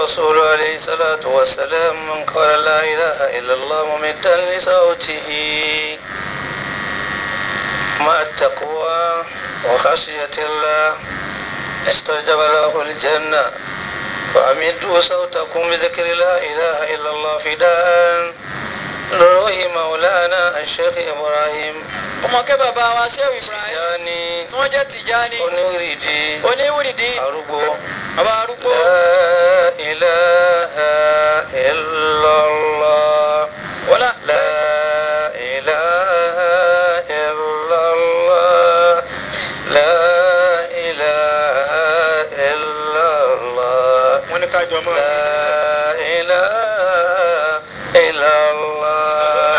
الرسول عليه الصلاة والسلام من قال لا إله إلا الله ممدا لصوته مع التقوى وخشية الله استجب له الجنة فأمدوا صوتكم بذكر لا إله إلا الله فداء لروح مولانا الشيخ إبراهيم ọmọ kẹ́ bàbá wa Shehu Ibrahim يعني tí wọ́n jẹ́ Tijani onírìdí oníwùrìdì arúgbó bàbá arúgbó لا إله إلا الله wọlá لا إله إلا الله لا إله إلا الله wọn ní ká jọ mọ́. لا إله إلا الله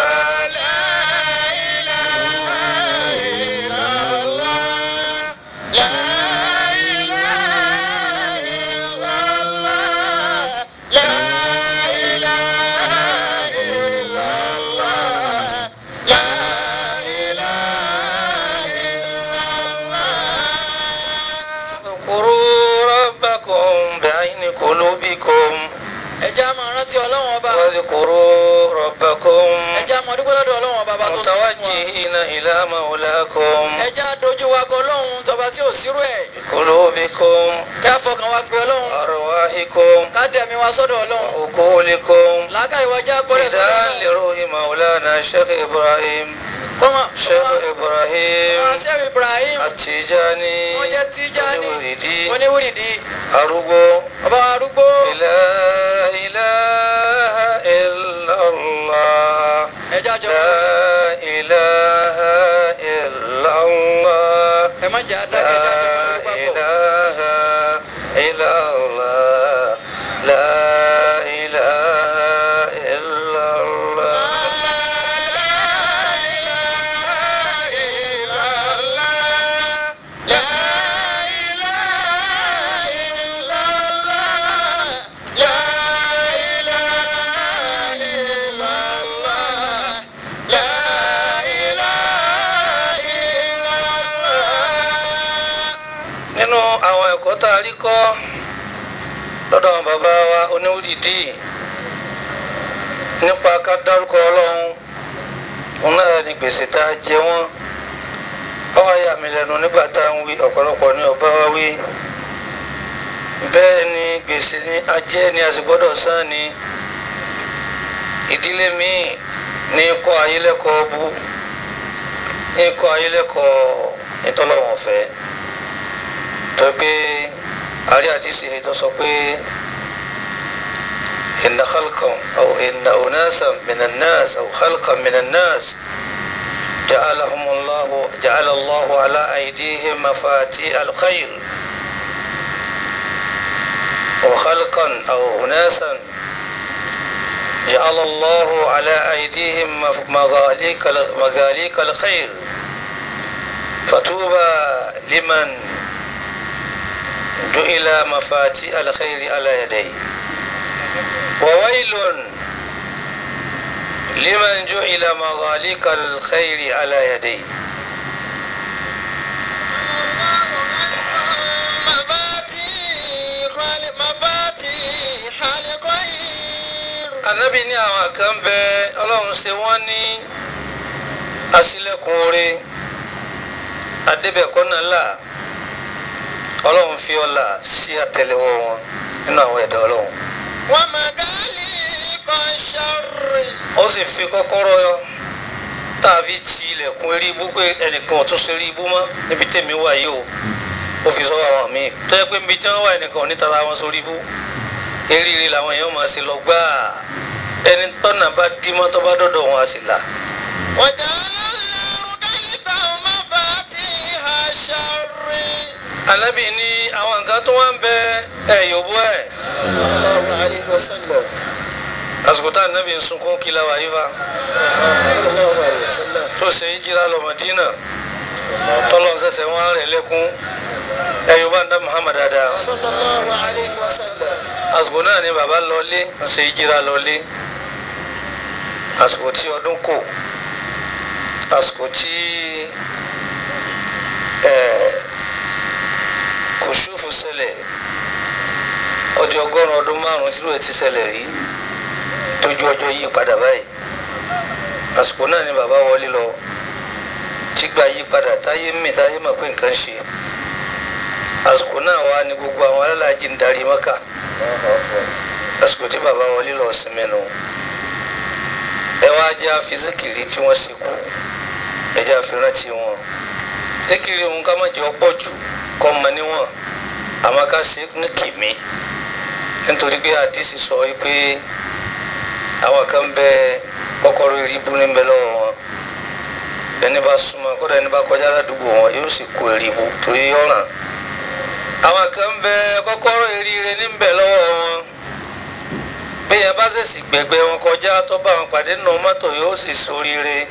اذكروا ربكم بعين قلوبكم ẹja máa rántí ọlọ́wọ́n ọba واذكروا ربكم ẹja máa dúpẹ́ lọ́dọ̀ ọlọ́wọ́n ọba bá tó sọ fún wa متوجهين إلى مولاكم ẹja dojú wa kọ ọlọ́run tọba tí ò sírú ẹ̀ قلوبكم ká fọkàn wa pé ọlọ́run أرواحكم ká dẹ̀mí wa sọ́dọ̀ ọlọ́run عقولكم làákàyè wa já gbọ́dọ̀ sọ́dọ̀ فداء ọlọ́run لروح مولانا الشيخ إبراهيم kọ́mọ شيخ إبراهيم Shehu Ibrahim التيجاني wọ́n jẹ́ Tijani oníwìrìdí oníwùrìdì arúgbó bàbá arúgbó لا إله إلا الله ẹja jọ لا إله إلا الله ẹ má jà dákẹ́ ẹja jọ لا máa dúpẹ́ pọ̀. إله إلا الله لا إله إلا الله nínú àwọn ẹ̀kọ́ tá a rí kọ́ lọ́dọ̀ àwọn bàbá wa oníwùdìdí nípa ká dárúkọ ọlọ́run òun náà ni gbèsè tá a jẹ wọ́n ọwọ́ ayé àmì lẹ́nu nígbà tá à ń wí ọ̀pọ̀lọpọ̀ ní ọba wa wí bẹ́ẹ̀ ni gbèsè ni ajẹ́ ni a sì gbọ́dọ̀ san ni ìdílé míì ní kọ́ ayélẹ́kọ̀ọ́ bú ní kọ́ ayélẹ́kọ̀ọ́ ìtọ́lọ́wọ̀n fẹ́ tó pé àrí àdìsí èyí tó sọ pé inna khalqan aw inna unasan minan nas aw khalqan minan nas ja'alahum Allah ja'ala Allah ala aydihim mafati al-khair wa khalqan aw unasan جعل الله على أيديهم مغاليق مغاليق الخير فطوبى لمن جعل مفاتيح الخير على يديه وويل لمن جعل مغاليق الخير على يديه anabi ní àwọn kan bẹ ọlọ́run ṣe wọ́n ní aṣílẹ̀kùn oore adébẹ̀kọ́nà là ọlọ́run fi ọlà sí àtẹ́lẹwọ́ wọn nínú àwọn ẹ̀dá ọlọ́run ó sì fi kọ́kọ́rọ́ yọ tá a fi ti ilẹ̀kùn eré ibú pé ẹnìkan ò tún ṣe eré ibú mọ́ níbi tèmi wà yìí o ó fi sọ́wọ́ àwọn míì tó yẹ pé níbi tí wọ́n wà ẹnìkan ò ní tara wọn sórí ibú eríire làwọn èèyàn máa ṣe lọ gbáà ẹni tọ́nà bá dí mọ́ tó bá dọ́dọ̀ wọn á sì là. Ànábì ní àwọn nǹkan tó wá ń bẹ ẹ̀yọ̀ bú ẹ̀. àsìkò tá ànábì ń sunkún kí láwa yìí fa tó ṣe é jíra lọ Mádínà tọ́lọ́ ń sẹ̀sẹ̀ wọn rẹ̀ lẹ́kún ẹ̀yọ̀ bá ń dá Muhammad dáadáa àsìkò náà ni bàbá lọlé ń ṣe é jíra lọlé àsìkò tí ọdún kò àsìkò tí kòṣùfù ṣẹlẹ̀ ó ọdún ọgọ́rùn ọdún márùn tí lóye ti ṣẹlẹ̀ rí tójú ọjọ́ yí padà báyìí àsìkò náà ni bàbá wọlé lọ tígbà yí padà táyé mì táyé mọ̀ pé nǹkan ṣe àsìkò náà wà ní gbogbo àwọn alálàájì ń darí mọ́kà àsìkò tí bàbá wọlé lọ sinmi nù ẹ wá jẹ́ àfisíkìrì tí wọ́n ṣe kú ẹ jẹ́ àfihàn tí wọn síkìrì òun ká má jẹ́ ọ̀pọ̀ jù kọ́ mọ níwọ̀n àmọ́ ká ṣe ní kìmí nítorí pé àdìsí sọ pé àwọn kan bẹ kọ́kọ́rọ́ ìrìbù níbẹ̀ lọ́wọ́ wọn ẹni bá súnmọ́ kódà ẹni bá kọjá ládùúgbò wọn yóò sì kó ìrìbù torí ọ̀ràn àwọn kan bẹ kọ́kọ́rọ́ ìrìire níbẹ̀ lọ́wọ́ wọn bí yẹn bá ṣèṣì gbẹgbẹ wọn kọjá tó bá wọn pàdé nínú mọ́tò yóò sì ṣoríire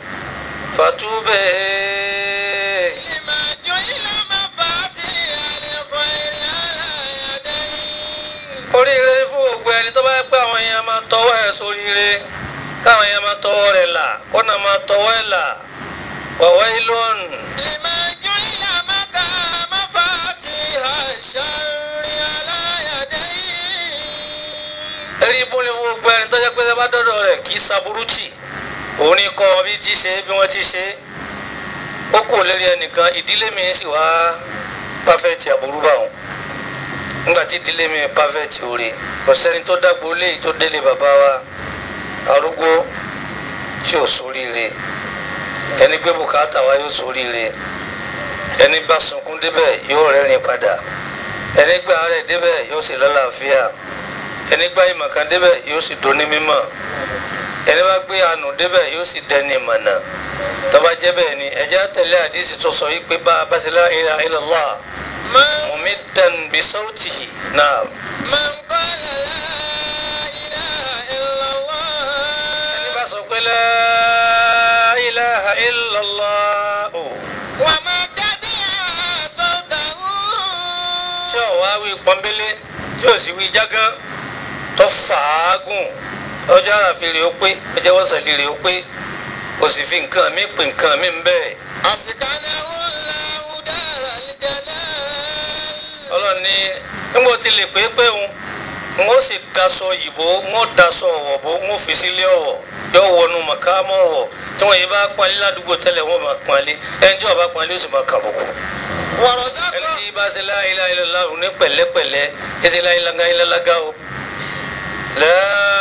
fàtúbẹ̀ لما جعل مفاتيح الخير على يديه oríire fún gbogbo ẹni tó bá yẹ pé àwọn èèyàn máa tọwọ́ ẹ̀ sóríire káwọn èèyàn máa tọwọ́ rẹ̀ là kọ́nà máa tọwọ́ ẹ̀ là wàwá ilón لما جعل مكا مفاتيح الشر على يديه ẹ̀rí ibú ni fún gbogbo ẹni tó jẹ́ pé ẹ bá dọ́dọ̀ rẹ̀ kì í saburú tì òun ní kọ́ bí ti ṣe bí wọ́n ti ṣe ó kù lérí ẹnìkan ìdílé mi sì wá pàfẹ́tì àbúrú bá wọn nígbà tí ìdílé mi pàfẹ́tì òre kò sẹ́ni tó dàgbò léyìí tó délé bàbá wa arúgbó tí ò sóríire ẹni gbé bùkátà wa yóò sóríire ẹni bá sunkún débẹ̀ yóò rẹ́rìn padà ẹni gbà rẹ̀ débẹ̀ yóò sì lálàáfíà ẹni gbá ìmọ̀ kan débẹ̀ yóò sì dóní mímọ̀ ẹni bá gbé àánú débẹ̀ yóò sì dẹni ìmọ̀nà tó bá jẹ́ bẹ́ẹ̀ ni ẹ̀jẹ̀ tẹ̀lé àdísì tó sọ wípé bá a bá ṣe la ilaha illallah من mumiddan bi sawtihi náà من قال لا إله إلا ẹni الله bá sọ pé la ilaha illallah o وما تبع صوته tí ò wá wí pọ́nbélé tí ò sì wí jágán tó fàágùn ọjọ́ àràfin rè ó pé ọjọ́ wọ́sàlì rè ó pé kò sì fi nǹkan mi pè nǹkan mi ń bẹ́ẹ̀. أسكنه الله دار الجلال ọlọ́run ní nígbà tí lè pé pé òun n ó sì daṣọ òyìnbó n ó daṣọ ọ̀wọ̀ bó n ó fi sílé ọ̀wọ̀ yóò wọnú màkàmọ́ ọ̀wọ̀ tí wọ́n yìí bá pọ́nlé ládùúgbò tẹ́lẹ̀ wọ́n máa pọ́nlé ẹni tí wọ́n bá pọ́nlé ó sì máa kàbùkù. ẹni ورزقه tí bá ṣe la ilaha illallah ní pẹ̀lẹ́pẹ̀lẹ́ ẹ ṣe la ilaha illallah o. la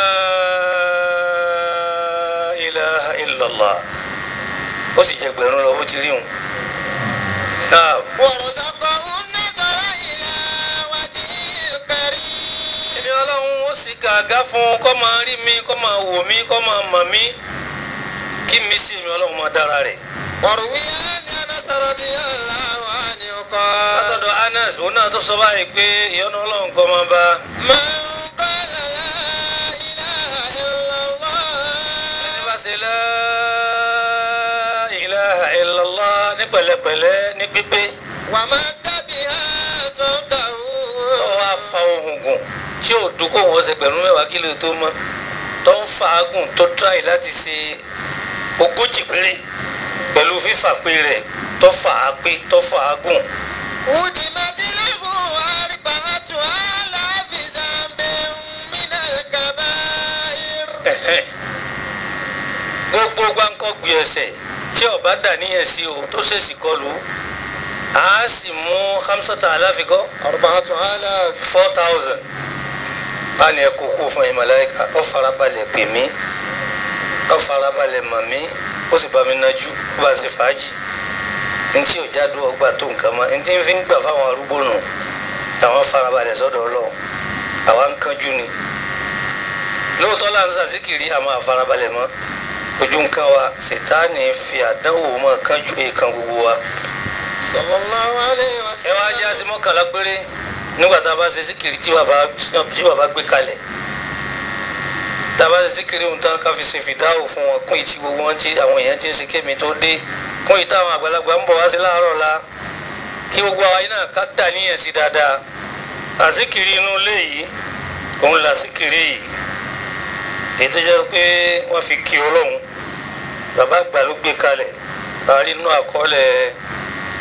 ilaha illallah ó sì jẹ gbẹ̀rún lọ bó ti rí òun. náà ورزقه النظر إلى وجه الكريم èmi ọlọ́run ó sì gàgá fún un kó máa rí mi kó máa wò mí kó máa mọ̀ mí kí mi sí èmi ọlọ́run máa dára rẹ̀. وروي عن أنس رضي الله عنه قال látọ̀dọ̀ Anas òun náà tó sọ báyìí pé ìyọ́nú ọlọ́run kọ́ máa bá من قال لا إله إلا الله ẹni bá ṣe la ilaha illallah ní pẹ̀lẹ́pẹ̀lẹ́ ní pípé ومد بها صوته tó wá fa ohun gùn tí ò dùn kó wọ́n ṣe pẹ̀lú mẹ́wàá kílò tó mọ́ tó ń fàágùn tó tíráì láti ṣe ogójì péré pẹ̀lú fífà pé rẹ̀ tó fà á pé tó fàágùn. هدمت له أربعة آلاف ذنب من الكبائر Ẹ̀hẹ́n. gbogbo gbáǹkọ́ gbé ẹsẹ̀ tí ọba dà níyẹn sí o tó ṣèṣì kọlù á sì mú hamsata aláfikọ́ أربعة آلاف four thousand á ní ẹkọ kú fún ìmọ̀láyíká ó farabalẹ̀ pè mí ó farabalẹ̀ mọ̀ mí ó sì bá mi nájú ó bá ṣe fàájì ntí ò jáde ọgbà tó nǹkan mọ́ ntí ń fi ń gbà fáwọn arúgbó nù àwọn farabalẹ̀ sọ́dọ̀ ọlọ́run àwa ń kánjú ni lóòótọ́ là ń sàṣìkiri àmọ́ àfarabalẹ̀ mọ́ ojú nǹkan wa ṣètáàní fi àdánwò mọ́ kánjú èèkan gbogbo wa صلى الله عليه ẹ wá وسلم já sí mọ́kànlá péré nígbà tá a bá ṣe síkiri tí bàbá tí bàbá gbé kalẹ̀ tá a bá ṣe síkiri ohun tán ká fi ṣe fìdáwò fún wọn kún ìtì gbogbo wọn tí àwọn èèyàn ti ń ṣe kémi tó dé kún ìtì àwọn àgbàlagbà ń bọ̀ wá sí láàárọ̀ la kí gbogbo àwa yìí náà ká dà níyẹn sí dáadáa àsíkiri inú ilé yìí òun là síkiri yìí èyí tó jẹ́ pé wọ́n fi kí ọlọ́run bàbá àgbà ló gbé kalẹ̀ kárí inú àkọọ́lẹ̀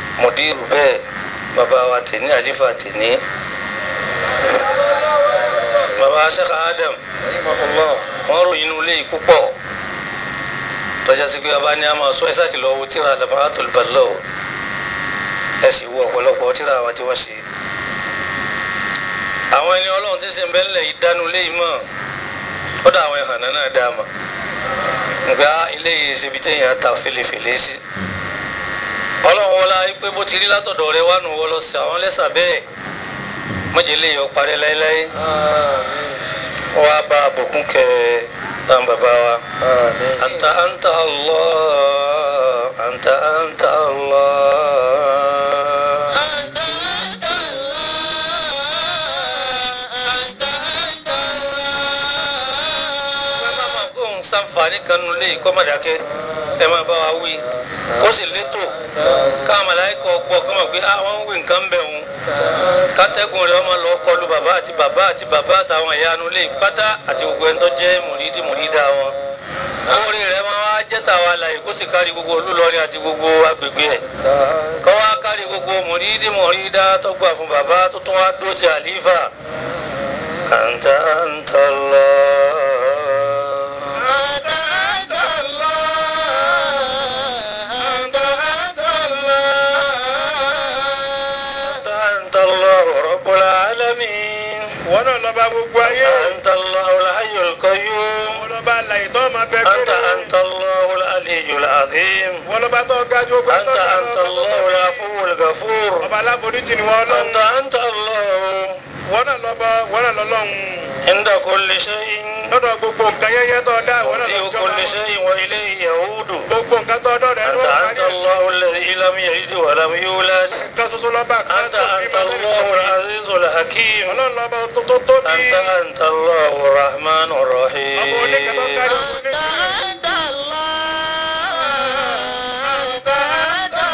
mọ̀dírù bẹ́ẹ̀ bàbá wa tèní àlífà tèní bàbá Sheikh Adam rahimahullah wọ́n ròyìn inú ilé yìí púpọ̀ tọ́jà sí pé bàbá ní a máa sọ ẹ sáà ti lọ wo tíra Lam'atul Balagh ẹ sì wo ọ̀pọ̀lọpọ̀ tíra àwọn tí wọ́n ṣe àwọn ẹni ọlọ́run tí ń sìn bẹ́ẹ̀ lẹ̀ yìí dánú ilé yìí mọ̀ kódà àwọn ìhànà náà dá mọ̀ nga ilé yìí ṣe ibi téèyàn ta fèlèfèlè sí ọlọ́run wọlá pé bó ti rí látọ̀dọ̀ rẹ wà nù wọ́n lọ sí àwọn lẹ́sà bẹ́ẹ̀ mọ̀jẹ̀lẹ̀ yọ parẹ́ láéláé àmín wọ́n á bá àbùkún kẹ tán bàbá wa. àmín أنت أنت الله أنت أنت الله anta anta Allah anta anta Allah kóhun sanfàní kan nu lé kọ́ má dákẹ́ ẹ máa bá wa wí kó sì létò káwọn màláíkà gbọ́ kọ́ mọ̀ pé àwọn ń wí nǹkan bẹ̀ wọn kátẹ́gùn rẹ̀ ọmọ lọ kọlu bàbá àti bàbá àti bàbá àtàwọn ìyá nu lé pátá àti gbogbo ẹni tó jẹ́ mùrídì mùrídà wọn orí rẹ̀ máa wá jẹ́ tàwa láyé kó sì kárí gbogbo olúlọ́rin àti gbogbo agbègbè ẹ̀ kọ́ wá kárí gbogbo mùrídì mùrídà tó gbà fún bàbá tó tún wá dó ti àlífà àǹtà àǹtà Allah. anta anta Allah anta anta Allah أنت الله رب العالمين wọn náà lọ́ba gbogbo ayé أنت الله الحي القيوم wọn lọ́ba àlàyé tó máa bẹ أنت kéré أنت الله العلي العظيم wọn lọ́ba tó ga ju ogun أنت أنت الله العفو الغفور ọba aláforíjì ni wọn أنت lọ́hùn أنت الله wọn náà lọ́ba wọn náà lọ́lọ́hùn عند كل شيء lọ́dọ̀ gbogbo nǹkan yẹ́yẹ́ tó dá wọn náà وفي lọ́jọ́ كل شيء وإليه يعود gbogbo nǹkan tó dọ̀ rẹ̀ ló أنت wà أنت ní الله الذي لم يلد ولم يولد nǹkan ṣoṣo lọ́ba kan أنت tó bí أنت máa الله العزيز الحكيم ọlọ́run lọ́ba tó tó tóbi أنت أنت الله الرحمن ọmọ oníkẹ́ tó الرحيم kárí ọmọ anta oníkẹ́ anta Allah anta anta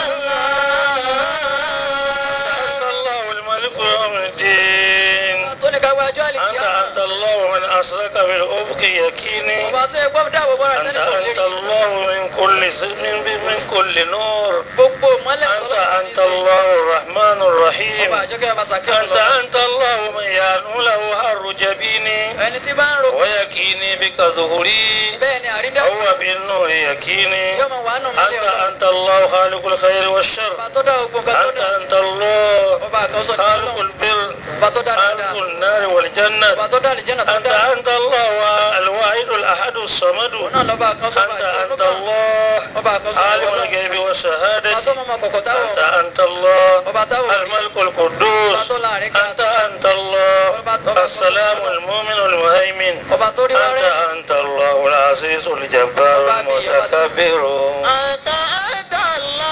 Allah أنت الله الملك يوم الدين tó ní ká wájú أنت àlìkíyàmá أنت الله من أسرك بالأفق يكيني ọba tó yẹ gbọ́dọ̀ dáwọ́ bọ́ra أنت tẹ́lẹ̀ kò أنت lérí الله من كل ز- من, من كل نور gbogbo mọ́lẹ̀ أنت أنت الله الرحمن الرحيم ọba àjọkẹ́ ọba sàkẹ́wọ̀n أنت lọ أنت الله من يعنو له هر جبيني ẹni tí bá ń ro ويكيني بك ظهري bẹ́ẹ̀ ni àrídá هو بالنور يكيني yóò máa wà nù mọ́lẹ̀ أنت ọlọ́run أنت الله خالق الخير والشر ọba tó dá gbogbo nǹkan tó أنت dá أنت الله ọba àkọsọ ní خالق ọlọ́run البر ọba tó dá dáadáa خالق النار والجنة ọba tó dá àlìjẹ́nà tó أنت dá أنت الله الواحد الأحد الصمد òun náà lọ́ba àkọsọ ọba أنت أنت àjọkẹ́ الله ọba àkọsọ عالم ọlọ́run الغيب ọba والشهادة tó mọ̀ máa kọ̀kọ̀ táwọn أنت أنت الله ọba táwọn الملك القدوس ọba tó láàrin ká أنت أنت الله السلام المؤمن المهيمن ọba tó rí wá أنت rẹ̀ أنت الله العزيز الجبار المتكبر anta anta Allah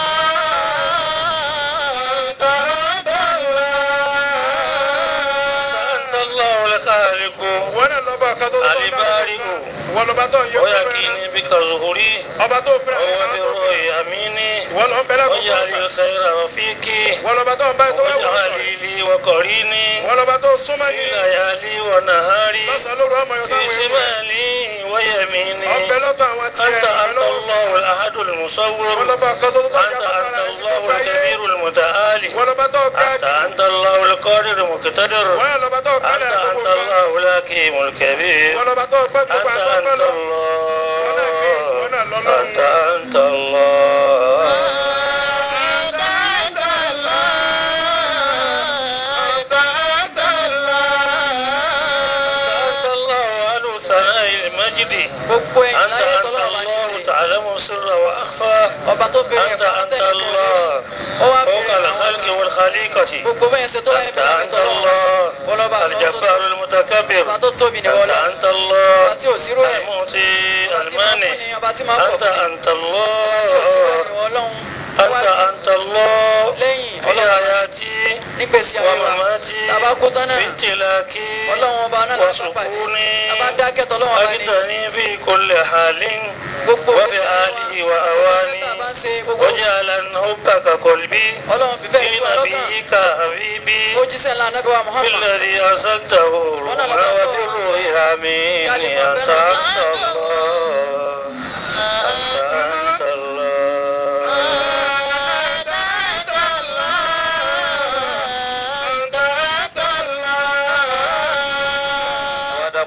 anta anta Allah أنت الله الخالق wọn náà lọ́ba kan tó tó dá البارئ wọn lọ́ba tó ń yẹ kó bẹ̀rẹ̀ ويكيني بك ظهري ọba tó fẹ́ràn وهو ọba tó بالروح أميني wọn lọ́ ń bẹ̀rẹ̀ kó واجعل الخير رفيقي wọn lọ́ba tó ń bá tó wẹ̀ wọ́n واجعل لي وقريني wọn lọ́ba tó súnmọ́ في ní ليالي ونهاري lọ́sàn-án lóru ọmọ yọ في sáwọn ẹ̀wọ̀n شمالي ويميني ọbẹ̀ lọ́ba àwọn tiẹ̀ أنت ọbẹ̀ أنت lọ́wọ́ الله الأحد wọn المصور lọ́ba kan tó tó tó أنت yàtọ̀ أنت fara sí الله gbogbo ayé الكبير المتعالي wọn lọ́ba tó ga أنت jù أنت الله القادر المقتدر wọn náà lọ́ba tó أنت kálẹ̀ أنت gbogbo kan الله الحكيم الكبير wọn lọ́ba tó gbẹ́ gbogbo أنت àtọ́gbẹ́ أنت lọ الله أنت أنت الله anta anta Allah anta anta Allah أنت الله أهل ثناء المجد gbogbo ẹ̀yìn أنت láyé أنت tọ́lọ́wọ́ bá ní الله ṣe تعلم السر وأخفى ọba tó bẹ̀rẹ̀ أنت ẹ̀kọ́ أنت tẹ́lẹ̀ kò lè الله ó wá فوق bẹ̀rẹ̀ àwọn الخلق والخليقة gbogbo bẹ́ẹ̀ ṣe tó láyé أنت bí láyé أنت tọ́lọ́wọ́ الله ọlọ́ba kan sọ الجبار المتكبر ọba tó tóbi ní أنت wọlé أنت الله ọba tí ò sírò ẹ̀ المعطي ọba tí máa ń المانع fún ni ọba tí máa ń pọ̀ أنت fún ni أنت ọba tí ò sírò الله ẹ̀ ní ọlọ́run أنت أنت الله lẹ́yìn في ọlọ́run حياتي nígbèsí ayé wa ومماتي tàbá kú tán náà بامتلاكي ọlọ́run ọba náà lásán pàdé وسكوني tàbá dákẹ́ tọ́lọ́run ọba ni أجدني في كل حال gbogbo وفي آله وأواني tàbá ń ṣe gbogbo وجعل حبك قلبي ọlọ́run fífẹ́ ní sí ọlọ́kàn لنبيك حبيبي ó jíṣẹ́ ńlá anábì wa Muhammad بالذي أرسلته رحمة وفي الروح آمين أنت أنت الله أنت أنت الله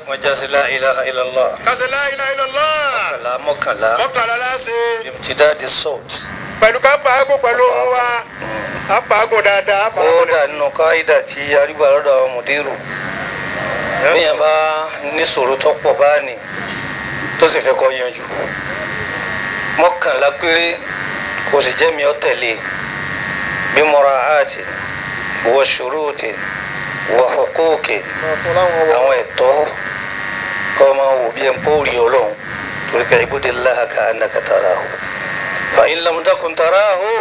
dákun ẹja sí la ilaha illallah kásẹ̀ la ilaha illallah mọ́kànlá mọ́kànlá mọ́kànlá láṣẹ imtidadi salt pẹ̀lú ká pàágùn pẹ̀lú ohun wa á pàágùn dáadáa á ó pàágùn dà nínú káyidà tí arígbà lọ́dọ̀ àwọn mùdírù bíyàn bá níṣòro tó pọ̀ báàní tó sì fẹ́ kọ́ yanjú mọ́kànlá péré kò sì jẹ́ mi ọ́ tẹ̀lé bí mura'ati wa shuruti wa huquqi àwọn ẹ̀tọ́ kọ́ máa wò bí ẹ̀ ń pọ́ rí ọlọ́run torí ká ibùdó láha ká annaka tarahu fa in lam takun tarahu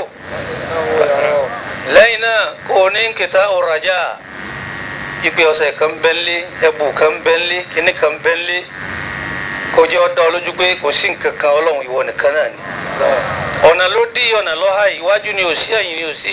lẹ́yìn náà kò ní kìtà ọ̀rajà ipe ọ̀sẹ̀ kan bẹ́ńlé ẹ̀bù kan bẹ́ńlé kíní kan bẹ́ńlé kò jẹ́ ọ̀dọ́ olójú pé kò sí nǹkan kan ọlọ́run ìwọ nìkan náà ni ọ̀nà ló dí ọ̀nà lọ́ha iwájú ni ò sí ẹ̀yìn ni ò sí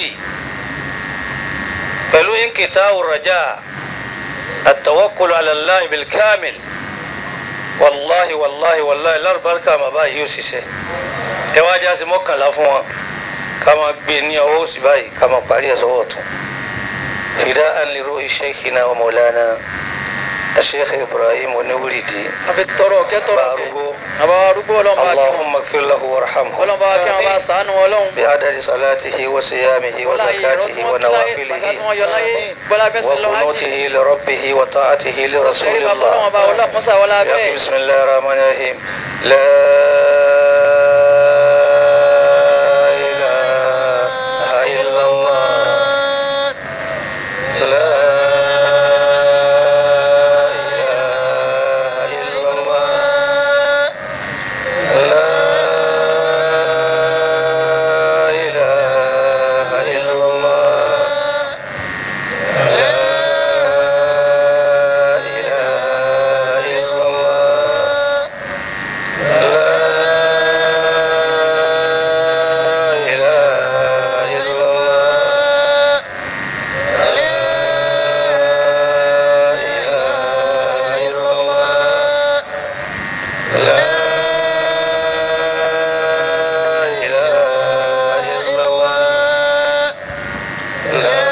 pẹ̀lú nkìtà ọ̀rajà àtàwọ́kùlù alàlá ìbìlkámìl wàláhi wàláhi wàláhi lárúbáríkà màbá yìí ó ṣiṣẹ́ ẹ wá já sí mọ́kànlá fún wọn ká máa gbé ní ọwọ́ òsì báyìí ká máa parí ẹ̀ sọ́wọ́ ọ̀tún fida'an li ruhi shaykhina wa maulana الشيخ إبراهيم ونولدي àfi tọrọ kẹ tọrọ kẹ بارغو àbá arúgbó ọlọ́run bá kí wọn اللهم اغفر له وارحمه ọlọ́run bá kí wọn bá sànù ọlọ́run بعدد صلاته وصيامه wọlá yìí ìrọ́ tí وزكاته wọ́n kí láyé sàkà tí ونوافله wọ́n yọ láyé bọ́lá bẹ́ẹ̀ sí lọ hajj وقنوته لربه وطاعته لرسول sẹ́rí bàbá ọlọ́run الله bá ọlọ́run mọ́sá wọlá bẹ́ẹ̀ بسم الله الرحمن الرحيم لا إله إلا الله لا إله إلا الله لا إله إلا الله لا إله إلا الله لا إله إلا الله لا إله إلا الله لا إله إلا الله لا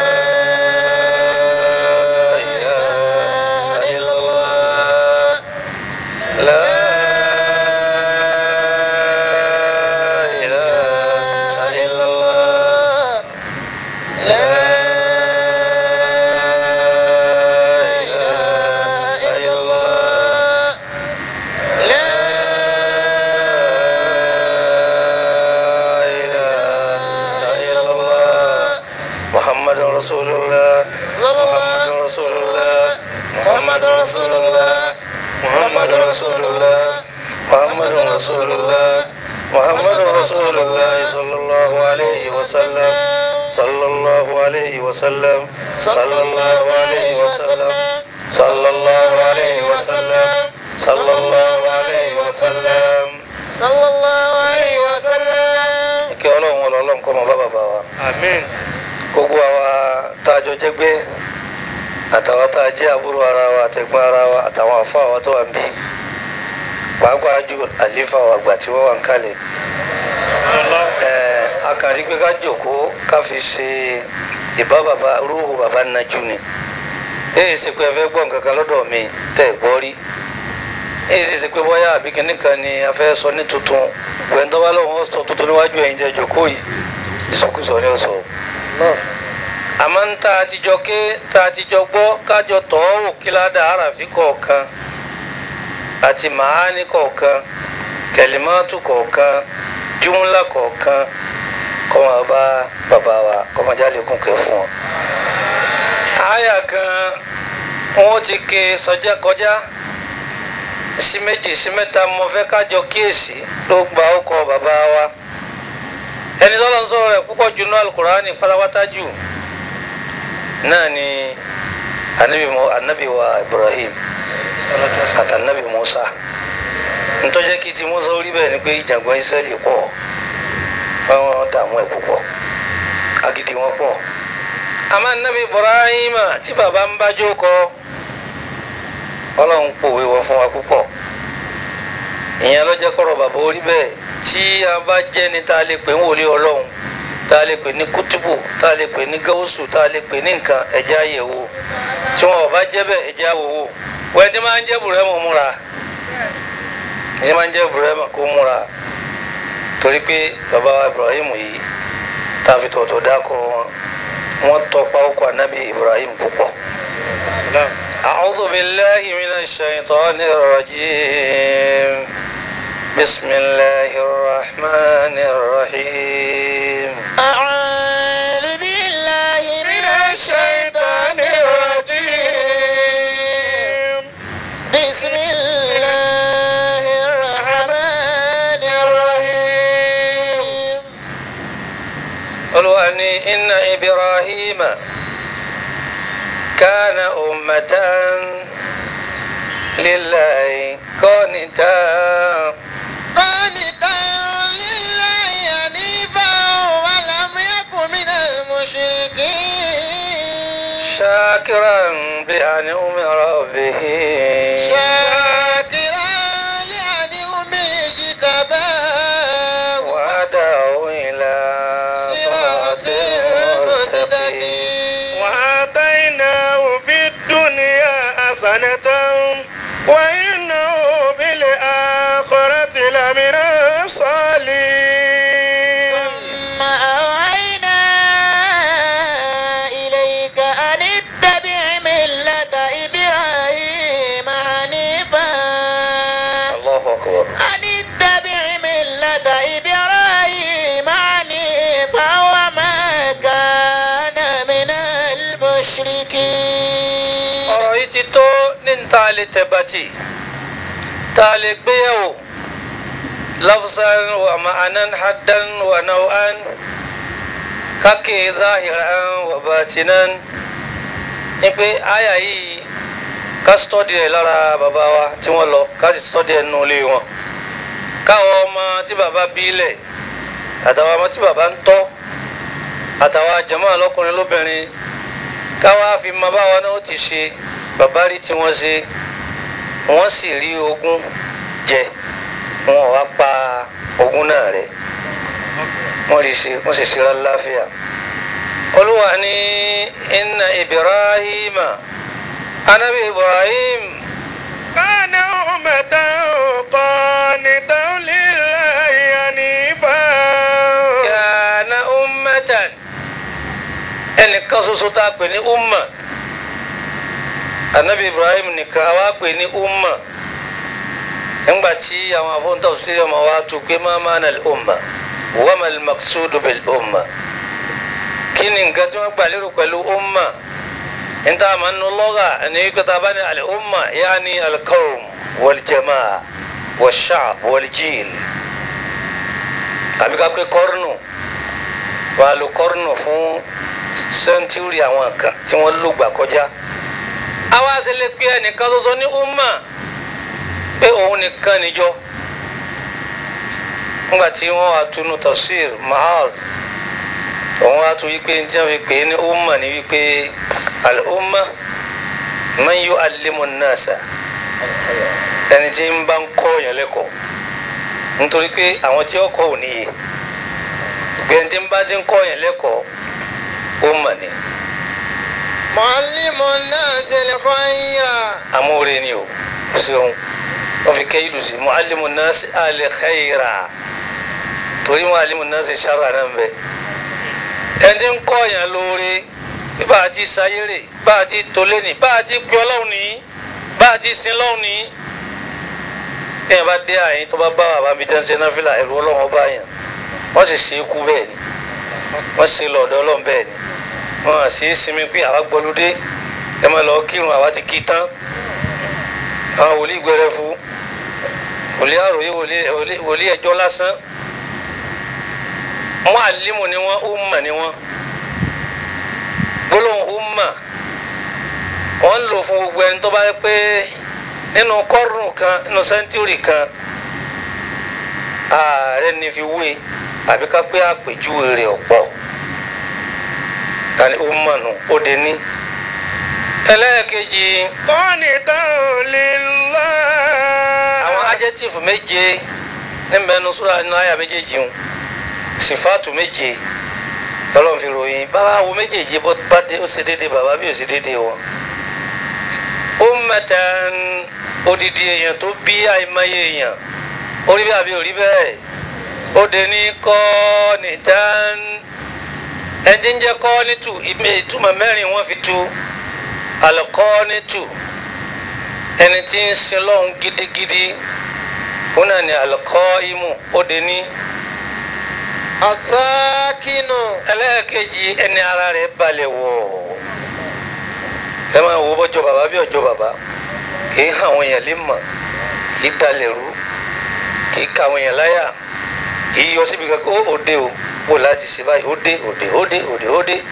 إله إلا الله لا إله إلا الله لا إله إلا الله لا إله إلا الله محمد رسول الله محمد رسول الله محمد رسول الله محمد رسول الله محمد رسول الله محمد رسول الله صلى الله عليه وسلم صلى الله عليه وسلم صلى الله عليه وسلم صلى الله عليه وسلم صلى الله عليه وسلم صلى الله عليه وسلم kí ọlọ́run ọlọ́run kọ́ mọ bá bàbá wa àmín gbogbo àwa tá a jọ jẹ́gbẹ́ àtàwọn tá a jẹ́ àbúrò ara wa àtẹ̀gbọ́n ara wa àtàwọn àfa wa tó wà ń bí pàápàá ju àlífà wa àgbà tí wọ́n wà ń kalẹ̀ ẹ̀ẹ́ akànrí pé ká jòkóó ká fi ṣe ìbá bàbá rúhù bàbá nájú ni èyí ṣe pé ẹ fẹ́ gbọ́ nǹkan kan lọ́dọ̀ mi tẹ́ ẹ̀ gbọ́ rí èyí sì ṣe pé bóyá àbí kìnnì kan ni a fẹ́ sọ ní tuntun gbẹ̀ndọ́wá lọ́wọ́ sọ tuntun níwájú ẹ̀yin jẹ́ jòkóó yìí ìsọkúsọ ni ó sọ àmọ́ ń tá a ti jọ ké tá a ti jọ gbọ́ kájọ tọ́ wò kí ládàá àràfin kọ̀ọ̀kan àti màání kọ̀ọ̀kan kẹlímọ́tù kọ̀ọ̀kan júmúlà kọ̀ọ̀kan kọ́ máa bá bàbá wa kọ́ máa jáde kún kẹ́ fún wọn. àyà kan wọ́n ti ké sọjá kọjá sí méjì sí mẹ́ta mo fẹ́ kájọ kíyèsí ló gba ọkọ̀ bàbá wa ẹni tó lọ sọ̀rọ̀ rẹ̀ púpọ̀ jù náà alukurani pátápátá jù náà ni anabi mu anabi wa ibrahim àti anabi musa ntọ́jẹ́ kí ti musa orí bẹ́ẹ̀ ni pé ìjàngbọ̀n israẹli pọ̀ wọ́n dààmú ẹ̀ púpọ̀ agídí wọn pọ̀ àmọ́ anabi ibrahim tí baba ń bá jókòó ọlọ́run pòwe wọn fún wa púpọ̀ ìyẹn lọ́jọ́ kọ́rọ̀ bàbá orí bẹ́ẹ̀ tí a bá jẹ́ ní ta lè pè ń wòlé ọlọ́run tá a lè pè ní kútùbù tá a lè pè ní gáwùsù tá a lè pè ní nǹkan ẹ̀jẹ̀ àyẹ̀wò tí wọn ò bá jẹ́ bẹ́ẹ̀ ẹ̀jẹ̀ àwòwò wọ́n ẹni máa ń jẹ́ bùrẹ́mù múra ẹni máa ń jẹ́ bùrẹ́mù kó múra torí pé bàbá wa Ibrahim yìí tá a fi tọ̀tọ̀ dákọ̀ wọn wọ́n tọpa ọkọ̀ anábì Ibrahim púpọ̀. أعوذ بالله من الشيطان الرجيم بسم الله الرحمن الرحيم أعوذ بالله من الشيطان الرجيم بسم الله الرحمن الرحيم قالوا أني إن إبراهيم كان أمة لله قانتا قانتا لله حنيفا ولم يكن من المشركين شاكرا بأنعم ربه شاكرا لأنعمه اجتباه وهداه إلى صراط صراط مستقيم مستقيم وآتيناه في الدنيا حسنة وإنه بالآخرة لمن الصالحين ثم أوحينا إليك أن اتبع ملة إبراهيم حنيفا الله أكبر أن اتبع ملة إبراهيم حنيفا وما كان من المشركين ọ̀rọ̀ yìí ti tó ní ta lè tẹ̀bàtì ta lè gbéyàwó lafzan wa ma'anan haddan wa nau'an kake zahiran wa batinan ní pé àyà yìí ká sítọ́dì ẹ̀ lára bàbá wa tí wọ́n lọ ká sì sítọ́dì ẹ̀ nù ilé wọn káwọn ọmọ tí bàbá bílẹ̀ àtàwọn ọmọ tí bàbá ń tọ́ àtàwọn jàmáà lọ́kùnrin lóbìnrin káwa fi mọ báwa náà ó ti ṣe bàbá rí tí wọ́n ṣe wọ́n sì rí ogún jẹ wọn ò wá pa ogún náà rẹ́ wọ́n rí ṣe wọ́n sì ṣe láláfíà olúwa ní inna ibrahima anabi ibrahim كان أمة قانتا لله حنيفا kana ummatan ẹnìkan ṣoṣo tá a pè ní umma anabi ibrahim nìkan a wá pè ní umma nígbà tí àwọn afọ́ntàn sí ọmọ wa tó pé má má nà umma wa mal maqsudu bil umma kí ni nǹkan tí wọ́n gbà lérò pẹ̀lú umma níta àmà nínú lọ́gà ẹni wípé tá a bá ní al umma yaani al qawm wal jamaa wal sha'b wal jil àbí ká pé kọ́rùnù wà á lo kọ́rùnù fún sẹ́ńtúrì àwọn kan tí wọ́n lò gbà kọjá àwa ṣe lè pe ẹnìkan ṣoṣo ní umma pé òun nìkan níjọ nígbà tí wọ́n wá tunu tafsir mahaz òun wá tún wípé ní tí wọ́n fi pè é ní umma ní wípé al-umma man yu'allimu an-nasa ẹni tí ń bá ń kọ́ yẹn lẹ́kọ̀ọ́ nítorí pé àwọn tí ó kọ́ ò níye gbẹ̀ǹ tí ń bá ti ń kọ́ yẹn lẹ́kọ̀ọ́ umma ni معلم الناس الخير amóore ni o ṣeun wọ́n fi kẹ́yìlù sí mu'allimu nasi alẹ́ khayra torí mu'allimu nasi sharra náà ń bẹ ẹni ń kọ́ yẹn lóore bí bá a ti sayérè bá a ti tolé ní bá a ti pè ọlọ́run ní bá a ti sin lọ́run ní ẹ̀yìn bá dé àyín tó bá bá bàbá mi tẹ́ ń ṣe náfìlà ẹ̀rù ọlọ́run ọba yẹn wọ́n sì ṣe é kú bẹ́ẹ̀ ni wọ́n ṣe lọ́dọ̀ ọlọ́run bẹ́ẹ̀ ni wọ́n á ṣe é sinmi pé àwa gbọ́lódé ẹ máa lọ kírun àwa ti kí tán àwọn wòlíì gbẹrẹ fún wòlíì àròyé wòlíì wòlíì- wòlíì ẹjọ́ lásán wọn àlímù ni wọn umma ni wọn gbólóhùn umma wọn ń lò fún gbogbo ẹni tó bá yẹ pé nínú kọ́rùn kan nínú sẹ́ńtúrì kan ààrẹ ní fi wé àbí ká pé àpèjúwe rẹ̀ ọ̀pọ̀ tani umma nù ó de ní ẹlẹ́ẹ̀kejì قانتا لله àwọn adjective méje níbẹ̀ nu sura nínú àyà méjèèjì ń sifaatu méje ọlọ́run fi ròyìn bàbá wo méjèèjì bó bá dé ó ṣe déédéé bàbá bí ó ṣe déédéé wọn. ummatan odidi èèyàn tó bí àìmọye èèyàn orí bẹ́ẹ̀ àbí orí bẹ́ẹ̀ ó dé ní kọ́ nìtàn ẹni ń jẹ́ kọ́ nítù ìtumọ̀ mẹ́rin wọ́n fi tu alùkọ́ nítù ẹni tí ń sin lọ́hùn gidigidi wọn náà ní alùkọ́ imú ó dé ní asákínù ẹlẹ́ẹ̀kejì ẹni ara rẹ̀ balẹ̀ wọ̀ ẹ máa wo bọ́jọ́ bàbá bí ọjọ́ bàbá kì í hàn àwọn èèyàn lè mọ̀ kì í dalẹ̀ rú kì í ka àwọn èèyàn láyà kì í yọ síbi kankan ó òde o wò láti ṣe báyìí ó dé òde ó dé òde ó dé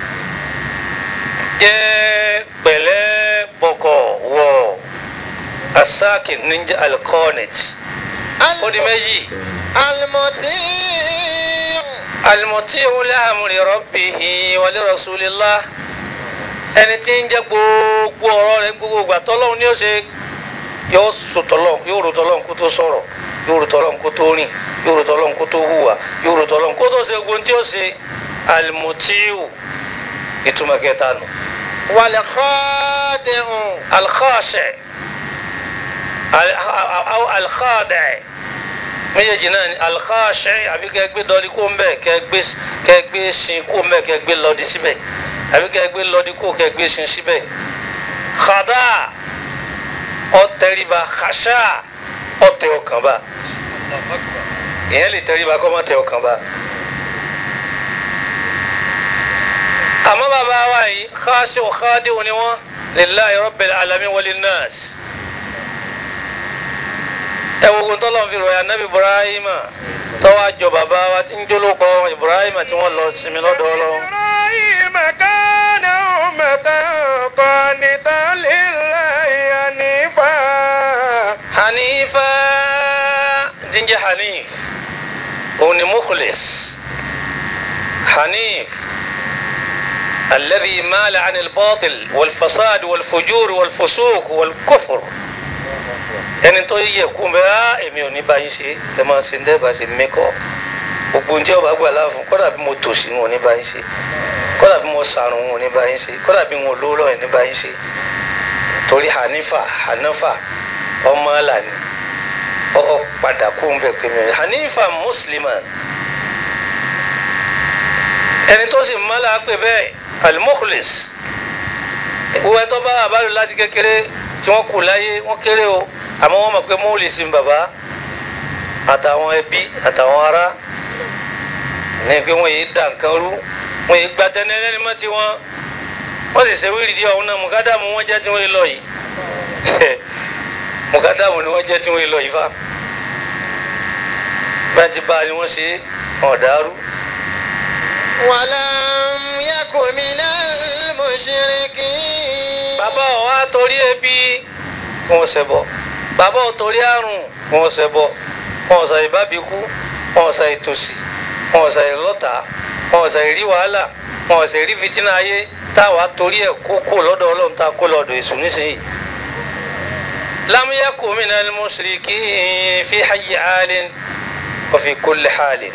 jẹ́ pẹ̀lẹ́ bọ̀kọ̀ wọ̀ asákin níjà alkọ́nẹ̀t ó di méjì alimọtí alimọ̀tí wọlé amúri rọ́bìhì wọlé rasulillah ẹni tí ń jẹ́ gbogbo ọ̀rọ̀ rẹ̀ gbogbo ìgbà tọ́lọ́hún ni ó ṣe yóò sọ tọ́lọ́hún yóò rò tọ́lọ́hún kó tó sọ̀rọ̀ yóò rò tọ́lọ́hún kó tó rìn yóò rò tọ́lọ́hún kó tó hùwà yóò rò tọ́lọ́hún kó tó ṣe gbogbo ohun tí ó ṣe alimọ̀tíwù ìtumọ̀ kẹta nù wàlẹ̀kọ́dẹ̀hùn alkhashe aw alkhade méjèèjì náà ni alkhashe àbí kẹ́ gbé dọ́ọ̀dì kó ń bẹ̀ kẹ́ gbé kẹ́ gbé sin kó ń bẹ̀ kẹ́ gbé lọ́ọ̀dì síbẹ̀ àbí kẹ́ gbé lọ́ọ̀dì kó kẹ́ gbé sin síbẹ̀ khada ọ̀tẹ̀ríba khasha ọ̀tẹ̀ ọkàn bá ìyẹn lè tẹríba kọ́ mọ́ tẹ ọkàn bá. àmọ́ bàbá wa yìí khashu khadi'u ni wọ́n lillahi rabbil alamin walin nas ẹ wo ogun tọ́lọ́ fi ròyìn anabi ibrahima tọ́wọ́ àjọ bàbá wa tí ń jólókọ ibrahima tí wọ́n lọ sinmi lọ́dọ̀ ọlọ́run. إبراهيم كان أمة قانتا لله حنيفا hanifa jíjẹ hanif òun ni mukhlis hanif alladhi maala can albatil walfasad walfujur walfusuq walkufur ẹni tó yẹ kú bẹ á èmi ò ní báyìí ṣe ẹ máa ṣe ń dẹ́ bá ṣe mẹ́kọ́ gbogbo ohun tí ọba gbà láàfún kọ́dà bí mo tòṣì ń wò ní báyìí ṣe kọ́dà bí mo sàrùn ń wò ní báyìí ṣe kọ́dà bí mo lówó lọ́yìn ní báyìí ṣe torí hanifa hanafa ọmọ alani ọ padà kú ń bẹ pé mi hanifa musliman ẹni tó sì mọ́lá pé bẹ́ẹ̀ almukhlis ìwọ ẹ tó bá àbálò láti kékeré tí wọ́n kù láyé wọ́n kéré o àmọ́ wọ́n mọ̀ pé mọ́ọ̀lì sí bàbá àtàwọn ẹbí àtàwọn ará ní pé wọ́n yìí dà nǹkan rú wọ́n yìí gba tẹ́nẹ́lẹ́ni mọ́ tí wọ́n wọ́n sì ṣe wíìlì díẹ̀ ọ̀hún náà mùkádàmù wọ́n jẹ́ tí wọ́n lọ yìí mùkádàmù ni wọ́n jẹ́ tí wọ́n lọ yìí fa bá ti bá a ni wọ́n ṣe ọ̀dàrú ولم يكن من المشركين bàbá ọ̀ wá torí ebi kí wọ́n ṣẹbọ bàbá ọ̀ torí àrùn kí wọ́n ṣẹbọ wọn ò sàyè bábí kú wọn ò sàyè tòsí wọn ò sàyè lọ́tà wọn ò sàyè rí wàhálà wọn ò sàyè rí fìtínà ayé táwa torí ẹ̀ kó kó lọ́dọ̀ ọlọ́run tá a kó lọ́dọ̀ èṣù nísìnyí. lam yakun minal mushrikin fi hayyi halin wa fi kulli halin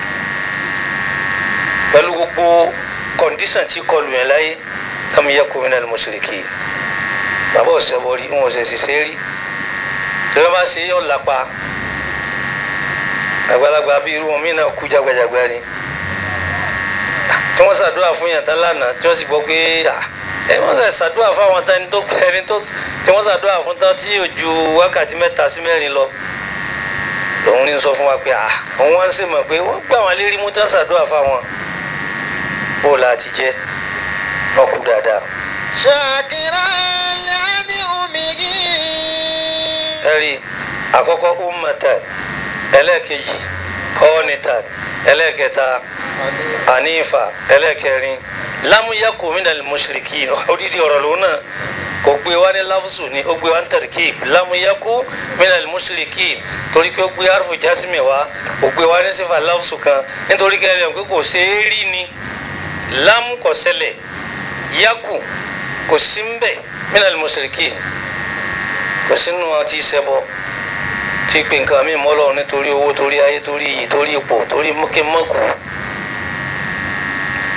pẹ̀lú gbogbo kọ̀ǹdíṣàn tí kọlù yẹn láyé lam yakun minal mushrikin bàbá ọ̀sẹ̀bọ̀ rí wọn ò sì ṣiṣẹ́ rí tí wọ́n bá ṣe yọ̀ lápá àgbàlagbà bí irú wọn mí náà kú jagbajagba ni tí wọ́n ṣàdúrà fún yàn tán lánàá tí wọ́n sì gbọ́ pé ẹ wọ́n ṣe ṣàdúrà fún àwọn tán tó ẹni tó tí wọ́n ṣàdúrà fún tán tí yóò ju wákàtí mẹ́ta sí mẹ́rin lọ lòun ní sọ fún wa pé àwọn wá ń sì mọ̀ pé wọ́n gbà wọ́n lérí mú tán ṣàdúrà fáwọn bó o la ti jẹ́ wọ́n kú dáadáa. شاكرا لأنعمه ẹ̀rí àkọ́kọ́ ummatan ẹlẹ́ẹ̀kejì kọ́ọ̀nìtàn ẹlẹ́ẹ̀kẹta anifa ẹlẹ́ẹ̀kẹrin lámúyàkó minal mushrikin odidi ọ̀rọ̀ lòun náà kò gbé wá ní láfùsù ni ó gbé wá ní tarkib lámúyàkó minal mushrikin torí pé ó gbé arfu jásímì wá kò gbé wá ní sífà láfùsù kan nítorí kẹrin ẹ̀ pé kò ṣe é rí ni lámú kò ṣẹlẹ̀ yaku kò sí ń bẹ̀ minal mushrikin kò sínú ọtí ṣẹbọ tí pé nǹkan mi mọ́ lọ́run nítorí owó torí ayé torí iyì torí ipò torí mọ́kẹ́mọ́kù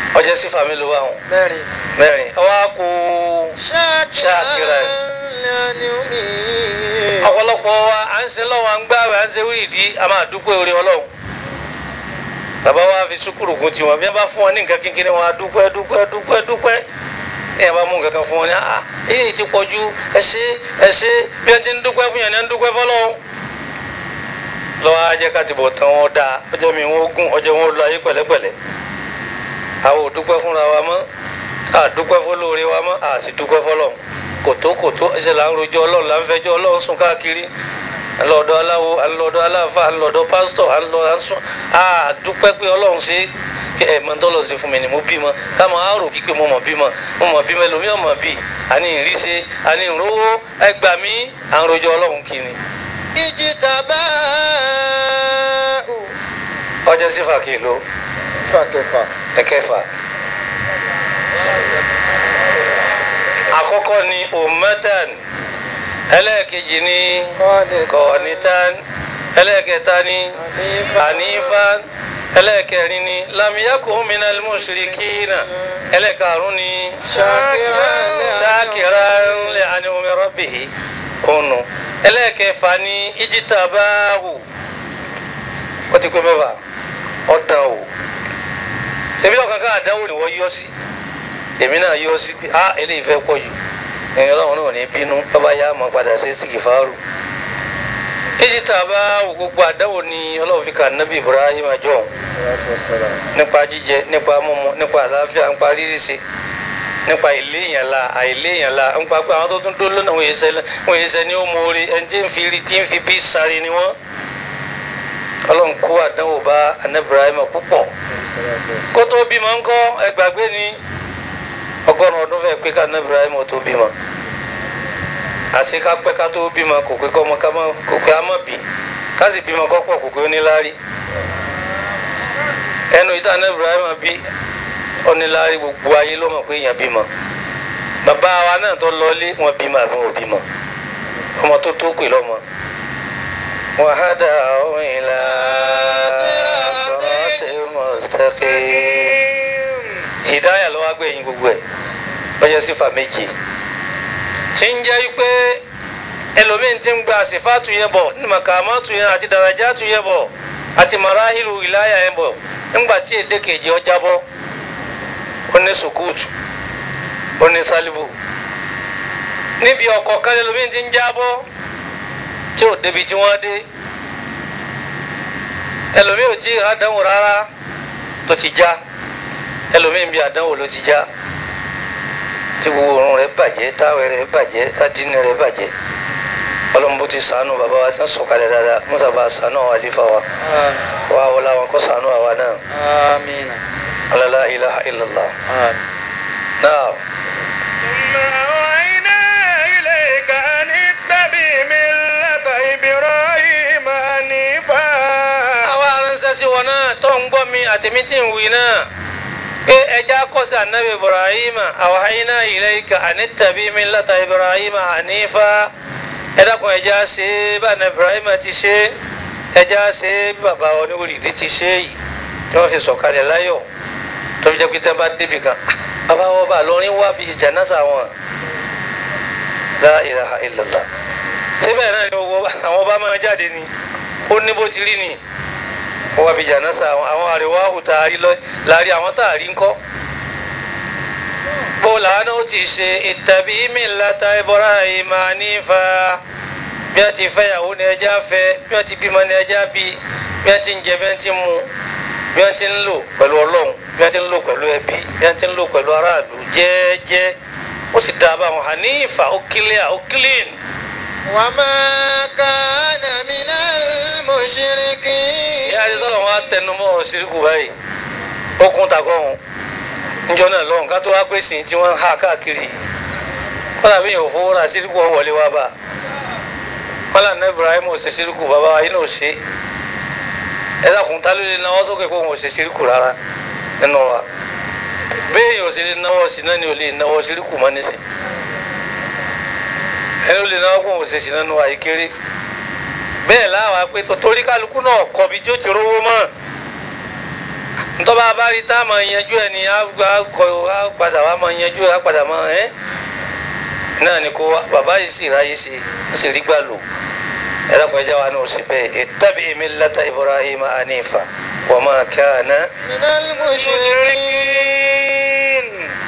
ọjọ́ sífà mélòó wà wọn mẹ́rin. mẹ́rin ọwọ́ kó ṣáàkìrà lẹ́ni ọ̀pọ̀lọpọ̀ wa à ń ṣe lọ́wọ́ à ń gbààwẹ̀ à ń ṣe wíìdí a máa dúpẹ́ orí ọlọ́run bàbá wa fi sùkúrù gun tiwọn bí wọn bá fún wọn ní nǹkan kékeré wọn á dúpẹ́ dúpẹ́ dúpẹ́ dúpẹ́ ní ẹ bá mú nǹkan kan fún wọn ní à èyí ti pọ̀ ju ẹ ṣé ẹ ṣé bí wọn ti ń dúpẹ́ fún yẹn ní ẹ ń dúpẹ́ fọlọ́run lọ́wọ́ á jẹ́ ká ti bọ̀ tán wọn dáa ọjọ́ mi wọn gùn ọjọ́ wọn lọ ayé pẹ̀lẹ́pẹ̀lẹ́ àwọn ò dúpẹ́ fúnra wa mọ́ à dúpẹ́ fọlọ́ọ̀rẹ́ wa mọ́ à sì dúpẹ́ fọlọ́run kòtó kòtó ẹsẹ̀ là ń rojọ́ ọlọ́run là ń fẹjọ́ ọlọ́run sùn káàkiri alọ́dọ̀ aláwo alọ́dọ̀ aláfa alọ́dọ̀ pásítọ̀ alọ́ ansún a dúpẹ́ pé ọlọ́run ṣe kí ẹ mọ tọ́lọ̀ ṣe fún mi ni mo bímọ káàmọ́ á rò kíkẹ́ mo mọ̀ bímọ mo mọ̀ bímọ ẹlòmíràn mọ̀ bí àní ìríṣe àní ìrówó ẹgbà mí à ń rojọ́ ọlọ́run kí ni. ìjìtàbá ọjọ́ sífà kìló fàkẹfà. ẹ̀kẹfà. àkọ́kọ́ ni ummatan ẹlẹ́ẹ̀kejì ni kọ́ọ̀nìtàn ẹlẹ́ẹ̀kẹta ni hanifan ẹlẹ́ẹ̀kẹrin ni lamiyakun minal mushrikina ẹlẹ́ẹ̀karùn ni shakiran li an'umi rabbihi ònù ẹlẹ́ẹ̀kẹfà ni ijitabahu ó ti pé mẹ́fà ọ̀dàn o ṣebí ọ̀kan ká àdánwò ni wọ́n yọ sí èmi náà yọ sí pé a eléyìí fẹ́ pọ̀ jù ẹ̀yin ọlọ́run náà ní bínú bàbá yá máa padà sí sìkìfàárù èyí tá a bá wò gbogbo àdánwò ni ọlọ́run fi kà nábì Ibrahim àjọ nípa jíjẹ nípa mímu nípa àlàáfíà nípa rírìsì nípa ìléèyàn la àìléèyàn la nípa pé àwọn tó tún dó lónà wọ́n yé sẹ́ wọ́n yé sẹ́ ní ó mọ̀ọ́rẹ́ ẹni tí ń fi rí tí ń fi bí sáré ni wọ́n ọlọ́run kó àdánwò bá anabi Ibrahim púpọ̀ kó tó bímọ ńkọ́ ẹgbàgbé ni ọgọ́rùn ọdún fẹ́ pé ká anabi Ibrahim tó bímọ àti ká pẹ́ ká tó bímọ kò pé kọ́ ọmọ ká mọ́ kò pé á mọ̀ bí ká sì bímọ kọ́ pọ̀ kò pé ó ní láárí ẹnu ìta anabi Ibrahim bí ó ní láárí gbogbo ayé ló mọ̀ pé èèyàn bímọ bàbá wa náà tó lọlé wọn bímọ àbí wọn ò bímọ ọmọ tó tó pè lọ́mọ وهداه إلى صراط مستقيم هداية ló wá gbẹ̀yìn gbogbo ẹ̀ lọ́jọ́ sífà méje tí ń jẹ́ pé ẹlòmíín ti ń gba sífàtù yẹn bọ̀ ní màkàmátù yẹn àti dàrájátù yẹn bọ̀ àti màráhìlù ìláyà yẹn bọ̀ nígbà tí èdè kejì ọjà bọ́ ó ní sùkúùtù ó ní sálíbù níbi ọkọ̀ kan ẹlòmíín ti ń jábọ́ tí ò débi tí wọ́n dé ẹlòmíì ò tí ì rádánwò rárá tó ti já ẹlòmíì ń bí àdánwò ló ti já tí gbogbo òórùn rẹ̀ bàjẹ́ táwẹ̀ rẹ̀ bàjẹ́ tádínì rẹ̀ bàjẹ́ ọlọ́mọbó ti sànù bàbá wa tí wọ́n sọ̀kalẹ̀ dáadáa mọ́sàbà sànù àwọn àlífà wa wà wọlé àwọn kọ́ sànù àwa náà Amina. alala ilaha illallah Amin. náà ثم أوحينا إليك أن اتبع ملة إبراهيم حنيفا àwa aránṣẹ́ sí wọn náà tó ń gbọ́ mi àtẹ̀mí tí ń wí náà pé ẹja kọ́sí anabi ibrahim awhayna ilayka an ittabi millata ibrahim hanifa ẹ dákun ẹja ṣe é bá anabi ibrahim ti ṣe é ẹja ṣe é bí bàbá oníwòlídìí ti ṣe é yìí tí wọ́n fi sọ̀kalẹ̀ láyọ̀ tó fi jẹ́ pé tẹ́ bá débi kan bàbá wọn bá lọrin wá bíi jánásà wọn la ilaha illallah síbẹ̀ náà ni owó àwọn bá máa jáde ni ó ní bó ti rí ni wọ́n wá bíi jánásà àwọn àwọn àríwá àhùtà àrí lọ láàrin àwọn tá a rí ńkọ́ bó làánà ó ti ṣe ittabi millata Ibrahim hanifa bí wọ́n ti fẹ́yàwó ni ẹja fẹ́ bí wọ́n ti bímọ ni ẹja bí bí wọ́n ti ń jẹ bí wọ́n ti ń mu bí wọ́n ti ń lò pẹ̀lú ọlọ́run bí wọ́n ti ń lò pẹ̀lú ẹbí bí wọ́n ti ń lò pẹ̀lú aráàlú jẹ́ẹ́jẹ́ ó sì dáa báwọn hanifa ó kílíà ó clean وما كان من المشركين ìyá àti sọ́dọ̀ wọn á tẹnu mọ́ ọ síríkù báyìí ó kún takọ́ wọn níjọ́ náà lọ́hùn ká tó wá pè sí tí wọ́n ń ha káàkiri kọ́lá bí yóò fowó ra síríkù wọn wọlé wá bá kọ́lá ní Ibrahim ò ṣe síríkù bàbá wa yìí náà ò ṣe ẹ dákun tá ló lè náwó sókè kó wọn ò ṣe síríkù rárá nínú wa béèyàn ò sì lè náwó sí náà ni ò lè náwó síríkù mọ́ nísìn ẹni ò lè náwó kó wọn ò ṣe sí nínú wa yìí kéré bẹ́ẹ̀ láwa pé torí kálukú náà kọbi tí ó ti rówó mọ́ ntọ́ba abárí tá a máa yanjú ẹ̀ ní àkọ́ padà wá máa yanjú ẹ̀ á padà máa ẹ́ náà ni kó wá bàbá yìí sì ráyè sí ó sì rí gbà lò ẹ̀rọ pẹ̀já wa náà ó sì bẹ́ẹ̀ ittabi millata Ibrahima hanifa wa ma kana من المشركين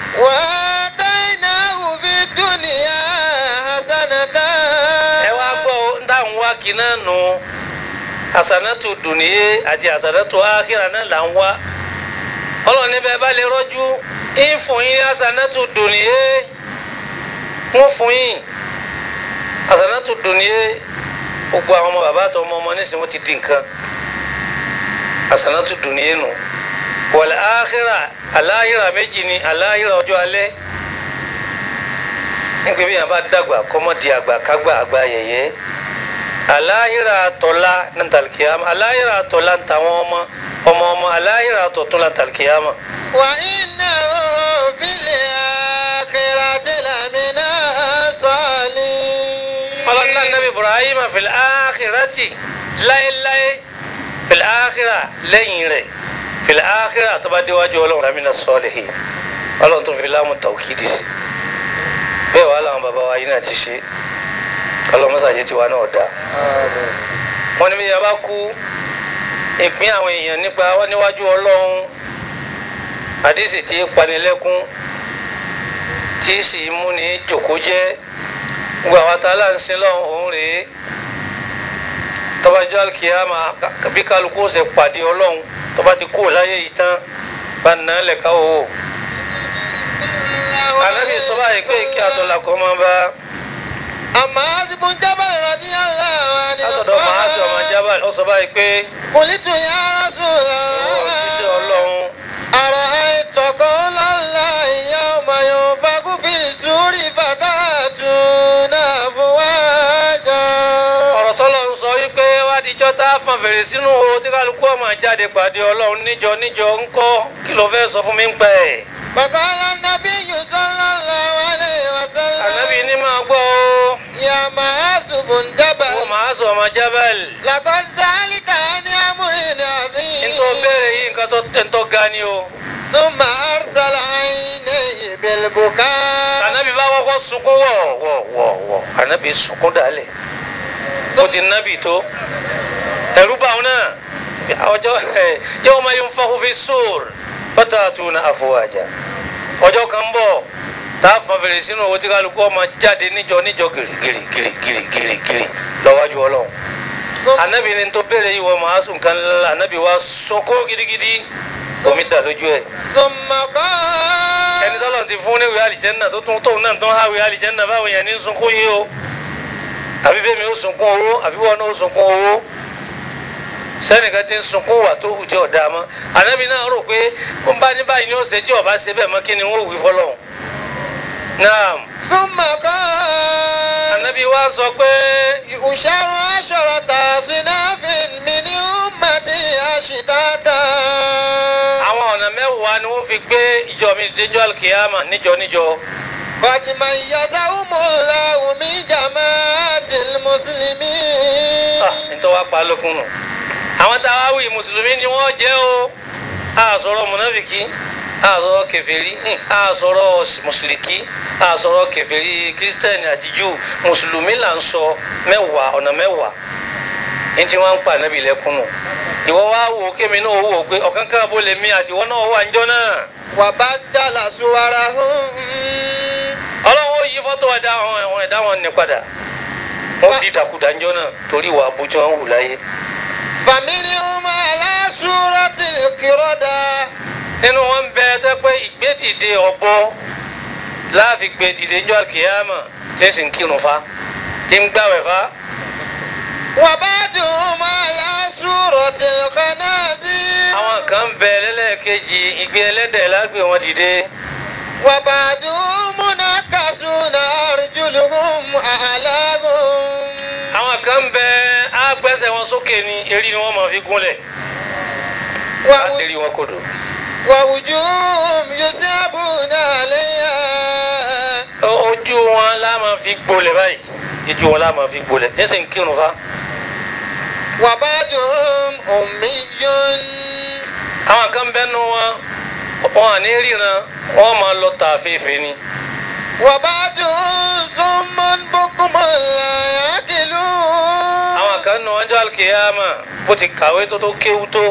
وآتيناه في الدنيا حسنة ẹ wá gbọ́ ń táwọn wá kí náà nù àsànàtù dùnìyé àti àsànàtù áhìrà náà là ń wá ọlọ́run níbẹ̀ bá lè rọ́jú ń fún yín ní àsànàtù dùnìyé wọ́n fún yín àsànàtù dùnìyé gbogbo àwọn ọmọ bàbá àti ọmọ ọmọ nísìnyí wọ́n ti di nǹkan àsànàtù dùnìyé nù wal áhìrà aláhìrà méjì ni aláhìrà ọjọ́ alẹ́ nígbà bí yàn bá dàgbà kọ́mọ́ di àgbà kágbà àgbà yẹ̀yẹ́ aláhìrà tọ́lá ní tàlkìyàmà aláhìrà tọ́lá ní tàwọn ọmọ ọmọ ọmọ aláhìrà tọ̀tún ní tàlkìyàmà. وإنه في الآخرة لمن الصالحين ọlọ́dún nàbí ibrahim fil áhìrátì láéláé fil áhìrà lẹ́yìn rẹ̀ fil áhìrà tó bá déwájú ọlọ́run ramina sọ́ọ̀lì ọlọ́run tó fi láàmú tàwùkìdì sí bẹ́ẹ̀ wàá làwọn bàbá wa yìí náà ti ṣe ọlọ́run mọ́sàájì tiwa náà dáa wọ́n ní bí yàrá bá kú ìpín àwọn èèyàn nípa wọn níwájú ọlọ́run àdìsí tí panilẹ́kún tí sì mú ní jòkó jẹ́ gbogbo àwọn atálà ń sin lọ́hùn òun rèé tọ́bajọ́ alikiyama bí kálukú ó ṣe pàdé ọlọ́run tọ́ba ti kú láyé yìí tán bá nà án lẹ̀ka o. ànábì sọ báyìí pé kí atọ́lá kọ́ máa bá أما حسب جبل رضي الله عنه látọ̀dọ̀ màásù ọmọ jábàlì ó sọ báyìí pé قلت يا رسول ìwọ òṣìṣẹ́ الله ọlọ́run. أرأيت قول الله يوم ينفخ في السور فتأتون أفواجا ọ̀rọ̀ tọ́lọ̀ ń sọ wípé wádìíjọ́ tá a fọn fèrè sínú o tí kálukú ọmọ jáde pàdé ọlọ́run níjọ níjọ ń kọ́ kí ló fẹ́ sọ fún mi ń pẹ́ ẹ̀. فقال النبي صلى الله عليه ànábì وسلم ní máa gbọ́ o يا معاذ بن جبل wọ́n máa sọ ọmọ jábẹ́lì لقد سألت عن أمر nítorí عظيم béèrè yìí nǹkan tó tẹ̀ ń tọ́ ga ni o. ثم أرسل عينيه بالبكاء ànábì bá kọ́kọ́ sunkún wọ̀ wọ̀ wọ̀ wọ̀ ànábì sunkún dálẹ̀ ó ti nábì tó ẹ̀rú bá wọn náà ọjọ́ yawma yunfakhu fi sur fatatuna afwaja ọjọ́ kan bọ̀ tá a fọn fèrè sínú owó tí kálukú ọmọ jáde níjọ níjọ gìrì gìrì gìrì gìrì gìrì gìrì lọ́wájú ọlọ́run anabi ni tó béèrè yìí wọ màá sùn kan lọ́la anabi wa sọkó gidigidi omi dà lójú ẹ̀ ثم ẹni قال tọ́lọ̀ ti fún ní ìwé àlìjẹ́nà tó tún tóun náà tó ń háwé àlìjẹ́nà báwo yẹn ní sunkún yìí o àbí bẹ́ẹ̀ mi ó sunkún owó àbí wọn náà ó sunkún owó sẹ́nìkan ti ń sunkún wà tó hù tí ọ̀dà mọ́ ànábì náà rò pé ó ń bá ní báyìí ní ó ṣe tí ọba ṣe bẹ́ẹ̀ mọ́ kí ni wọ́n wí fọlọ́hún. naam ثم قال ànábì wa sọ pé يؤشر عشرة أصناف من أمتي أشتاتا àwọn ọ̀nà mẹ́wàá ni wọ́n fi gbé ìjọ mi déjọ́ alikiyama níjọ níjọ قد ميزهم الله من جماعة المسلمين Ah, nítorí wàá pa lókun nù. àwọn tá a wá wí mùsùlùmí ni wọ́n jẹ́ o a sọ̀rọ̀ mùnàfìkì a sọ̀rọ̀ kèfèrí hmm, a sọ̀rọ̀ mùsùlùkì a sọ̀rọ̀ kèfèrí kírísítẹ́nì àti jù mùsùlùmí là ń sọ mẹ́wàá ọ̀nà mẹ́wàá ní tí wọ́n ń pa nábì lẹ́kún nù. ìwọ wá wò ó kémi náà wò ó pé ọ̀kan kan bó lè mí àti ìwọ náà wà níjọ́ náà. وبدل صورهم ọlọ́run ó yí fọ́tò ẹ̀dá àwọn ẹ̀wọ̀n ẹ̀dá wọn ní padà wọ́n ti dàkúdà níjọ́ náà torí ìwà àbújá wọn wù láyé. فمنهم على صورة القردة nínú wọn bẹ tó pé ìgbédìde ọ̀bọ láàfin gbèdìde ńjọ́ àkìyàmà tí ń sì ń kírun fa tí ń gbàwẹ̀ fa وبعضهم على صورة الخنازير àwọn kan bẹ lẹ́lẹ́kejì ìgbé ẹlẹ́dẹ̀ lágbè wọn dìde وبعضهم منكسون أرجلهم أعلاهم àwọn kan bẹ àgbẹ̀sẹ̀ wọn sókè ní eré ni wọ́n máa fi gúnlẹ̀ وو- láti rí wọn kodò ووجوههم يسابون عليها O- ojú wọn la máa fi gbolẹ̀ báyìí ojú wọn la máa fi gbolẹ̀ ní sì ń kírun fa وبعضهم أمي àwọn kan bẹ́nu wọn wọn à ní ríran wọn máa lọ tàféfé ni وبعدهم صم بكم لا يعقلون àwọn kan nu ọjọ́ alkiyama bó ti kàwé tó tó kéwú tó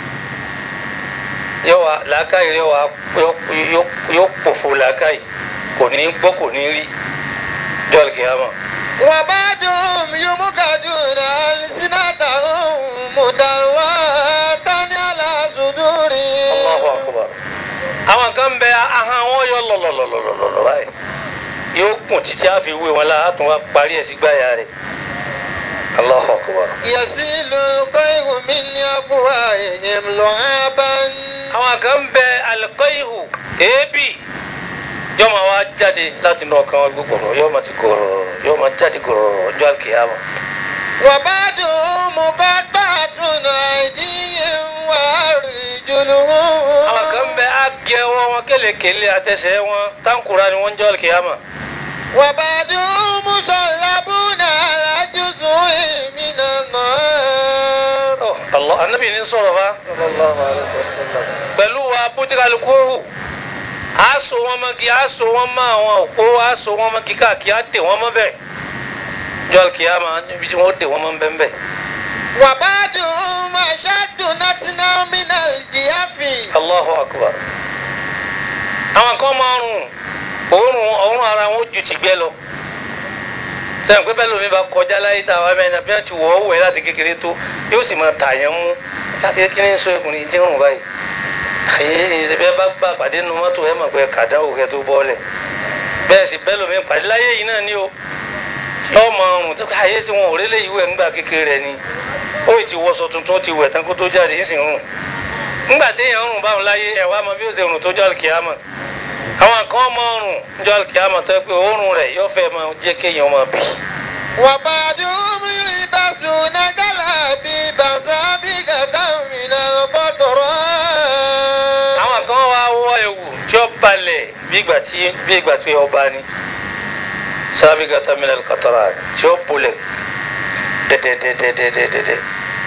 yóò wá làákàyè yóò wá yóò- yóò- yóò pòfo làákàyè kò ní gbọ́ kò ní rí ọjọ́ alkiyama. وبعدهم يمكدون ألسنتهم مدروة على صدورهم Allahu akbar. àwọn kan bẹ ahọ́n wọn yọ lọlọlọlọlọ báyìí yóò kùn títí àfi wé wọn la àtún wa parí ẹ̀ sí gbáyà rẹ̀ Allahu akbar. يسيل القيء من أفواههم لعابا àwọn kan bẹ alikọ́yìhù èébì yóò máa wá jáde láti inú ọkàn wọn gbogbo yóò máa ti gòrò yóò máa jáde gòrò ọjọ́ àkìyàmọ̀. وبعدهم مقطعة أيديهم وأرجلهم àwọn kan bẹ àgẹ wọn wọn kélekèlé àtẹsẹ̀ wọn táǹkùrà ni wọ́n ń jọ́ àkìyàmọ̀. وبعدهم مصلبون على جزء من النار Ọ, Allah anabi ní sọ̀rọ̀ fa صلى الله عليه وسلم pẹ̀lú wa bótíkàlùkù hù á so wọn mọ́ kí á so wọn mọ́ àwọn òpó á so wọn mọ́ kí káàkiri á dè wọn mọ́ bẹ́ẹ̀ jọ́ àkìyàmọ̀ níbi tí wọ́n dè wọn mọ́ bẹ́ẹ̀ bẹ́ẹ̀. وبعدهم أشد نتنا من الجياف Allahu akbar. àwọn kan máa rùn òórùn òórùn ara wọn ju tìgbẹ́ lọ sẹ́yìn pé bẹ́ẹ̀ lómi bá kọjá láyé tá a wá mẹ́rin bí wọ́n ti wọ̀ ọ́ wẹ̀ láti kékeré tó yóò sì máa tà yẹn mú láti kí ni sọ ẹkùnrin tí ń rùn báyìí àyè ìṣẹ̀bẹ́ bá gbà pàdé nu mọ́tò ẹ̀ mọ̀ pé kàdá òkè tó bọ́ọ̀lẹ̀ bẹ́ẹ̀ sì bẹ́ẹ̀ lómi pàdé láyé yìí náà ni o yóò máa rùn tó ká àyè sí wọn ò rélé yìí wẹ̀ ńgbà kékeré rẹ̀ ni ó ì ti wọṣọ tuntun ó ti wẹ̀ tán kó tó jáde ń sì rùn ńgbà téèyàn ń rùn báwọn láyé ẹ̀ wá mọ bí ó ṣe rùn tó jọ́ àlùkìyàmọ̀ àwọn kan máa ń rùn jọ́ àlùkìyàmọ̀ tó yẹ pé òórùn rẹ̀ yóò fẹ́ máa jẹ́ kéèyàn máa bì وبعدهم يلبسون جلابيب سابقة من القطران àwọn kan wá wọ ewu tí ó balẹ̀ bí ìgbà tí bí ìgbà tí ọba ni sábìgàtà minal qatarat tí ó bolẹ̀ dẹ́dẹ́dẹ́dẹ́dẹ́dẹ́dẹ́.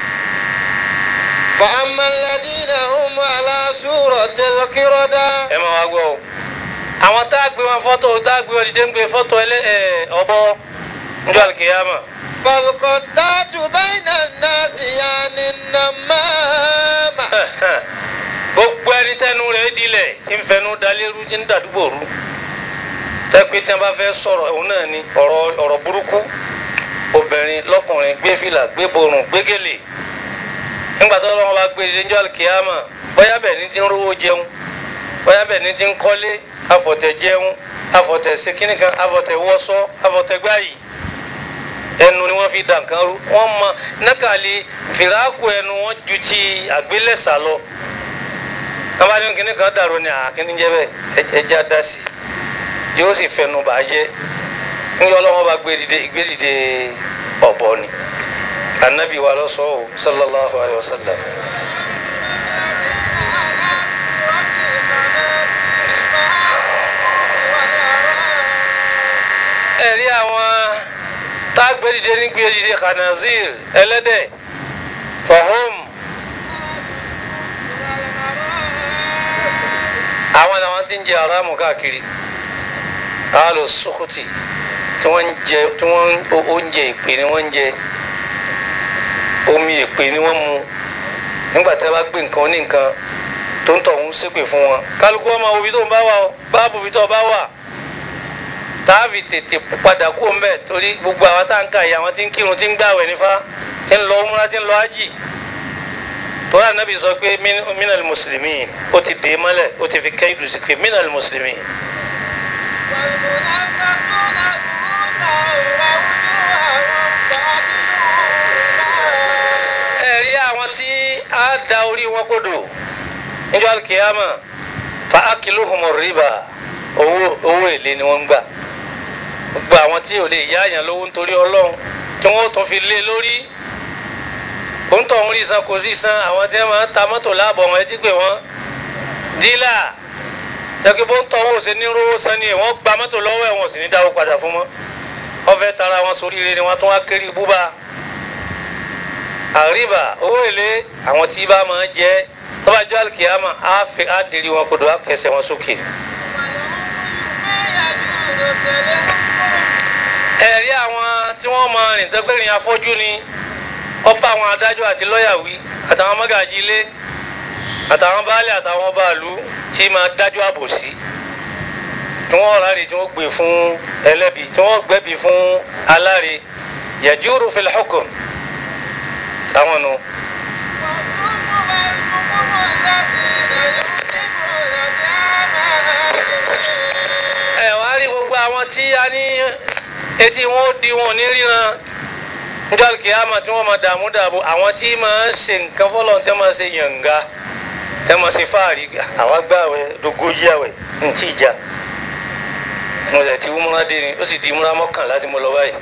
فأما الذين هم على سورة القردة ẹ máa wá gbọ́ o àwọn tá a gbé wọn fọ́tò tá a gbé wọn dìde ń gbé fọ́tò ẹlẹ́ ẹ ọ̀bọ njọ́ àlùkìyàmọ̀ فالقطات بين الناس يعني النمامة gbogbo ẹni tẹnu rẹ̀ dilẹ̀ tí ń fẹnu dalérú tí ń dàdúgbò rú tẹ́pẹ́ tí wọ́n bá fẹ́ sọ̀rọ̀ òun náà ni ọ̀rọ̀ ọ̀rọ̀ burúkú obìnrin lọ́kùnrin gbé fìlà gbé borùn gbé gèlè nígbà tó lọ́wọ́ bá gbé ilé njọ́ àlùkìyàmọ̀ bóyá bẹ́ẹ̀ ni ti ń rówó jẹun bóyá bẹ́ẹ̀ ni ti ń kọ́lé afọ̀tẹ̀ jẹun afọ̀tẹ̀ sekínìkan afọ̀tẹ̀ wọ́sọ́ afọ̀tẹ̀ gbáyìí ẹnu ni wọ́n fi dà nǹkan rú wọ́n mọ nákàlí fìràkù ẹnu wọn ju ti àgbélẹ̀sà lọ abáni kìnnì kan dàrú ni àkíní jẹ bẹ́ẹ̀ ẹjẹ adásí yóò sì fẹnu bàjẹ́ níjọ ọlọ́wọ́ bá gbé dìde gbé dìde ọ̀bọ ni anabi wa lọ sọ o sallallahu alayhi wa sallam. ẹ̀rí àwọn tá a gbé dìde ní gbé dìde khanazir ẹlẹ́dẹ̀ fahum àwọn làwọn ti ń jẹ aráàmù káàkiri àlò sùkùtì tí wọ́n ń jẹ tí wọ́n ń oúnjẹ ìpè ni wọ́n ń jẹ omi ìpè ni wọ́n mu nígbà tí wọ́n bá gbé nǹkan ní nǹkan tó ń tọ̀hún ṣépè fún wọn kálukú ọmọ òbí tó ń bá wà ó báàbò òbí tó bá wà táàbì tètè padà kú mbẹ torí gbogbo àwọn tá à ń ka yìí àwọn tí ń kírun tí ń gbàwẹ̀ nífa tí ń lọ múra tí ń lọ ájì torí ànábì sọ pé minal muslimin ó ti dè é mọ́lẹ̀ ó ti fi kẹ́yìn lùsí pé minal muslimin. والمنافقون رؤوسهم ووجوههم كادرون ẹ̀rí àwọn tí a da orí wọn kodò níjọ́ alikiyama fa akiluhumu riba owó owó èlé ni wọ́n ń gbà gbogbo àwọn tí ò lè yá àyàn lówó nítorí ọlọ́run tí wọ́n tún fi lé lórí òǹtọ̀ ń rí san kò sí san àwọn tí wọ́n máa ń ta mọ́tò láàbọ̀ wọn ẹtí pé wọ́n dílà jẹ́kí bó ń tọ́ owó ṣe ní rówó san ni wọ́n gba mọ́tò lọ́wọ́ ẹ̀ wọ́n sì ní dáwó padà fún mọ́ wọ́n fẹ́ tara wọn sórí ire ni wọ́n tún wá kéré búba àríbà owó èlé àwọn tí bá máa jẹ tó bá jọ alikiyama á fi á dèrè wọn kodò á kẹsẹ̀ wọn sókè. ẹ̀rí àwọn tí wọ́n máa rìn tẹ́gbẹ́rìn afọ́jú ni ọba àwọn adájọ́ àti lọ́ọ̀yà wí àtàwọn mọ́gàjì ilé àtàwọn baálé àtàwọn báàlú tí máa dájọ́ àbòsí tí wọ́n ráre tí wọ́n gbé fún ẹlẹ́bi tí wọ́n gbẹ́bi fún aláre yajuru fil hukm àwọn nu. ẹ wá rí gbogbo àwọn tí a ní etí wọn ó di wọn ò ní ríran níjọ́ kìámà tí wọ́n máa dààmú dààbò àwọn tí máa ń ṣe nǹkan fọlọ́ tí wọ́n máa ṣe yànga tí wọ́n máa ṣe fáàrí àwọn agbáwẹ̀ dógójì àwẹ̀ ní tí ìjà mo lè ti múra dé ni ó sì di múra mọ́kànlá tí mo lọ báyìí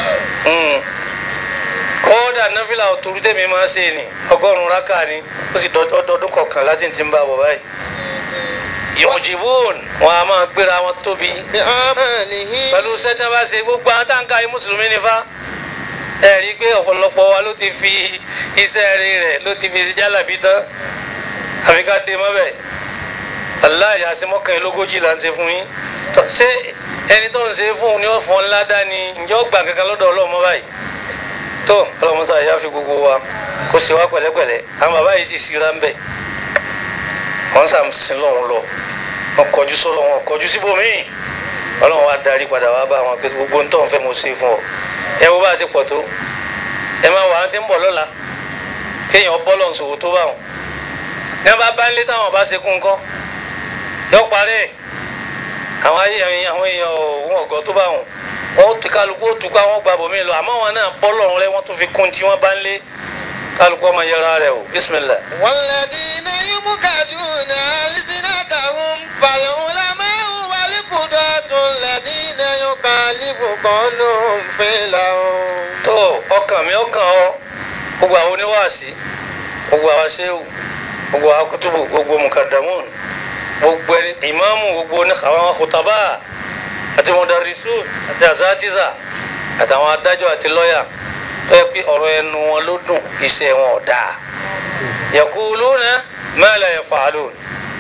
kódà náfìlà òtòrú tèmi máa ń ṣe ni ọgọ́rùn-ún rákà ni ó sì dọdún kọkànlá tí n ti ń bá bọ̀ báyìí yòòjìbòn wọn a máa gbéra wọn tóbi pẹ̀lú sẹ́tẹ́ bá ṣe gbogbo àwọn táǹkà yìí mùsùlùmí ni fa ẹ rí i pé ọ̀pọ̀lọpọ̀ wa ló ti fi iṣẹ́ rí rẹ̀ ló ti fi jálàbí tán àfi ká dé mọ́bẹ̀ aláì àṣemọ́kànlélógójì là ń ṣe fún yín ṣé ẹni tó ń ṣe fún un ni ó fọ́n ńlá dání ǹjẹ́ ó gbà kankan lọ́dọ̀ ọlọ́mọ báyìí tó ọlọ́mọṣá yá fi gbogbo wa kó ṣe wá pẹ̀lẹ́pẹ̀lẹ́ àwọn bàbá yìí sì síra ń bẹ̀ wọ́n sàm sí lọ́hùn lọ wọ́n kọjú sọ́lọ́ wọn kọjú síbòmíì ọlọ́run wa darí padà wá bá wọn pé gbogbo ń tọ́ ń fẹ́ mo ṣe fún ọ ẹ wo bá a ti pọ̀ tó ẹ máa wà á ti ń bọ̀ lọ́la kéèyàn bọ́lọ̀ ṣòwò tó bá wọn ní wọn bá bá ń lé táwọn bá ṣe kún kọ́ yọ parẹ́ àwọn ayé àwọn èèyàn òun ọ̀gọ́ tó bá wọn wọn ti kálukú ó tukọ̀ àwọn gba bòmí lọ àmọ́ wọn náà bọ́lọ̀ rẹ wọ́n tún fi kún tí wọ́n bá ń lé kálukú ọmọ yẹra rẹ o bisimilah. والذين يمكدون ألسنتهم فالعلماء والقضاة الذين يخالف قولهم فعلهم tó ọkàn mi ọkàn ọ gbogbo àwọn oníwàásí gbogbo àwọn aṣẹ́wò gbogbo àwọn kutubu gbogbo mukadamun gbogbo ẹni ìmáàmù gbogbo ní àwọn kutaba àti mudarisun àti asatiza àtàwọn adájọ́ àti lọ́yà tó yẹ pé ọ̀rọ̀ ẹnu wọn ló dùn iṣẹ́ wọn ò dáa yaquluna ma la yaf'alun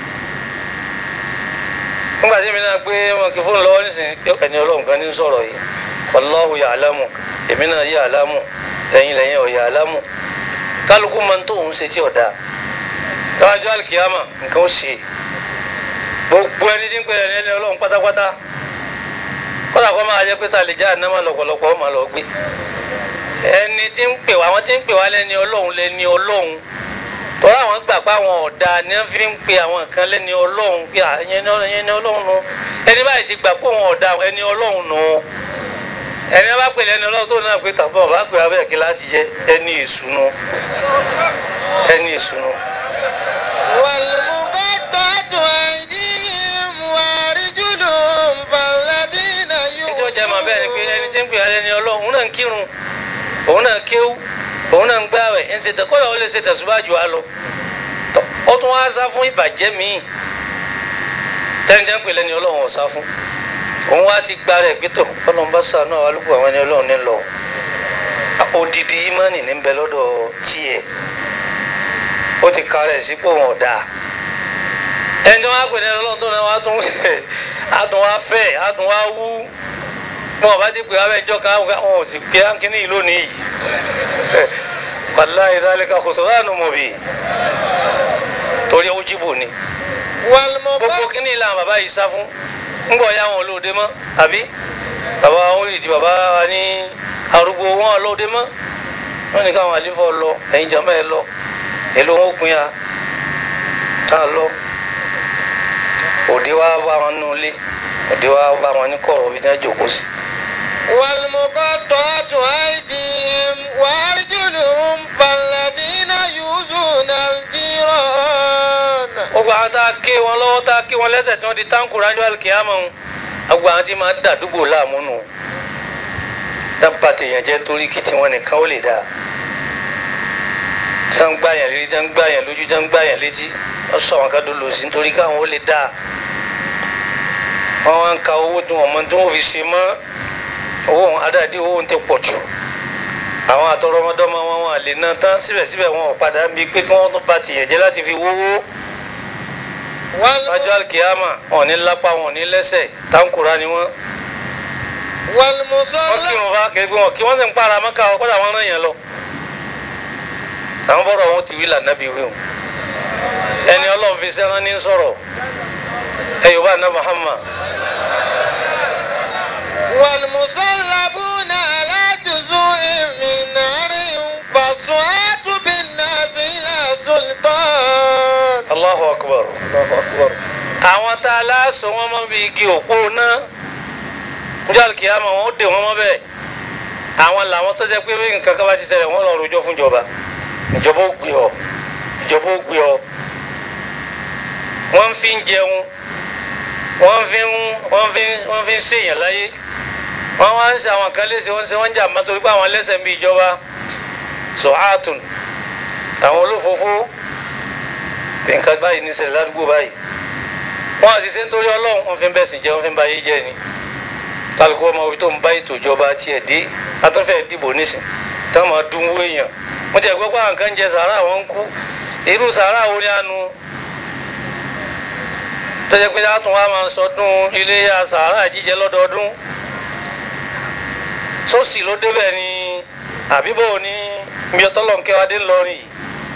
nígbà tí mi náà gbé wọn kí fóònù lọ́wọ́ nísìnyí ẹni ọlọ́run kan ní sọ̀rọ̀ yìí wallahu ya'lamu èmi náà ya'lamu ẹ̀yin lẹ́yìn ọ̀ ya'lamu kálukú máa ń tó òun ṣe tí ọ̀dà káwájú alikiyama nǹkan ó ṣe gbogbo ẹni tí ń pè é ẹni ọlọ́run pátápátá kọ́lá kọ́ máa jẹ́ pé sàlẹ̀já ànámà lọ́pọ̀lọpọ̀ ọmọ lọ gbé ẹni tí ń pè wá àwọn tí ń pè wá lẹ́ni ọlọ́run lẹ́ni ọlọ́run tọ́lá àwọn gbà pé àwọn ọ̀dà ni wọ́n fi ń pe àwọn kan lẹ́ni ọlọ́run pé ẹni ọlọ́run nu ẹni báyìí ti gbà pé òun ọ̀dà ẹni ọlọ́run nu ẹni bá pè lẹ́ni ọlọ́run tó náà pé tàbí ọba pè abẹ́ kí láti jẹ́ ẹni ìsúnú ẹni ìsúnú. والمقطعة أيديهم وأرجلهم فالذين nítorí ọjà máa bẹ́ẹ̀ ni pé ẹni tí ń pè ẹni ọlọ́run òun náà ń kírun òun náà ń kéwú òun náà ń gbààwẹ̀ ń ṣe tẹ̀kọ́ yà ó lè ṣe tẹ̀síwájú wa lọ Tọ́, ó tún wá sá fún ìbàjẹ́ míì tẹ́nìtẹ́ ń pè lẹ́ni ọlọ́run ò sá fún òun wá ti gba rẹ̀ gbé tọ̀ ọlọ́run bá sànú àwọn alùpùpù àwọn ẹni ọlọ́run ní lọ odidi imani ní bẹ lọ́dọ̀ tiẹ̀ ó ti ka rẹ̀ sípò wọn ọ̀dà ẹni tí wọ́n á pè ní ọlọ́run tó náà wá tún adùn wá fẹ́ adùn wá wú wọn bá ti pè wá bẹ́ẹ̀ jọ́ ká wọn ò sì pé ánkíní yìí lónìí yìí wàláyé dálẹ́ka kò sọ̀rọ̀ àánú mọ̀ bí torí ó jìbò ni gbogbo والمقطعة kíní ìlànà bàbá yìí sá fún ńgbọ̀ ya wọn olóde mọ́ àbí bàbá wọn lè di bàbá wa ní arúgbó wọn olóde mọ́ wọn ní káwọn àlífọ́ lọ ẹ̀yin jọmọ́ ẹ lọ èlò wọn ó pin ya ká lọ òde wa bá wọn nù ilé òde wa bá wọn ní kọ̀rọ̀ bí wọ́n jókòó sí. والمقطعة أيديهم وأرجلهم فالذين يؤذون الجيران gbogbo àwọn tá a ké wọn lọ́wọ́ tá a ké wọn lẹ́sẹ̀ tí wọ́n di táǹkù ránjọ́ àlùkìyàmọ̀ ń gbogbo àwọn tí máa ń dàdúgbò láàmú nù dábàá tèèyàn jẹ́ torí kí tiwọn nìkan ó lè dáa tí wọ́n ń gbá yẹn létí tí wọ́n ń gbá yẹn lójú tí wọ́n ń gbá yẹn létí wọ́n sọ àwọn kan lò sí nítorí káwọn ó lè dáa wọ́n wá ń ka owó tí wọ́n mọ tí wọ́n fi ṣe mọ́ owó òun adáàdé owó òun ti pọ̀ jù àwọn àtọrọmọdọ́mọ wọn wọn lè ná tán síbẹ̀síbẹ̀ wọn ò padà ń bi pé kí wọ́n tún ba tìyẹ̀ jẹ́ láti fi wówó lọ́jọ́ alikiyama wọn ò ní lápá wọn ò ní lẹ́sẹ̀ táǹkùrá ni wọ́n wọ́n والمصلى kírun fa kiri pé wọn kí wọ́n sì ń para mọ́ká wọn kọ́dà wọn rán yẹn lọ àwọn bọ́dọ̀ wọn ti wí lànà bí wí o ẹni ọlọ́run fi sẹ́rán ní sọ̀rọ̀ ẹ yorùbá ná Muhammad والمصلبون على جزوع من نار فالصعات بالناس إلى سلطان Allahu akbar Allahu akbar àwọn tá a láṣọ wọn mọ bí igi òpó náà njọ́ alikiyama wọn ó dè wọn mọ́ bẹ́ẹ̀ àwọn làwọn tó jẹ́ pé bí nǹkan kan bá ti ṣẹlẹ̀ wọ́n lọ rojọ́ fún ìjọba ìjọba ó gbé ọ ìjọba ó gbé ọ wọ́n fi ń jẹun wọ́n fi ń wọ́n fi ń wọ́n fi ń ṣèyàn láyé wọ́n wá ń ṣe àwọn kan léṣe wọ́n ń ṣe wọ́n ń jà má torí pé àwọn ẹlẹ́sẹ̀ ń bí ìjọba sọ̀hátùn àwọn olófòófó nǹkan báyìí ní ṣẹlẹ̀ ládùúgbò báyìí wọ́n àti ṣe ń torí ọlọ́run wọ́n fi ń bẹ̀sìn jẹ́ wọ́n fi ń ba ayé jẹ́ ni kálukú ọmọ orí tó ń bá ètò ìjọba tiẹ̀ dé atọ́fẹ́ dìbò nísìn táwọn máa dún owó èèyàn mo ti ẹ̀ gbọ́ pé àwọn kan ń jẹ sàárà wọn ń kú irú sàárà wo ni a nu tó jẹ́ pé látún wa máa sọdún iléyà sàárà jíjẹ lọ́dọọdún sọ́ọ̀sì ló débẹ̀ ni àbíbò ní miọ́tọ́lọ́ nkẹ́wádé ńlọrin yìí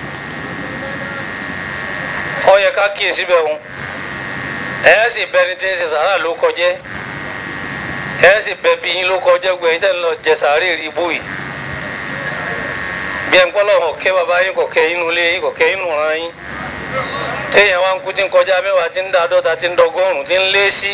ó yẹ ká kíyèsí bẹ́ẹ̀ wọn ẹ̀ sì bẹni tí ń ṣe sàárà ló kọjẹ́ ẹ sì bẹ bí yín ló kọjá gbẹ yín tẹ́ ń lọ jẹ sàárè rí ibú yìí bí ẹ ń gbọ́ lọ́wọ́ kẹ́ bàbá yín kò kẹ́ inú ilé yín kò kẹ́ inú ran yín téèyàn wá ń kú tí ń kọjá mẹ́wàá tí ń da àádọ́ta tí ń dọgọ́rùn tí ń lé sí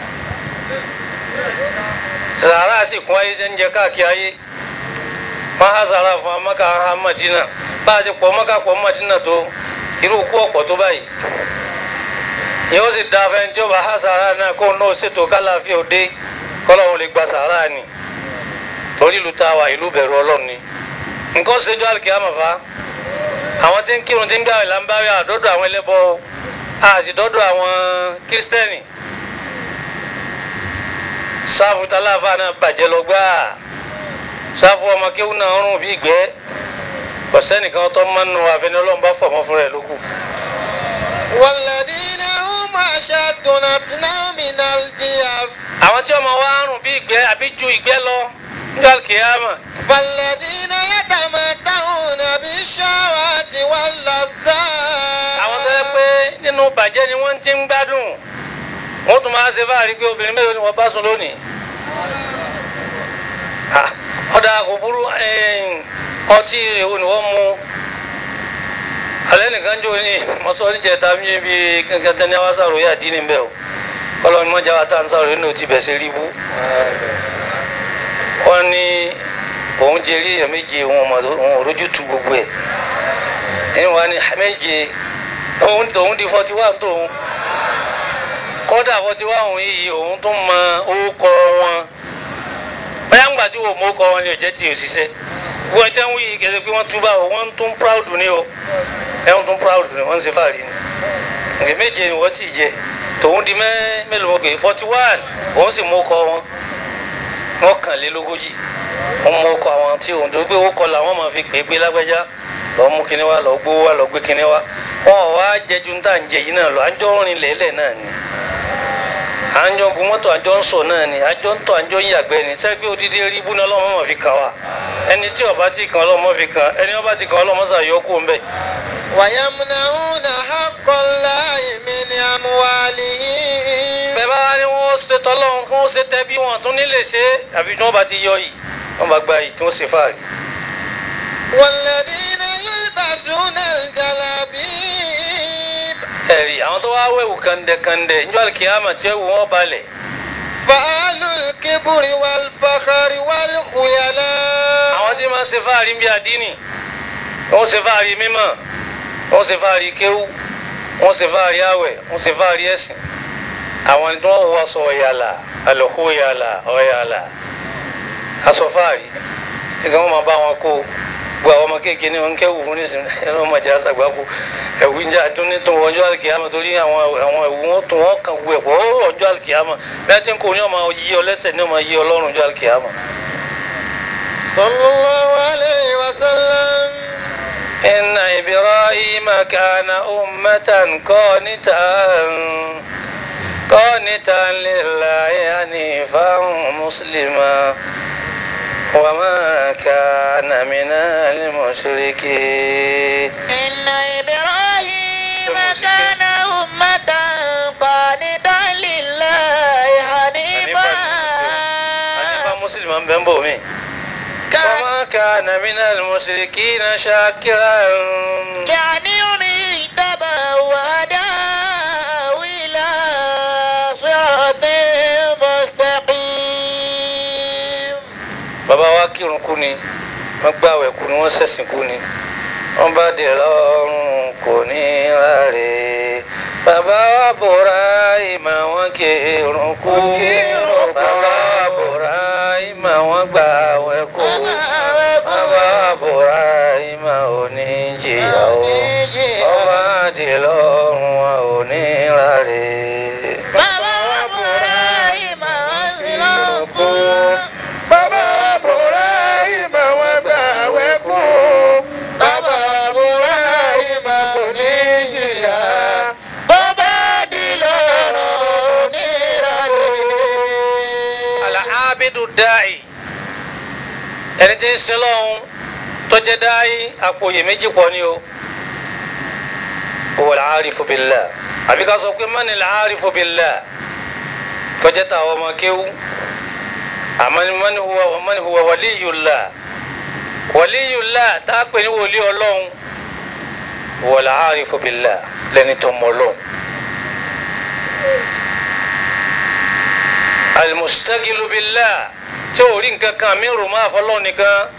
sàárà sì kún ayé ń jẹ káàkiri ayé wọn há sàárà fún amáka há Madina bá a ti pọ̀ mọ́ká pọ̀ Madina tó irú kú ọ̀pọ̀ tó báyìí yóò sì da fẹ́ tí ó bá há sàárà náà kó náà ṣètò kálàfíà òde kọ́lọ́hún lè gba sàárà ni torí ìlú tá a wà ìlú bẹ̀rù ọlọ́run ni nǹkan ṣe jọ àlùkìyàmọ̀ fa àwọn tí ń kírun tí ń gbà ìlà ń bá rí àdọ́dọ̀ àwọn ẹlẹ́bọ àti dọ́dọ̀ àwọn kírísítẹ́nì sáfù tálàfà náà bàjẹ́ lọ gbáà sáfù ọmọ kéwù náà ń rùn bí ìgbẹ́ kò sẹ́nìkan tó máa ń nu àfẹnì ọlọ́run bá fọ̀mọ́ fúnra ẹ̀ lókù. والذين هم أشد نتنا من الجياف àwọn tí ọmọ wa ń rùn bí ìgbẹ́ àbí ju ìgbẹ́ lọ nígbà kìíyàmọ̀ فالذين يتمتعون بالشهوات واللذات àwọn tó yẹ pé nínú bàjẹ́ ni wọ́n ti ń gbádùn wọ́n tún máa ṣe fáàrí pé obìnrin mélòó ni wọ́n bá sùn lónìí. Ah, ọ̀dà kò burú ẹ̀ẹ́n, ọtí èwo ni wọ́n mu alẹ́ nìkan jò ní mọ́tò níjẹta mi bí kankan tẹ́ ní wá sàrò yà dín ní bẹ́ẹ̀ o kọ́lọ́ ni mọ́jà wa tá à ń sàrò nínú ti bẹ̀ sí rí bú. wọ́n ní òun jẹ rí èèyàn méje òun ò mọ̀ tó- òun ò rójú tu gbogbo ẹ̀ ẹ̀yìn wa ni méje òun tòun di forty one tóun kódà forty one òun yìí òun tún mọ orúkọ wọn bóyá ń gbà tí wò mọ orúkọ wọn ni ò jẹ́ tí ò ṣiṣẹ́ wọ́n ẹjẹ́ ń wí yìí kẹsẹ̀ pé wọ́n túbà o wọ́n tún proud ni o ẹ̀wọ̀n tún proud ni wọ́n ń ṣe fàárí ni ǹgbẹ́ méje ni wọ́n ti jẹ tòun di mẹ́ mélòó mọ́ pé forty one òun sì mọ orúkọ wọn mọ́kànlélógójì wọ́n mọ orúkọ àwọn tí òun tó gbé orúkọ làwọn máa fi pè é pé lágbájá lọ́ọ́ mú kinní wá lọ́ọ́ gbówó wá lọ́ọ́ gbé kinní wá wọn ò wá jẹjú ń tà ń jẹ yìí náà lọ àjọ rìn lẹ́lẹ̀ náà ni àjọ gun mọ́tò àjọ ń sọ náà ni àjọ ń tọ́ àjọ ń yàgbẹ́ ni sẹ́gbẹ́ odidi rí ibú náà ọlọ́mọ máa fi kàn wá ẹni tí ọba ti kàn ọlọ́mọ fi kàn ẹni ọba ti kàn ọlọ́mọ sàyọkù ń bẹ̀. ويمنعون حق الله من أموالهم bẹ́ẹ̀ bá wá ní wọ́n ṣe tọ́lọ́run kí wọ́n ṣe tẹ́bí wọn tún nílé ṣe é àfi tí wọ́n bá ti yọ yìí wọ́n bá gba yìí tí wọ́n ṣe fáàrí. والذين يلبسون الجلابيب ẹ̀rí àwọn tó wá wẹ̀wù kàndẹ̀kàndẹ̀ níjọ́ àlùkìyàmà tí ẹ̀wù wọn balẹ̀ فأهل الكبر والفخر والخيلاء àwọn tí máa ń ṣe fáàrí ń bí àdínì wọ́n ṣe fáàrí mímọ́ wọ́n ṣe fáàrí kéwú wọ́n ṣe fáàrí àwẹ̀ wọ́n ṣe fáàrí ẹ̀sìn àwọn tí wọ́n wọ aṣọ ọ̀yàlà àlọ́kù ọ̀yàlà ọ̀yàlà aṣọ fáàrí tí kí wọ́n máa bá wọn kó gbogbo àwọn ọmọ kéèké ní wọn kéwù fún nísìnyí ẹni wọn máa jẹ àṣàgbákò ẹ̀wù ń jà tún ní tún ọjọ́ àlùkìyàmọ̀ torí àwọn àwọn ẹ̀wù wọn tún wọn kàn wù ẹ̀pọ̀ ó ọjọ́ àlùkìyàmọ̀ bí wọ́n ti ń kó ní ọmọ yí ọ lẹ́sẹ̀ ní ọmọ yí ọ lọ́rùn ọjọ́ àlùkìyàmọ̀. صلى الله عليه وسلم إن إبراهيم كان أمة قانتا قانتا لله حنيفا مسلما وما كان من المشركين إن إبراهيم كان أمة قانتا لله حنيفا حنيفا مسلما بنبومي وما كان من المشركين شاكرا يعني اجتبى وهداه إلى صراط مستقيم bàbá wa kírun kú ni wọ́n gbàwẹ̀ kú ni wọ́n ṣẹ̀sìn kú ni wọ́n bá dé lọ́rùn kò ní ráre bàbá wa bòrá ìmọ̀ wọn kírun kú bàbá wa bòrá ìmọ̀ wọn gbàwẹ̀ kú bàbá wa bòrá ìmọ̀ òní jìyà o wọ́n bá dé lọ́rùn wọn ò ní ráre. Bàbá wa búra ìmọ̀ wọn sí lọ́kù. bàbá bòrá ìmọ̀ wọn gbà wẹ́kú. Bàbá wa búra ìmọ̀ kò ní jìyà. Bàbá di lọ́rọ̀ nírọ̀lẹ́. alaabidu daayi ẹni tí ń sin lọ́hún tó jẹ́ daayi àpòyè méjì pọ̀ ni o wal aarifu billah àbí ká sọ pé mani aarifu billah tó jẹ́ tàwọn ọmọ kéwú àmọ́ mani huwa mani huwa waliyullah waliyullah tá a pè ní wòlíì ọlọ́hún wal aarifu billah lẹ́ni tó mọ̀ lọ́hún. alimustagilu billah tí o rí nǹkan kan mi rò máa fọlọ́ nìkan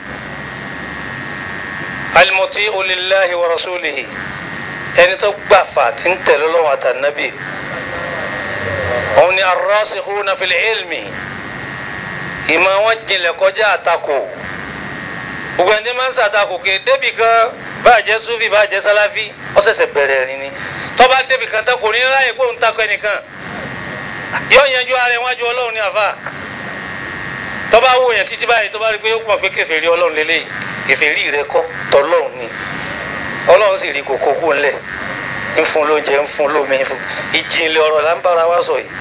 alimuti olilahi wa rasulihi ẹni tó gbà fà tí ń tẹ̀lé lọ́wọ́ àtànábì òun ni arrasikhuna fil ilmi ìmọ̀ wọn jinlẹ̀ kọjá àtakò gbogbo ẹni tí máa ń sàtakò ké débì kan báàjẹ́ sufi báàjẹ́ sáláfí ó ṣẹ̀ṣẹ̀ bẹ̀rẹ̀ rìn ni tó bá débì kan tó kò ní láyè pé òun takò ẹnìkan yóò yanjú ara ẹ̀ wájú ọlọ́run ní àfa tó bá wò yẹn títí báyìí tó bá rí pé ó pọ̀ pé kèfèrí ọlọ́run lélẹ́yìí kèfèrí rẹ kọ́ tọ́lọ́run ni ọlọ́run sì rí kókó kú ńlẹ̀ ń fún lóúnjẹ ń fún lómi ń fún ìjìnlẹ̀ ọ̀rọ̀ là ń bára wa sọ yìí.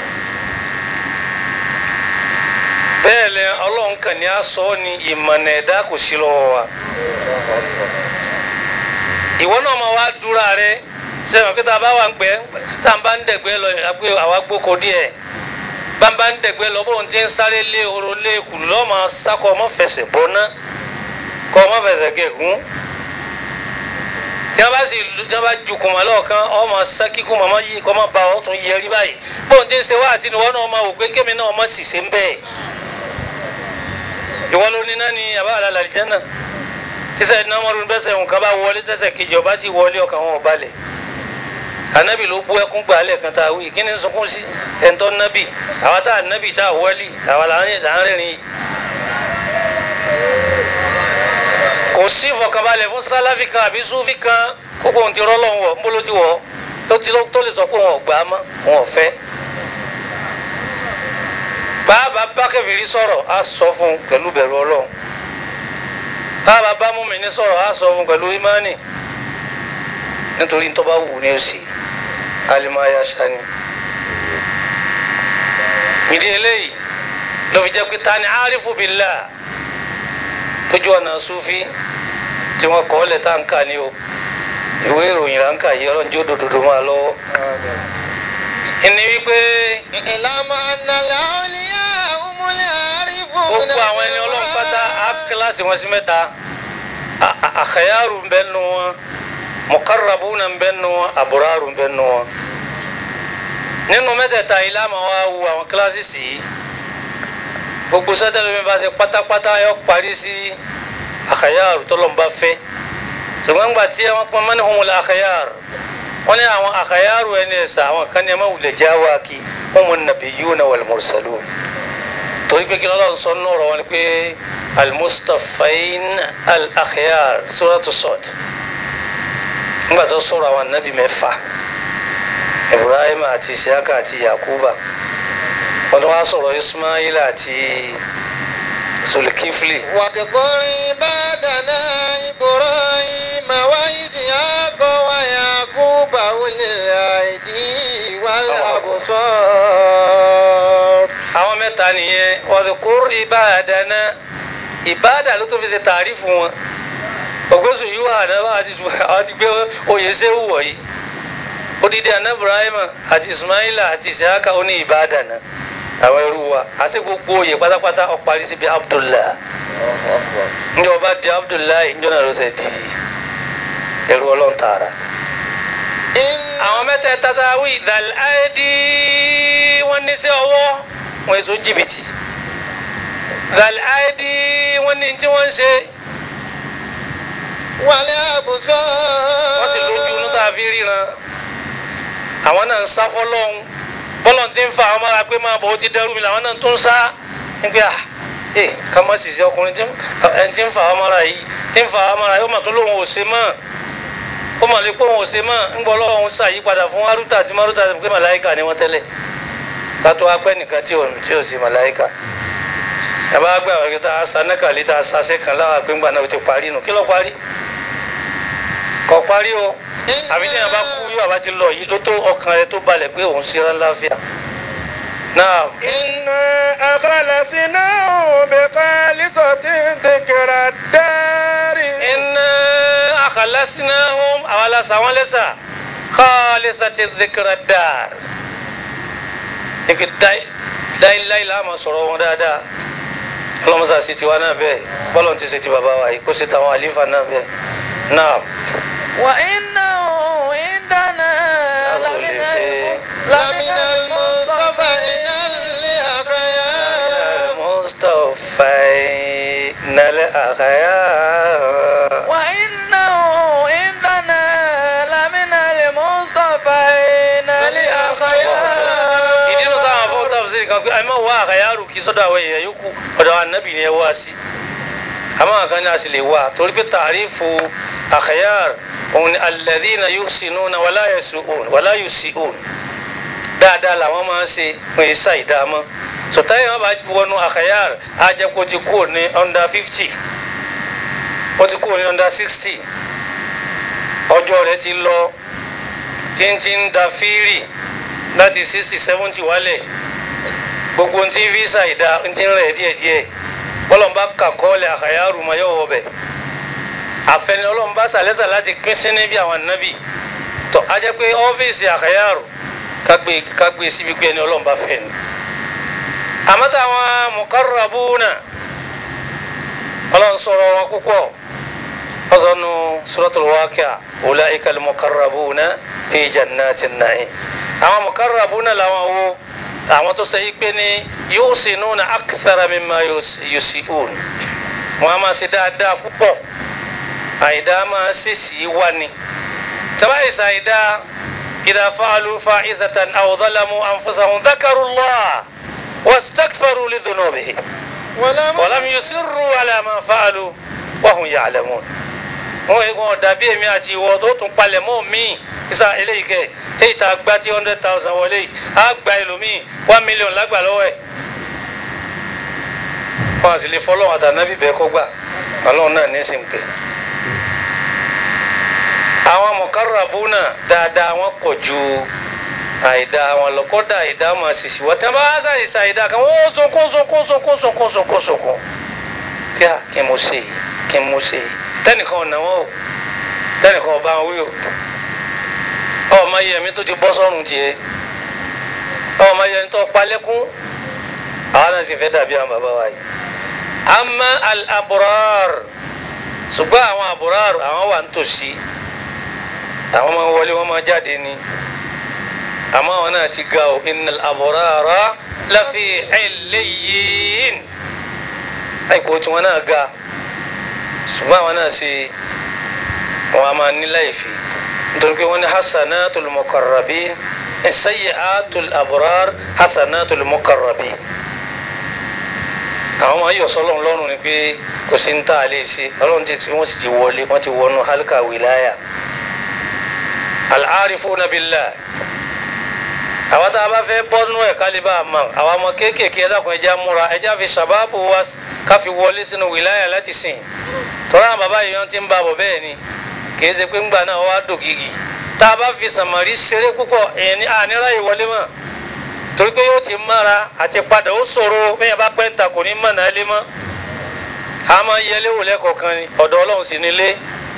bẹ́ẹ̀ lẹ ọlọ́run kàn ní aṣọ ni ìmọ̀nà ẹ̀dá kò sí lọ́wọ́ wa ìwọ náà máa wá dúra rẹ sẹ́wọ̀n kí tá a bá wà ń gbẹ́ tá a bá ń dẹ̀gbẹ́ lọ àgbé àwa gbóko díẹ̀ bá a bá ń dẹ̀gbẹ́ lọ bóun ti ń sáré lé oró lé kùlù lọ́ọ́ máa sákọ̀ ọmọ fẹsẹ̀ bọ́ná kọ́ ọmọ fẹsẹ̀ gẹ̀gún tí wọ́n bá sì tí wọ́n bá ju kùmọ̀ lọ́ọ̀kan ọmọ sákì kùmọ̀ ọmọ yìí kọ́ ọmọ bá ọ tún yẹ rí báyìí bóun ti ń ṣe wá sí ni wọ́n náà máa wò pé kémi náà ọmọ sì ṣe ń bẹ́ẹ̀ ìwọ ló ní náà ni àbá àlàlà àlìjánà tíṣà ìdínàmọ́rún bẹ́sẹ̀ nǹkan bá wọlé tẹ́sẹ̀ kejì ọba sì wọlé ọkàn wọn ò balẹ̀ anabi ló bú ẹkún gbà lẹ́ẹ̀kan tá a wí kí ni sunkún sí ẹ̀ńtọ́ nabi àwa tá a nabi tá a wọ́lì àwa là ń rìnrìn yìí. kò sí ìfọ̀kànbalẹ̀ fún sálàfì kan àbí súfì kan kókó ohun ti rọ́lọ́ wọ̀ ń bolo ti wọ̀ tó ti tó lè sọ pé wọn ò gbà á mọ́ wọn ò fẹ́. bàbá bá kẹfìrí sọ̀rọ̀ á sọ fún un pẹ̀lú bẹ̀rù ọlọ́run bàbá bá mùmínì sọ̀rọ̀ á sọ fún un pẹ̀lú ìmánì nítorí tó bá wù ní òsì alimaya sani ìdí eléyìí ló fi jẹ́ pé ta ni arifu billah lójú ọ̀nà sufi tí wọ́n kọ́ lẹ̀ tá n kà ní o ìwé ìròyìn là ń kà yìí ọlọ́run jó dòdòdò máa lọ́wọ́ ìní wípé ìlànà ànàlẹ́ ọ̀lẹ́yà ọmọlẹ́ àrífò. gbogbo àwọn ẹni ọlọ́run pátá á kíláàsì wọn sí mẹ́ta àkàyàrù ń bẹ nù wọn mukarrabuna ń bẹ nù wọn aburaru ń bẹ nù wọn nínú mẹ́tẹ̀ẹ̀ta yìí láàmú wa wu àwọn kíláàsì sí i gbogbo sẹ́tẹ̀lẹ́ mi bá ṣe pátápátá yọ parí sí àkàyàrù tọ́lọ́mùbá fẹ́ ṣùgbọ́n gbà tí wọ́n pọn mọ́ni humul àkàyàrù wọ́n ní àwọn àkàyàrù ẹni ẹ̀sà àwọn kan ní ẹ má wulẹ̀ já wa kí humun nabiyyuna wal mursalun torí pé kí lọ́lọ́run sọ nínú ọ̀rọ̀ wọn ni pé al-mustafain al-akhyar suratu Sad nígbà tó sọ̀rọ̀ àwọn anabi mẹ́fà ibrahim àti isiaka àti yakuba wọ́n tún wá sọ̀rọ̀ ismail àti sulkifli واذكر عباد عبادنا إبراهيم وإسحاق ويعقوب أولي الأيدي والأبصار àwọn mẹ́ta nìyẹn ọ̀dùnkúrú ìbáàdáná ìbáàdà ló tó fi ṣe tààrí fún wọn ògbésù yìí wà àdáwà àti àwọn ti gbé oyè sẹ́wù wọ̀nyí odidi àná ibrahima àti ismaila àti isaka ó ní ìbáàdáná àwọn ẹrú wa àti gbogbo oyè pátápátá ó parí síbi abdullah njẹ́ ọba di abdullahi njọ́ náà ló ṣe di ẹrú ọlọ́run tààrà إن àwọn mẹ́tẹ̀ẹ̀ta tá a wí dàl áìdí wọ́n ní sí ọwọ́ wọn èso jìbìtì dàl áìdí wọ́n ní tí wọ́n ń ṣe والأبصار wọ́n sì lójú inú tá a fi ríran àwọn náà ń sá fọlọ́hún bọ́lọ̀ tí ń fa àwọn mára pé máa bọ̀ ó ti dẹ́rù mi làwọn náà tún ń sá nígbà à ẹ ká má sì ṣe ọkùnrin tí ń ẹni tí ń fa àwọn mára yìí tí ń fa àwọn mára yìí ó mà tún lóun ò ṣe mọ́ ó mà lè pé òun ò ṣe mọ́ ń gbọ́ lọ́wọ́ òun ṣàyípadà fún arúta àti maruta àti pé màláìka ni wọ́n tẹ́lẹ̀ ká tó wá pẹ́ nìkan tí ò tí ò sí màláìka yàrá gbà wọ́n kí tá a sa nẹ́kàlí tá a sa sẹ́kàn láwa pé ńgbà náà ó ti parí nù kí ló parí kò parí o àbí tí yàrá bá kú yóò àbá ti lọ yìí ló tó ọkàn rẹ tó balẹ̀ pé òun ṣe rán láfíà náà إنا أخلصناه بخالصة ذكر الدار iná akhalasnahum àwọn aláṣà wọn lẹ́sà khalisati dhikra dar ike dáìláì láàmú sọ̀rọ̀ wọn dáadáa ọlọ́mọsá sí tiwa náà bẹ́ẹ̀ bọ́lọ̀ ti ṣe ti bàbá wa yìí kó ṣe tàwọn àlífà náà bẹ́ẹ̀ náà وإنه عندنا lásán lè لمن ṣe. لمن المصطفين الأخيار مصطفى نال أخيار وإنه عندنا لمن المصطفين الأخيار ìdí ló táwọn afọ tàbí kan pé ẹ má wá àkàyàrò kí sọ́dọ̀ àwọn èèyàn yòókù ọ̀dọ̀ àwọn ànábì ni ẹ wá sí àmọ́ àkàn ni a sì lè wá torí pé tàrífù àkàyàr òun ni alladhina yuhsinuna wala yasu'un wala yusi'un dáadáa làwọn máa ń ṣe fún isa ìdámọ́ sọtáyà wọn bá wọnú àkàyàr ajẹkọ ti kúrò ní under fifty ó ti kúrò ní under sixty ọjọ́ rẹ̀ ti lọ tíntín da fírì láti sixty seventy wálẹ̀ gbogbo ntí visa ìdá ntí ń rẹ̀ díẹ̀díẹ̀ bọ́lọ̀mbá kàkọ́ọ̀lẹ̀ àkàyàrú ma yọ̀ wọ̀bẹ̀ àfẹnì ọlọ́mbá sàlẹ́sà láti pín sí níbi àwọn ànábì tó a jẹ́ pé ọ́fíìsì àkàyàrú kágbé kágbé síbi pé ẹni ọlọ́mbá fẹ́ ni àmọ́ táwọn mukarrabuna ọlọ́run sọ̀rọ̀ wọn púpọ̀ ọsọnu suratul waqi'a ulaika al-muqarrabuna fi jannatin na'im àwọn muqarrabuna làwọn wo àwọn tó sẹ yí pé ní yusinuna akthara mimma yusi'un wọn a máa ṣe dáadáa púpọ̀ àìdá máa ṣe sí wá ni tabayi sàìdá idha fa'alu fa'izatan aw zalamu anfusahum dhakarullah wastaghfaru li dhunubihim walam yusirru ala ma fa'alu wa hum ya'lamun wọn yìí wọn dàbí èmi àti ìwọ tó tún palẹ̀ mọ́ mi isa eléyìí kẹ èyí tá a gba tí hundred thousand wọlé yìí á gba ẹlòmíì one million lágbà lọ́wọ́ ẹ̀ wọn àti lè fọlọ́wọ́n àtànábì bẹ́ẹ̀ kó gbà ọlọ́run náà ní sìn pé àwọn mukarrabuna dáadáa wọn pọ̀ ju àìdá wọn lọ kódà àìdá máa ṣèṣì wọ́n tẹ́ bá wá ṣàìsàn àìdá kan wọ́n sunkún sunkún sunkún sunkún sunkún sunkún kí a kí n mo ṣe yìí kí n mo ṣe yìí tẹnìkan ọ̀nà wọn o tẹnìkan ọba wọn wí o ọmọ yẹ mi tó ti bọ́ sọ́run tiẹ̀ ọmọ yẹ mi tó palẹ́kún àwọn náà sì fẹ́ dàbí àwọn bàbá wa yìí ama al-abrar ṣùgbọ́n àwọn abrar àwọn wà nítòsí àwọn máa wọlé wọn máa jáde ni àmọ́ àwọn náà ti ga o innal abrara lafi illiyin àìkú tí wọn náà ga ṣùgbọ́n àwọn náà ṣe wọn a máa ní láìfi nítorí pé wọ́n ní hasanatul muqarrabin sayyi'atul abrar hasanatul muqarrabin àwọn máa yọ sọlọ́run lọ́rùn ni pé kò sí ń tà á lè ṣe ọlọ́run ti tí wọ́n sì ti wọlé wọ́n ti wọnú halka wilaya al-arifuna billah àwọn tá a bá fẹ́ bọ́nú ẹ̀ kálíbà àmọ́ àwọn ọmọ kéékèèké ẹ̀dàkùn ẹja múra ẹja fi ṣàbábù wa ká fi wọlé sínú wìláyà láti sìn tọ́lá àwọn bàbá yìí wọ́n ti ń bá bọ̀ bẹ́ẹ̀ ni kìí ṣe pé ńgbà náà wá dògìgì tá a bá fi sàmárì ṣeré púpọ̀ èèyàn ní ànírà yìí wọlé mọ́ torí pé yóò ti mára àti padà ó ṣòro bẹ́ẹ̀ bá pẹ́ ń ta kò ní mọ̀ náà lé mọ́ a máa yẹlé wò lẹ́kọ̀ọ̀kan ni ọ̀dọ̀ ọlọ́run sì nílé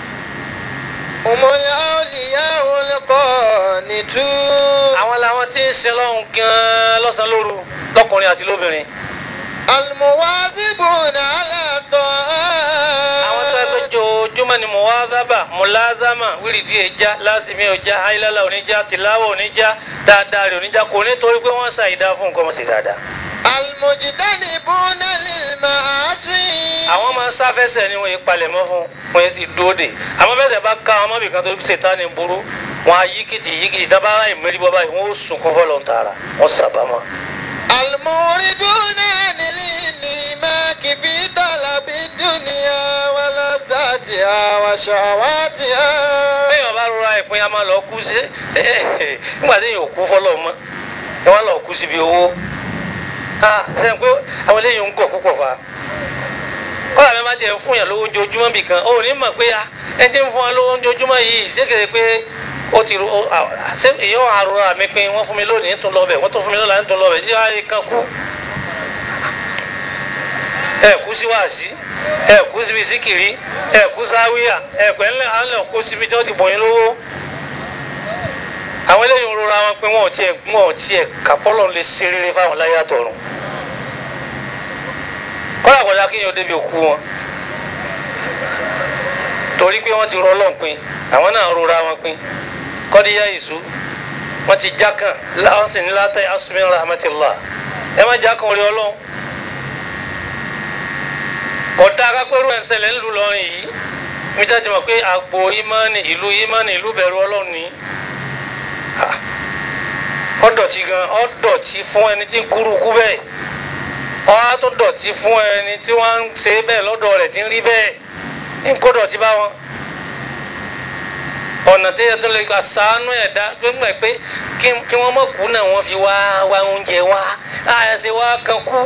Umul awliya'ul qanitun. àwọn làwọn tí ń sin lọ́hùn gan-an lọ́sàn-án lóru lọ́kùnrin àti lóbìnrin Al-muwazibuna ala ta'at. àwọn tó ẹgbẹ́ jojúmọ́ ni muwadhaba mulazama wíìrìdì ẹja lásìmí ọjà ayélujára oníjà tìláwọ̀ oníjà dáadáa rẹ̀ oníjà kò ní torí pé wọ́n ṣàìdá fún nǹkan mọ̀ sí dáadáa. Al-mujtanibuna lil ma'asi. àwọn máa ń sáfẹsẹ̀ ni wọ́n yé palẹ̀mọ́ fún wọ́n yé sì dúró de àmọ́ fẹsẹ̀ bá ká ọmọ bìkan tó ṣètá ni burú wọn á yí kìtì yí kìtì dábàá láì mérí bọ́ báyìí wọ́n ó sùn kọ́ fọ́lọ́ ń tààrà wọ́n sábàámọ́. Al-muriduna anil inhimaki fi talabi dunya wa lazatiha wa shahawatiha. bẹ́ẹ̀ wọ́n bá rọra ìpín a máa lọ kú sí ṣe nígbà tí yóò kú fọ́lọ́ mọ́ ẹ wọ́n lọ kú síbi owó sẹ́yìn pé àwọn eléyìí ń gọ̀ púpọ̀ fa kọ́lá mi bá tiẹ̀ ń fún yàn lówó ojoojúmọ́ bì kan ó ní mọ̀ pé ah, ẹ ti ń fún wa lówó ojoojúmọ́ yìí ṣégeṣe pé ó ti ro ó- à- ṣé èèyàn àrùrà mi pin wọ́n fún mi lónìí tún lọ bẹ̀ wọ́n tún fún mi lọ́la tún lọ bẹ̀ tí wọ́n á kan kú ẹ kú sí wáàsí ẹ kú síbi síkìrí ẹ kú sáwíyà ẹ pẹ́ ńlẹ̀ à ń lọ kó síbi tí wọ́n ti bọ̀ yín lówó àwọn eléyìí ń rora wọn pé wọn ò tiẹ̀ wọn ò tiẹ̀ kàpọ́lọ̀ lè ṣe rere fáwọn láyé àtọ̀run kọ́lá kọjá kí yóò débi òkú wọn torí pé wọ́n ti rọ ọlọ́run pin àwọn náà rora wọn pin kọ́díyà ìṣú wọ́n ti jákàn láwọn sì ní látẹ̀ asùnmí rahmatillah ẹ má jákàn orí ọlọ́run kọ̀dá akápẹ́rù ẹ̀ ń ṣẹlẹ̀ ńlú lọ́rin yìí mi jáde mọ̀ pé àgbo ìmánì ìlú ìmánì ìlú bẹ̀rù ọlọ́run ni Ah. ọ̀dọ̀tí gan ọ̀dọ̀tí fún ẹni tí ń kúrú kú bẹ́ẹ̀ ọ̀há tó dọ̀tí fún ẹni tí wọ́n ń ṣe bẹ́ẹ̀ lọ́dọ̀ rẹ̀ tí ń rí bẹ́ẹ̀ ń kó dọ̀tí bá wọn. ọ̀nà tí yẹn tó lè gba sàánú ẹ̀dá tó ń gbà pé kí- kí wọ́n mọ̀ kú náà wọ́n fi wá wá oúnjẹ wá àyànṣe wá kan kú.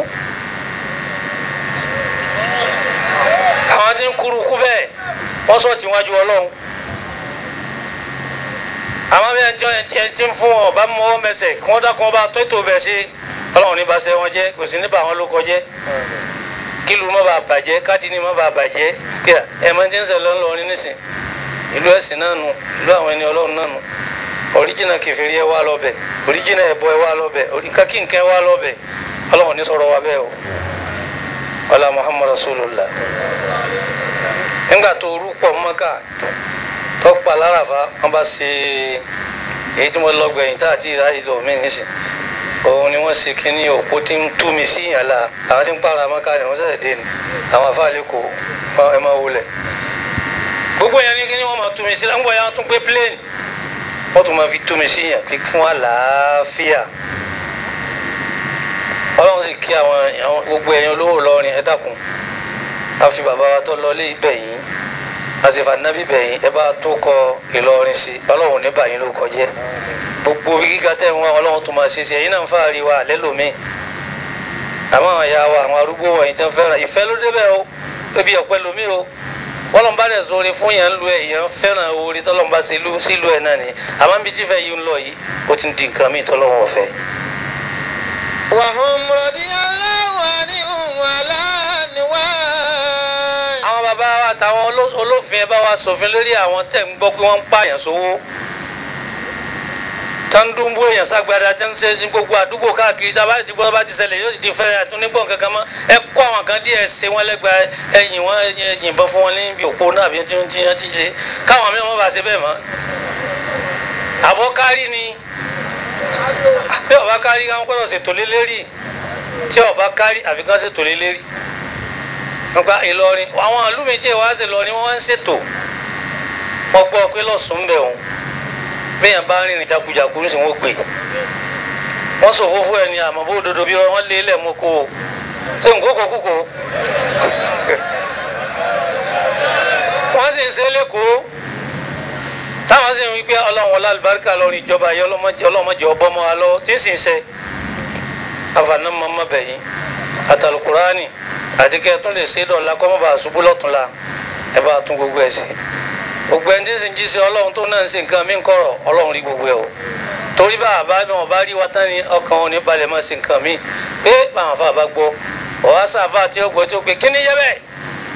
àwọn tí ń kúrú kú bẹ́ẹ̀ wọ́n sọ̀ tí wájú ọlọ́run àmọ́ bí ẹjọ́ ẹ ti ń fún wọn ọba mọ́wọ́ mẹsẹ̀ kí wọ́n dákun ọba tó ètò bẹ̀ ṣe ọlọ́run ní baṣẹ́ wọn jẹ́ kò sí ní bà wọn ló kọjẹ́ kílù má bàa bàjẹ́ kádìní má bàa bàjẹ́ kíá ẹ máa ti ń sẹ̀ lọ́nà lọ́rin nísìn ìlú ẹ̀sìn náà nù ìlú àwọn ẹni ọlọ́run náà nù oríjìnà kẹfìrí ẹ wá lọ́bẹ̀ oríjìnà ẹ̀bọ ẹ wá lọ́bẹ̀ oríkàkínkẹ́ ẹ wá lọ́bẹ̀ ọlọ́run ní sọ̀rọ̀ wa bẹ́ẹ̀ o ọlá muhammad rasulullah nígbà tó rúpọ̀ mọ́kà tọ́pọ̀ aláràfà wọ́n bá ṣe èyí tí wọ́n lọ gbẹ̀yìn tá àti ìráyè lọ mí nísìn òun ni wọ́n ṣe kínní òpó tí ń tú mi sí ìyàn la àwọn tí ń pààrà mọ́ká ni wọ́n ṣẹ̀ṣẹ̀ dé ni àwọn afáàlẹ́ kò ẹ máa wọlé gbogbo yẹn ní kínní wọ́n máa tú mi sí láńgbọ̀ yẹn wọ́n tún gbé plane wọ́n tún máa fi tú mi sí ìyàn kí fún àlàáfíà ọlọ́run sì kí àwọn àwọn gbogbo ẹ̀yin olówó lọ́rin ẹ dákun a fi bàbá wa tó lọ lé ibẹ̀ yìí àsìfà nábì bẹ̀yìn ẹ bá tó kọ Ìlọrin sí ọlọ́run ní bàyín ló kọjẹ́ gbogbo bí gíga tẹ̀ ń wá ọlọ́run tó máa ṣe sí ẹ̀yin náà ń fàárí wa àlẹ́ lómi àmọ́ àwọn ìyá wa àwọn arúgbó wọ̀nyí tó ń fẹ́ràn ìfẹ́ ló débẹ̀ o ebi ọ̀pẹ lomi o wọ́n bá dẹ̀ sóore fún yẹn ń lu ẹ̀ yẹn fẹ́ràn oore tọ́lọ́run bá ṣe sílùú ẹ̀ náà ni àmọ́ bí tífẹ́ yìí ń lọ yìí ó ti ń di nǹkan míì tọ́lọ́run ọ̀fẹ́. وهم رضي الله عنهم ولا نوال àwọn bàbá wa àtàwọn oló- olófin ẹ bá wa ṣòfin lórí àwọn tẹ̀ ń gbọ́ pé wọ́n ń pààyàn sówó tó ń dúnbó èèyàn ságbádá tó ń ṣe ní gbogbo àdúgbò káàkiri tá a bá ti gbọ́ bá ti ṣẹlẹ̀ yóò ti fẹ́ àtúnígbọ̀n kankan mọ́ ẹ kó àwọn kan díẹ̀ ṣe wọ́n lẹ́gbàá ẹ̀yìn wọn ẹ yìnbọn fún wọn níbi òpó náà bí tí wọ́n ti ti ṣe káwọn mìíràn má bàa ṣe bẹ́ẹ̀ mọ́ àbọ̀ kárí ni bí ọba kárí káwọn gbọ́dọ̀ ṣètò lé lérí tí ọba kárí àfi kán ṣètò lé lérí nípa Ìlọrin àwọn àlùmí tí ìwà ṣe lọ ni wọ́n ń ṣètò wọ́n gbọ́ pé lọ́sùn bẹ̀ òun bẹ́ẹ̀ bá rìnrìn jakujaku ní sìn wọ́n gbé wọ́n sọ fófó ẹni àmọ́ bó dodo bí wọ́n lé lẹ̀ mọ́ kó o ṣé n kókò kókò wọ́n sì ń ṣe lẹ́kọ̀ọ́ táwọn sì ń wí pé ọlọ́run ọlá àlùbáríkà lọ́rin ìjọba yìí ọlọ́mọdé ọlọ́mọdé ọbọ̀mọ́ wa lọ tí ń sì ń ṣe àfààní mọ́mọ́ bẹ̀yìn àtàlùkùránì àti kẹ́ ẹ tún lè ṣe dọ̀la kọ́ mọ́ bá a ṣubú lọ́túnla ẹ bá a tún gbogbo ẹ̀ sí gbogbo ẹni tí ń sìn jí sí ọlọ́run tó náà ń ṣe nǹkan mí ń kọ̀rọ̀ ọlọ́run rí gbogbo ẹ̀ o torí bá a bá wọn bá rí wa tán ni ọkàn wọn ní balẹ̀ máa ṣe nǹkan mí pé báwọn afa bá gbọ́ ọ̀há sáfà tí ó gbọ́ tí ó pé kí ni yẹ bẹ́ẹ̀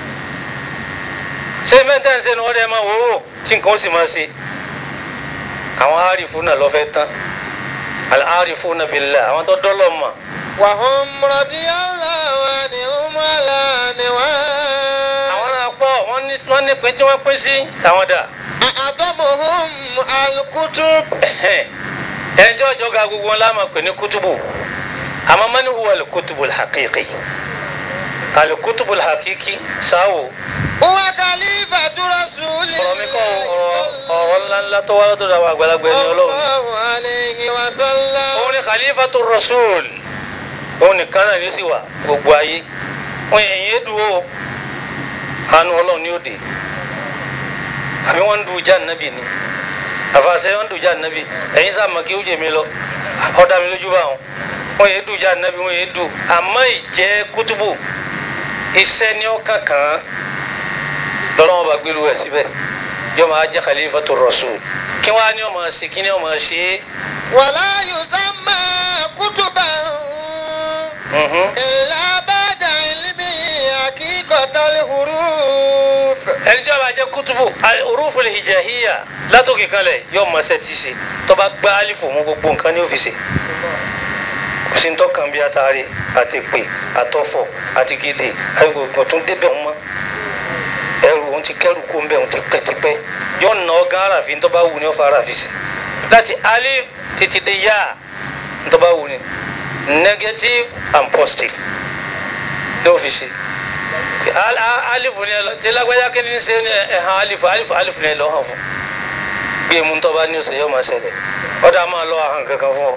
ṣé mẹ́ta ń ṣe ni wọ́n dẹ́ máa wò ó tí nǹkan ó sì máa ṣe àwọn àrífúnà lọ́fẹ́ tán àrífúnà billah àwọn tó dọ́lọ́ mọ̀ وهم رضي الله عنهم ولا نواه àwọn náà pọ̀ wọ́n ní wọ́n ní pín tí wọ́n pín sí àwọn dà أعظمهم الكتب ẹjọ́ ìjọba gbogbo wọn láàmà pè ní kútùbù àmọ́ mani huwa alikutubu alhaqiqi alikutubu alhaqiqi sáwò هو خليفة رسول ọ̀rọ̀ mi kọ́ الله ọ̀rọ̀ ọ̀rọ̀ ńláńlá tó wá lọ́dọ̀ àwọn àgbàlagbà ẹni صلى ọlọ́run الله عليه وسلم òun ni khalifatu rasul òun nìkan náà ní sí wa gbogbo ayé wọn èyí é dúró àánú ọlọ́run ní òde àbí wọ́n ń du ìjà nàbì ni àfàṣẹ wọ́n ń du ìjà nàbì ẹ̀yin sáà mọ̀ kí ó jẹ mi lọ ọ̀dà mi lójú bá wọn wọ́n èé du ìjà nàbì wọ́n èé du àmọ́ ìjẹ́ kútùbù iṣẹ́ ní ọkàn kan lọ́lọ́wọ́n bá gbé lu ẹ̀ síbẹ̀ yóò máa jẹ́ khalifatu rasul kí wọ́n á ní ọmọ ṣe kí ní ọmọ ṣe é. ولا يسمى كتبا Mhm. إلا بعد علمه حقيقة الحروف ẹni tí a bá jẹ kutubu orúfo lè hijahiya látòkè kalẹ̀ yóò mọ ẹsẹ tí ṣe tó bá gbá alifu mú gbogbo nǹkan ní òfìsè kò sí ntọ́ kan bí atari àti pè àtọ́fọ̀ àti gèdè àgbègbè tó ń débẹ̀ wọn mọ́ ẹrù òun ti kẹrù kó ń bẹ̀ òun ti pẹ́tipẹ́ yóò nà ọ́ gán àràfin tó bá wù ní ọ̀fà àràfin sí láti alif títí dé yá tó bá wù ní negative and positive ní òfìsè Al- a- alifu ni ẹ lọ tí lágbájá kí ni ṣe ni ẹ hàn alifu alifu alifu ni ẹ lọ hàn fún bí emu tó bá ní oṣù yóò máa ṣẹlẹ̀ ọdọ a máa lọ hàn kankan fún ọ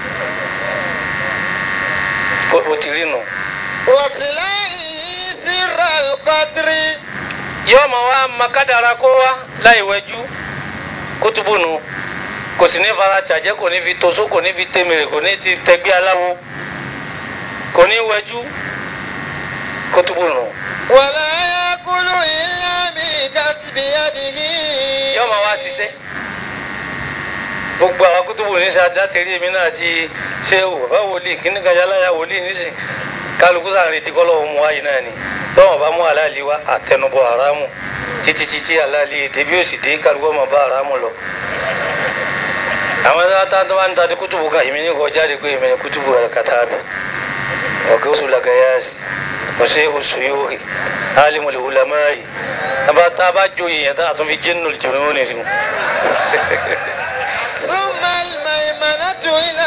o o ti rí nu وتلائه سر القدر yóò máa wá makadara kó wá láì wẹjú kótóbù nu kò sì ní fara tàjẹ́ kò ní fi tosó kò ní fi tẹmẹrẹ kò ní ti tẹgbẹ́ aláwo kò ní wẹjú kótóbù nu ولا يأكل إلا بكسب يده yóò máa wá ṣiṣẹ́ gbogbo àwọn kótóbù ní sàdátẹ̀rí mi náà ti ṣe wò bá wòlíì kíní kan yálà ya wòlíì nísìn kálukú sàn retí kọ́lọ́ mu wáyé náà ni lọ́wọ́n bá mú aláàlí wá àtẹnubọ̀ haramu títí títí aláàlí débi òsì dé kálukú ọmọ bá haramu lọ. àwọn ẹ̀dá tá tó bá ń ta di kútùbù kan èmi ní kò jáde pé èmi ní kútùbù rẹ̀ kàtà bí ọ̀gá oṣù làgàyàsì ọ̀sẹ̀ oṣù yóò rí alimul ulama'i tábà tá a bá joyè yẹn tá a tún fi jẹ́nu jùlọ ní ìsìn. ثم الميمنة إلى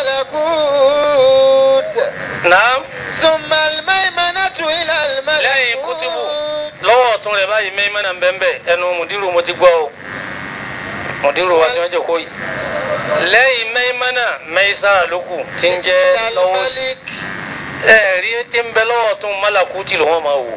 الملكوت naam ثم الميمنة إلى lẹ́yìn kútùbù الملكوت lọ́wọ́ ọ̀tún rẹ̀ báyìí mẹ́mẹ́nà ń bẹ́ẹ̀ ẹnu mùdírù mo ti gbọ́ o mùdírù wa tí wọ́n jẹ́ kó yìí lẹ́yìn mẹ́mẹ́nà mẹ́sára ló kù tí ń jẹ́ lọ́wọ́ sí الملك ẹ̀rí tí ń bẹ lọ́wọ́ ọ̀tún mọ́làkútì ló wọ́n máa wò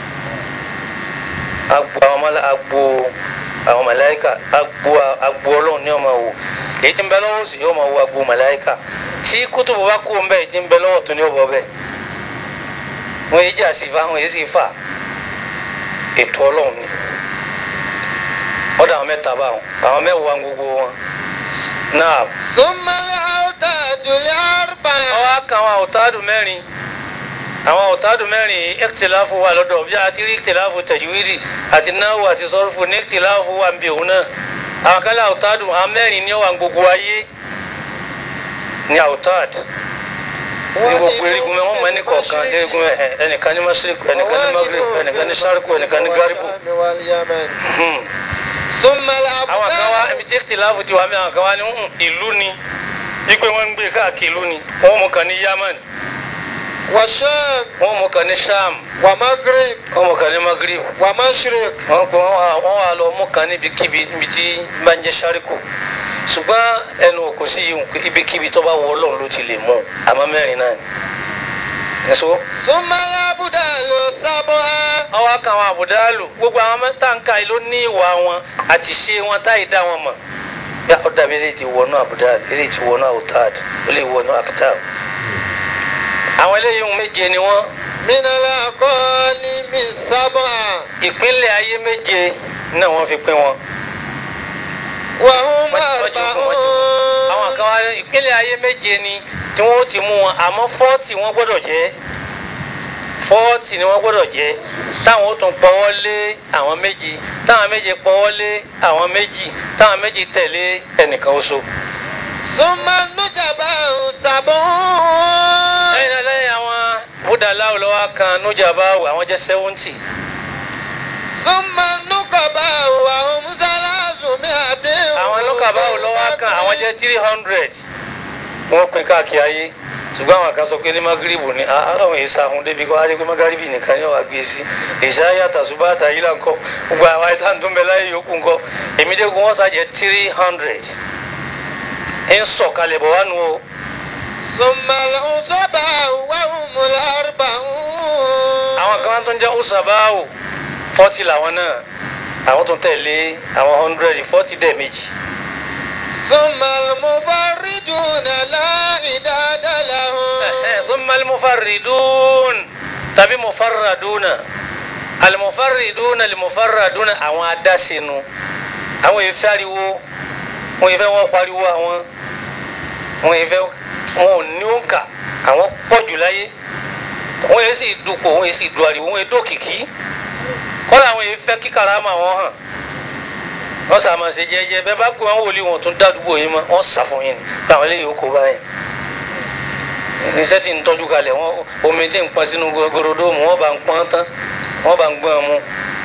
agbo àwọn mọ́lá agbo àwọn màláíkà agbo agbo ọlọ́run ni wọ́n máa wò èyí tí ń bẹ lọ́wọ́ sí yóò máa wo agbo màláíkà tí kútùbù bá kú ń bẹ́ẹ̀ tí ń bẹ lọ́wọ́ ọ̀tún ni ó bọ́ bẹ́ẹ̀ wọ́n yé jà sí fa wọ́n yé sì fà ètò ọlọ́run ni ọ̀dọ̀ àwọn mẹ́ta bá wọn àwọn mẹ́wàá gbogbo wọn náà ثم الأوتاد الأربعة ọwọ́ kan àwọn àwòtádù mẹ́rin àwọn àwòtádù mẹ́rin ẹ̀kìtìláfù wà lọ́dọ̀ bí a ti rí ẹ̀kìtìláfù tẹ̀júwìrì àti náwó àti sọ́rùfù ní ẹ̀kìtìláfù wà ń bí òun náà àwọn kan lé àwòtádù àwọn mẹ́rin ní ọwà gbogbo ayé ní àwòtádù ní gbogbo erigun mẹ́ wọ́n mọ ẹni kọ̀ọ̀kan erigun ẹ̀ ẹnìkan ní masirik ẹnìkan ní magrib ẹnìkan ní sariku ẹnìkan ní garibu واليمن Hmm. ثم àwọn kan wá الأبدان ibi tí ẹ̀kìtìláfù ti wà mí àwọn kan wá ní "Hmm, ìlú ni wípé wọ́n ń gbé káàkiri ìlú ni wọ́n mú kan ní yaman والشام wọ́n mú kan ní sham ومغرب wọ́n mú kan ní magrib ومشرق wọ́n kò wọ́n wà wọ́n wà lọ mú kan níbi kíbi níbi tí bá ń jẹ́ sáríkù ṣùgbọ́n ẹnu kò sí yìí pé ibikíbi tó bá wọ ọlọ́run ló ti lè mú àmọ́ mẹ́rin náà ni. ẹ̀sọ́ ثم الأبدال السبعة wọ́n wá kan àwọn àbùdálù gbogbo àwọn mẹ́tàǹkà yìí ló ní ìwà wọn àti ṣe wọn táyì dá wọn mọ̀ yá ó dàbí eléyìí ti wọnú àbùdálù eléyìí ti wọnú àwòtáàd ó lè wọnú àkítàb àwọn eléyìí ohun méje ni wọ́n من العقائد ìpínlẹ̀ ayé méje náà wọ́n fi pín wọn. وهم àwọn أربعون kan wá ní ìpínlẹ̀ ayé méje ni tí wọ́n ó ti mú wọn àmọ́ fọ́ọ̀tì wọ́n gbọ́dọ̀ jẹ́ fọ́ọ̀tì ni wọ́n gbọ́dọ̀ jẹ́ táwọn ó tún pọ́wọ́ lé àwọn méjì táwọn méje pọ́wọ́ lé àwọn méjì táwọn méjì tẹ̀lé ẹnìkan oṣù. ثم النجباء سبعون lẹ́yìn náà lẹ́yìn àwọn búdàláwò lọ́wọ́ kan nújàbáwò àwọn jẹ́ sẹ́wọ́ntì ثم النقباء وهم ثلاثمائة àwọn lọ́kàbáwò lọ́wọ́ kan àwọn jẹ́ three hundred wọ́n pín káàkiri ayé ṣùgbọ́n àwọn kan sọ pé ní magiribu ni àwọn èyí sàhun débi kọ́ adé pé magaribi nìkan yóò wá gbé sí ìṣáyà tàṣùbà àtàyílà ńkọ́ gbogbo àwọn àìtàn tó ń bẹ láyé yòókù ńkọ́ èmi dẹ́gun wọ́n sàjẹ́ three hundred ń sọ̀kalẹ̀ bọ̀ wá nu o ثم العصباء وهم الأربعون àwọn kan tó ń jẹ́ ọ̀sàbáwò forty làwọn náà àwọn tó tẹ̀lé àwọn hundred forty dẹ̀ méjì ثم المفردون لا عداد لهم ثم المفردون tàbí mufarraduna alimufarriduna alimufarraduna àwọn adásinu àwọn èyí fẹ́ ariwo wọn èyí fẹ́ wọn pariwo àwọn wọn èyí fẹ́ wọn ò ní òǹkà àwọn pọ̀jù láyé wọn èyí sì dupò wọn èyí sì du ariwo wọn èyí dókìkí kọ́lá àwọn èyí fẹ́ kí karama wọn hàn wọ́n sàmà ṣe jẹ́jẹ́ bẹ́ẹ̀ bá pè wọ́n wòlíì wọn tún dádúgbò yín mọ́ wọ́n sà fún yín ni pé àwọn eléyìí ó kó báyìí iṣẹ́ tí ń tọ́jú kalẹ̀ wọ́n omi tí ń pọn sínú gorodomu wọ́n bá ń pọn tán wọ́n bá ń gbọ́n mu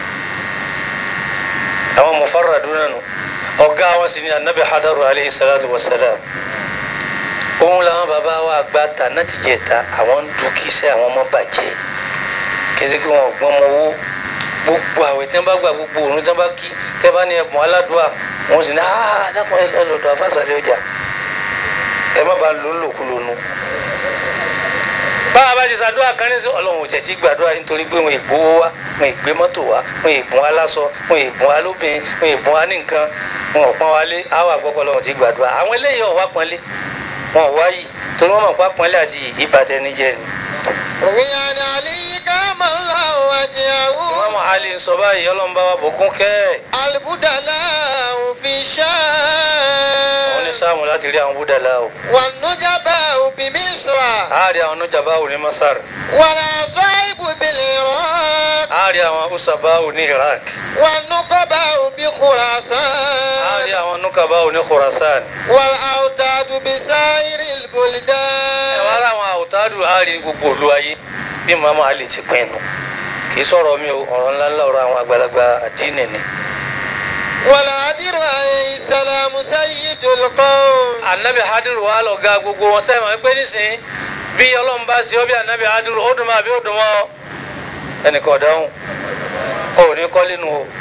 àwọn mufarraduna nù ọ̀gá wọn sì ni anabi hadaru alayhi salatu wa salam òun làwọn bàbá wa gba ta náà ti jẹ ta àwọn ń du kíṣẹ́ àwọn ọmọ bàjẹ́ kẹsí kí wọn gbọ́n mọ owó gbogbo àwẹ̀ tí wọ́n bá gba gbogbo òun tí wọ́n bá kí tẹ́ bá ní ẹ̀bùn aládùá wọn sì ní aa dákun ẹ lọ́dọ̀ afásàlẹ̀ ọjà ẹ má ba lò ó lòkulò nu báwa bá ti ṣàdúrà kan ní sí ọlọ́run ò tẹ̀tí gbàdúrà nítorí pé wọn ìgbówó wá wọn ìgbé mọ́tò wá wọn ìbùn wa láṣọ wọn ìbùn wa lóbìnrin wọn ìbùn wa ní nǹkan wọn ò pọ́n wa lé àwọn àgbọ̀pọ̀ ọlọ́run ti gbàdúrà àwọn eléyìí ọ̀wá pọ́nlé wọn ò wá yìí torí wọn mọ̀ pá pọ́nlé àti ìbàtẹ́nijẹ́ ni. روي عن علي كرم الله وجهه wọn mọ àlè ń sọ báyìí ọlọ́run bá wa bùkún kẹ́ ẹ̀ البدلاء في wọn ní الشام sáàmù láti rí àwọn búdàlá o والنجباء بمصر àárí àwọn nujabáwò ní masar والعصائب بالعراق àárí àwọn usabáwò ní iraq والنقباء àárí بخراسان àwọn nukabáwò ní khurasan والأوتاد بسائر ẹ wá البلدان rà àwọn àwòtádù àárí gbogbo òlu ayé bí màmá àlè ti pinnu kì í sọ̀rọ̀ mi o ọ̀rọ̀ ńlá ńlá ọ̀rọ̀ àwọn àgbàlagbà àdínì ni. والهدر عليه السلام سيد القوم anabi hadiru wa lọ ga gbogbo wọn sẹ́yìn wọn pé nísìnyí bí ọlọ́run bá ṣe ọ́ bí anabi hadiru ó dùn mọ́ àbí ó dùn mọ́ ọ ẹnìkan ọ̀dáhùn ò ní kọ́lé nu o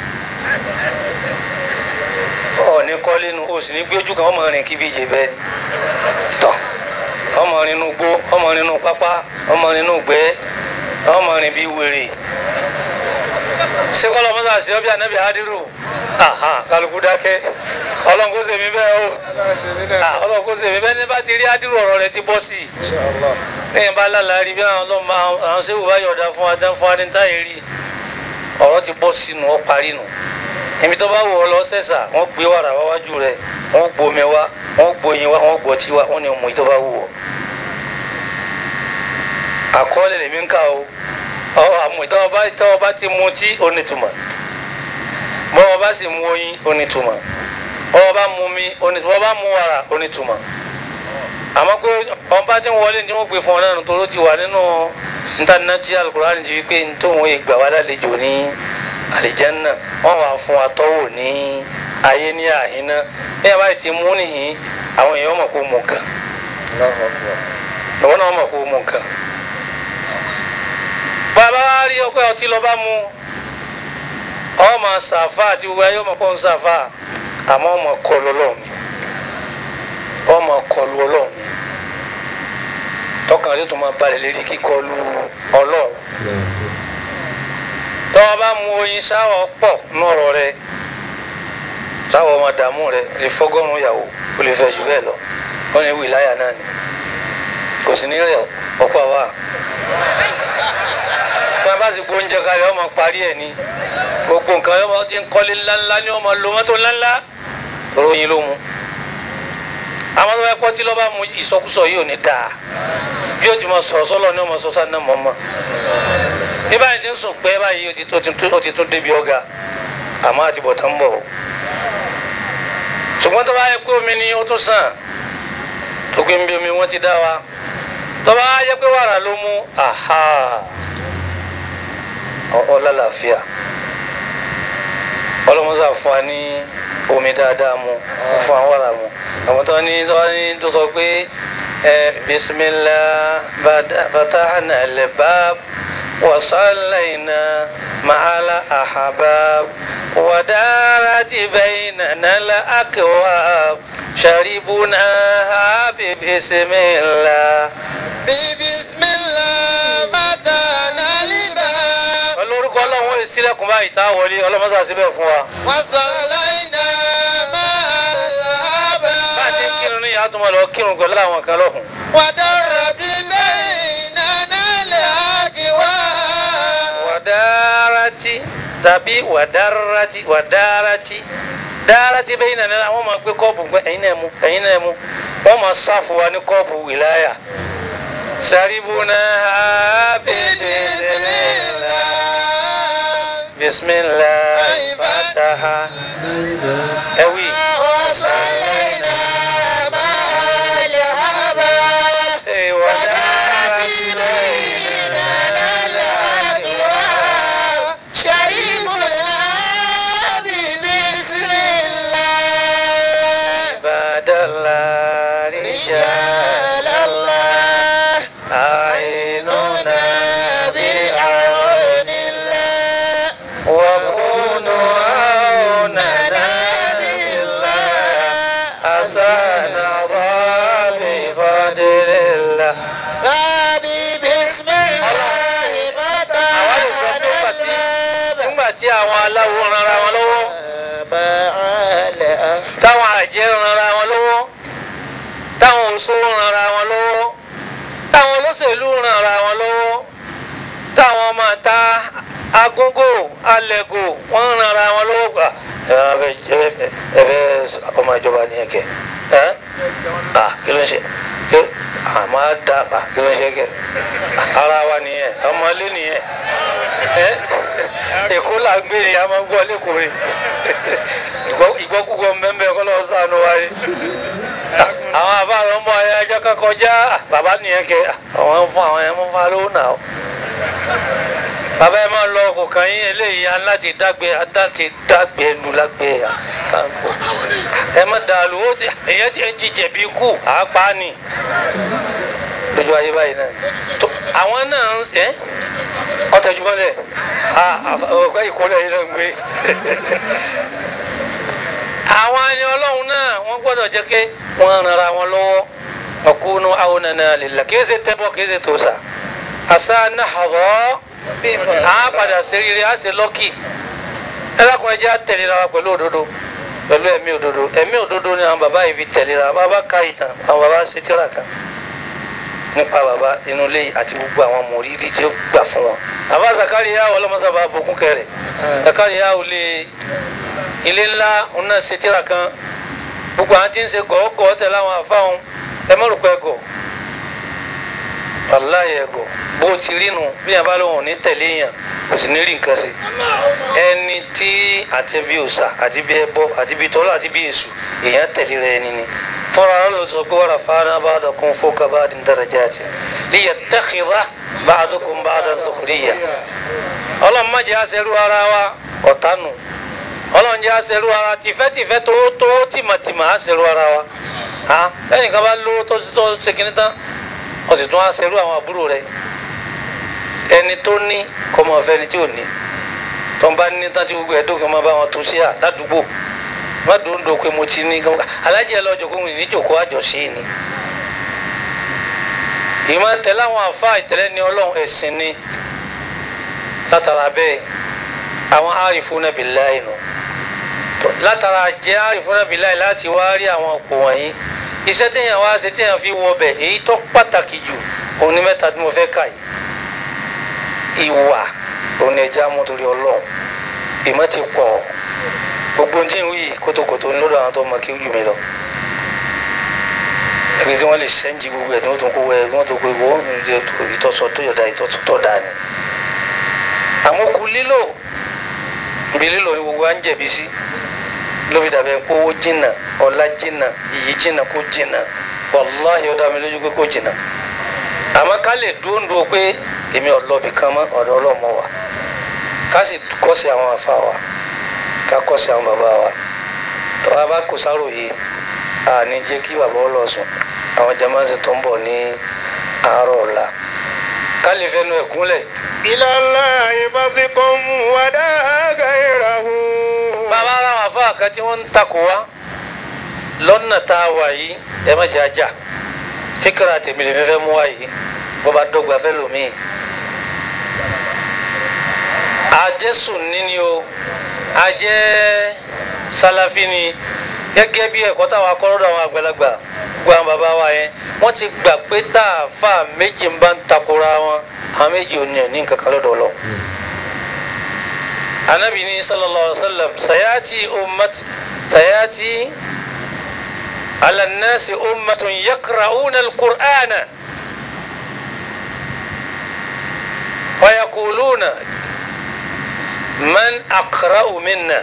ò ní kọ́lé nu o sì ní gbé ojú kan ọmọ rìn kí bí ìjẹ bẹ́ẹ̀ ni tọ́ ọmọ rìn inú gbó ọmọ rìn inú pápá ọmọ rìn inú gbẹ́ ọmọ rìn bí wèrè ṣé kọ́lọ́ mọ́tà ṣe ọ́ bí anabi hadiru aha kálukú dákẹ́ ọlọ́run kó ṣe mí bẹ́ẹ̀ o Ah, ọlọ́run kó ṣe mí bẹ́ẹ̀ ní bá ti rí ádìrú ọ̀rọ̀ rẹ ti bọ́ sí i lẹ́yìn bá lálàá rí bí àwọn ọlọ́run bá àwọn ṣéwù bá yọ̀ọ̀dá fún wa tán fún wa ní táyé rí ọ̀rọ̀ ti bọ́ sínú ọ parí nù èmi tó bá wù ọ lọ sẹ́sà wọ́n gbé wàrà wáwájú rẹ wọ́n gbomi wá wọ́n gbóyin wá wọ́n gbọ́tí wá wọ́n ní mú ìtọ́ bá wù ọ. àkọọ́lẹ̀ lèmi ń kà o ọ àmú ìtọ́wọ́ bá ìtọ́wọ́ bá ti mu tí ó nítumọ̀ bọ́wọ́ bá sì mu oyin ó nítumọ̀ bọ́wọ́ bá mu mi ó nítumọ̀ bọ́wọ́ bá mu wàrà ó nítumọ̀ àmọ́ pé ọba tí ń wọlé ní wọ́n gbé fún ọ náà nítorí ó ti wà nínú ntànàtì alukurani ti wípé ntòun ìgbà wà lálejò ní àlìjánná wọ́n wà fún atọ́wò ní ayé ní àhínná bí a bá ti mú nìyí àwọn èèyàn mọ̀ kó mú nǹkan lọ́wọ́ náà mọ̀ kó mú nǹkan. bàbá wa rí ọpẹ́ ọtí lọ́ba mu ọmọ sàfà àti gbogbo ayé ọmọ kó ń sàfà àmọ́ ọmọ kọlu ọlọ́run ọmọ kọlu ọlọ́run tọkàn rẹ tó máa balẹ̀ lérí kíkọlu ọlọ́run tọ́wọ́ bá mu oyin sáwọ́ pọ̀ nọ̀rọ̀ rẹ sáwọ́ ọmọ dààmú rẹ lè fọ́gọ́rùn-ún ìyàwó ó lè fẹ́ jù bẹ́ẹ̀ lọ wọ́n ní wìláyà náà ni kò sí ní rẹ̀ ọ̀pọ̀ àwa bí wọ́n bá sì gbó oúnjẹ kalẹ̀ ọmọ parí ẹ̀ ni gbogbo nǹkan yọmọ ti ń kọ́lé ńláńlá ni ọmọ lo mọ́tò ńláńlá ròyìn ló mu àwọn tó bá pọ́ tí lọ́ bá mu ìsọkúsọ yìí ò ní dáa bí o ti mọ sọ̀rọ̀ sọ́lọ́ ni ọmọ sọ́sá náà mọ̀ mọ́ ní báyìí ti ń sùn pé báyìí o ti tó- o ti tún débi ọ̀gá àmọ́ àti bọ̀ tán ń bọ̀ o ṣùgbọ́n tó bá yẹ pé omi ni ó tún sàn tó pé ń bí omi wọ́n ti dá wa tó bá yẹ pé wàrà ló mú aha ọ lálàáfíà ọlọ́mọsá fún wa ní omi dáadáa mu ó fún wa wàrà mu àwọn tó ní tó ní tó sọ pé ẹ bisimilá fatahana albab wasalayna maala ahabab wadarati baynana la akwab sharibuna bi bisimilá. Bismillah fatana liba. olórúkọ ọlọ́run ó sílẹ̀kùn báyìí tá a wọlé ọlọ́mọsá síbẹ̀ fún wa. Wasalayna ma'al bá a ti ń ahbab. kírun ní ìyá tó máa lọ kírun pẹ̀lú àwọn kan lọ́hùn. Wadarati baynana al-akwab. wàdárati tàbí wàdárati wàdárati dárati bẹ́yìn náà nínú àwọn máa gbé kọ́ọ̀bù pé ẹ̀yin náà mú ẹ̀yin náà mú wọ́n máa sáfù wa ní kọ́ọ̀bù wìláyà. saribuna bisimilah bisimilah fataha ẹ̀wì. Wasalayna ma'al ahbab. Ẹ̀, wàdárati bẹ́yìn badala rijal عيننا وكونوا عوننا حسن بفضل الله nígbà tí àwọn aláwo ranra wọn lọ́wọ́ táwọn àjẹ́ ranra wọn lọ́wọ́ táwọn oṣó ranra wọn lọ́wọ́ táwọn olóṣèlú ranra wọn lọ́wọ́ táwọn ọmọ ta agógó alẹ́gò wọ́n ranra wọn lọ́wọ́ gbà ẹ wá fẹ́ ẹ fẹ́ ẹ fẹ́ ọmọ ìjọba ní ẹ̀kẹ́ ẹ́ à kí ló ń ṣe kí àmọ́ á da à kí ló ń ṣe kẹ́ ara wa nìyẹn ọmọ ilé nìyẹn ẹ́ èkó là ń gbé ni a máa ń gbọ́ lẹ́kọ̀ọ́ rẹ̀ ìgbọ́kúgbọ́ mẹ́mẹ́ kọ́ lọ́wọ́ sànù wa yìí àwọn àbá àwọn ọmọ ayé ajá kan kọjá bàbá nìyẹn kẹ àwọn ń fún àwọn ẹmọ fún alówó náà o bàbá ẹ máa lọ kò kàn yín eléyìí aláti dágbé adáti dágbé lu lágbé àkàǹkò ẹ má dàlú ó ti èyàn ti ń jíjẹ bí kú àápá ni lójú ayé báyìí náà tó àwọn náà ń sẹ ọtẹjúmọlẹ ọgbẹ ìkólẹ yìí náà ń gbé àwọn ẹni ọlọ́run náà wọ́n gbọ́dọ̀ jẹ́ pé wọ́n rara wọn lọ́wọ́ ọkùnrin àwọn nana lè la kí ẹ ṣe tẹ́bọ̀ kí ẹ ṣe tòṣà àṣà náhàrọ̀ á padà ṣe rere á ṣe lọ́kì ẹlẹ́kùnrin jẹ́ àtẹ̀léra wa pẹ̀lú òdodo pẹ̀lú ẹ̀mí òdodo ẹ̀mí òdodo ni àwọn bàbá yìí fi tẹ̀léra bàbá ka ìtàn àwọn bàbá ṣe tíra kan nípa bàbá inú ilé àti gbogbo àwọn mòrídìí tí ó gbà fún wọn àbá Zakariya ọlọ́mọsábà bokún kẹrẹ Zakariya ò lè ilé ńlá òun náà ṣe tíra kan gbogbo àwọn tí ń ṣe gọ̀ọ́gọ̀ tẹ̀lé àwọn àfáwọn ẹ má rò pé gọ̀ aláyẹ gọ̀ bó ti rí nu bí yẹn bá lóun ò ní tẹ̀lé yàn kò sì ní rí nǹkan sí ẹni tí àti bí òòṣà àti bí ẹbọ àti bí tọ́lá àti bí èṣù èèyàn tẹ̀lé rẹ ẹni ni fúnra rẹ ló sọ pé wàrà fáná bá dọkun fọkà bá dín darajati liyattakhidha ba'dukum ba'dan sukhriya ọlọ́run má jẹ́ àṣẹrú ara wa ọ̀tá nù ọlọ́run jẹ́ àṣẹrú ara tìfẹ́tìfẹ́ tó tó tìmọ̀tìmọ̀ àṣẹrú ara wa ha lẹ́yìn kan bá lówó tó tó ṣe kìíní tán wọ́n sì tún àṣẹrú àwọn àbúrò rẹ̀ ẹni tó ní kọ́ mọ̀ fẹ́ ni tí ò ní tó ń bá ní tán tí gbogbo ẹ̀dọ́ kan máa bá wọn tó sí à ládùúgbò má dòun dò pé mo ti ní kí alájẹ lọ́jọ́ kó ní jòkó àjọṣe ni ìmọ̀ tẹ̀lé àwọn àfa ìtẹ̀lẹ́ ni ọlọ́run ẹ̀sìn ni látara bẹ́ẹ̀ àwọn àrífúnà billahi nù látara jẹ́ àrífúnà billahi láti wá rí àwọn òpó wọ̀nyí iṣẹ́ téèyàn wá ṣe téèyàn fi wọ bẹ̀ èyí tó pàtàkì jù òun ní mẹ́ta tí mo fẹ́ kà yìí ìwà òun ẹja mú torí ọlọ́run ìmọ̀ ti pọ̀ gbogbo ohun tí ń wí kótókótó ń lọ́dọ̀ àwọn tó mọ kí ó jù mí lọ ẹgbẹ́ tí wọ́n lè sẹ́ńjì gbogbo ẹ̀ tí wọ́n tún kó wẹ̀ wọ́n tún kó ìwọ́ ìtọ́sọ tó yọ̀dá ìtọ́tọ̀ dá ni àmọ́ kú lílò ibi lílò ni gbogbo à ń jẹ̀bi sí ló fi dàbẹ̀ pé owó jìnnà ọlá jìnnà iyì jìnnà kó jìnnà wàláhì ó dá mi lójú pé kó jìnnà àmọ́ ká lè dúró ń dúró pé èmi ọlọ́bì kan mọ́ ọ̀dọ̀ ọlọ́mọ wa ká sì kọ́sí àwọn àfa wa ká kọ́sí àwọn bàbá wa tọ́wọ́ bá kò sáròyé àní jẹ́ kí bàbá ọ lọ sùn àwọn jamaasi tó ń bọ̀ ní àárọ̀ ọ̀la ká lè fẹnu ẹ̀kúnlẹ̀ إلى الله بصكم ودا غيره bàbá ara àwọn àfa kan tí wọ́n ń takò wá lọ́nà tá a wà yìí ẹ má jẹ́ ajá fíkàrà tèmi lèmi fẹ́ mú wá yìí bó bá dọ́gba fẹ́ lòmíì àjẹsùn níní o àjẹ sálàfí ni gẹ́gẹ́ bí ẹ̀kọ́ táwọn akọ́rọ́dọ̀ àwọn àgbàlagbà gbọ́ àwọn bàbá wa yẹn wọ́n ti gbà pé tá a fà méjì ń bá ń takora wọn àwọn méjì ò ní ẹ̀ ní nǹkan kan lọ́dọ̀ ọlọ́run anabi ni sallallahu alaihi wasallam sayati ummat sayati ala nasi ummatun yaqra'una alqur'ana wa yaquluna man aqra'u minna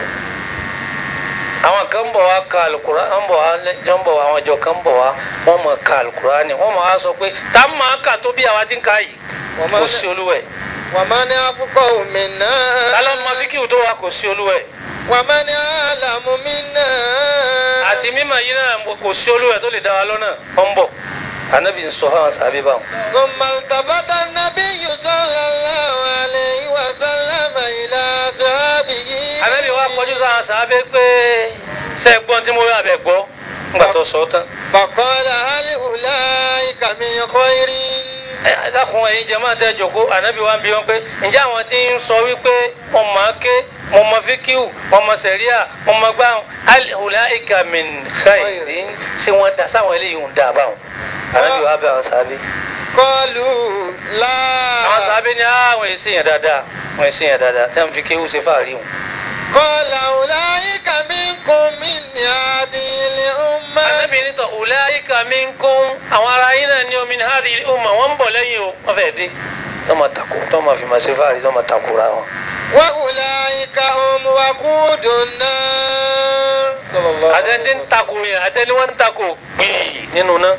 àwọn kan bọ̀ wá ka alukur'an an bọ̀ wá jọ́n bọ̀ wá àwọn jọ kan bọ̀ wá wọ́n mọ̀ ka alukur'an ni wọ́n mọ̀ wá sọ pé tá a máa kà tó bí àwa ti ń ka yìí kò sí olúwẹ̀ ومن أفقه منا kálọ̀ mọ fíkìwù tó wà kò sí olúwẹ̀ ومن أعلم منا àti mímọ̀ yìí náà kò sí olúwẹ̀ tó lè dá wa lọ́nà ó ń bọ̀ anabi ń sọ fáwọn sàbí báwọn. ثم التفت النبي صلى الله عليه وسلم إلى أصحابه anabi wa kọjú sáwọn sàbí pé ṣe é gbọ́n tí mo rí abẹ gbọ́ ńgbà tó sọ tán. فقال هل أولئك من خير ẹ ẹ dákun ẹ̀yin jẹ máa tẹ jòkó anabi wa ń bi wọn pé ǹjẹ́ àwọn tí ń sọ wípé mo máa ké mo mọ fíkíù mo mọ sẹ̀ríà mo mọ gbáhùn ulaika min khairin ṣé wọ́n da sáwọn eléyìí ń da báwọn anabi wa bẹ àwọn sàbí. قالوا لا àwọn sàbí ni àwọn èsì yẹn dáadáa wọn èsì yẹn dáadáa tẹ́ ń fi kéwù ṣe fàárí wọn. قال أولئك منكم من هذه الأمة anabi ní tọ ulaika minkum àwọn ará yín náà ní omi ní hadhihi umma wọn ń bọ̀ lẹ́yìn o wọ́n fẹ́ẹ́ dé tọ́ ma tako tọ́ ma fi ma ṣe fàárí tọ́ ma takora wọn. وأولئك هم وقود النار صلى الله عليه àtẹ̀ntẹ̀ ń tako yẹn àtẹ̀ni wọ́n ń tako gbìyì nínú náà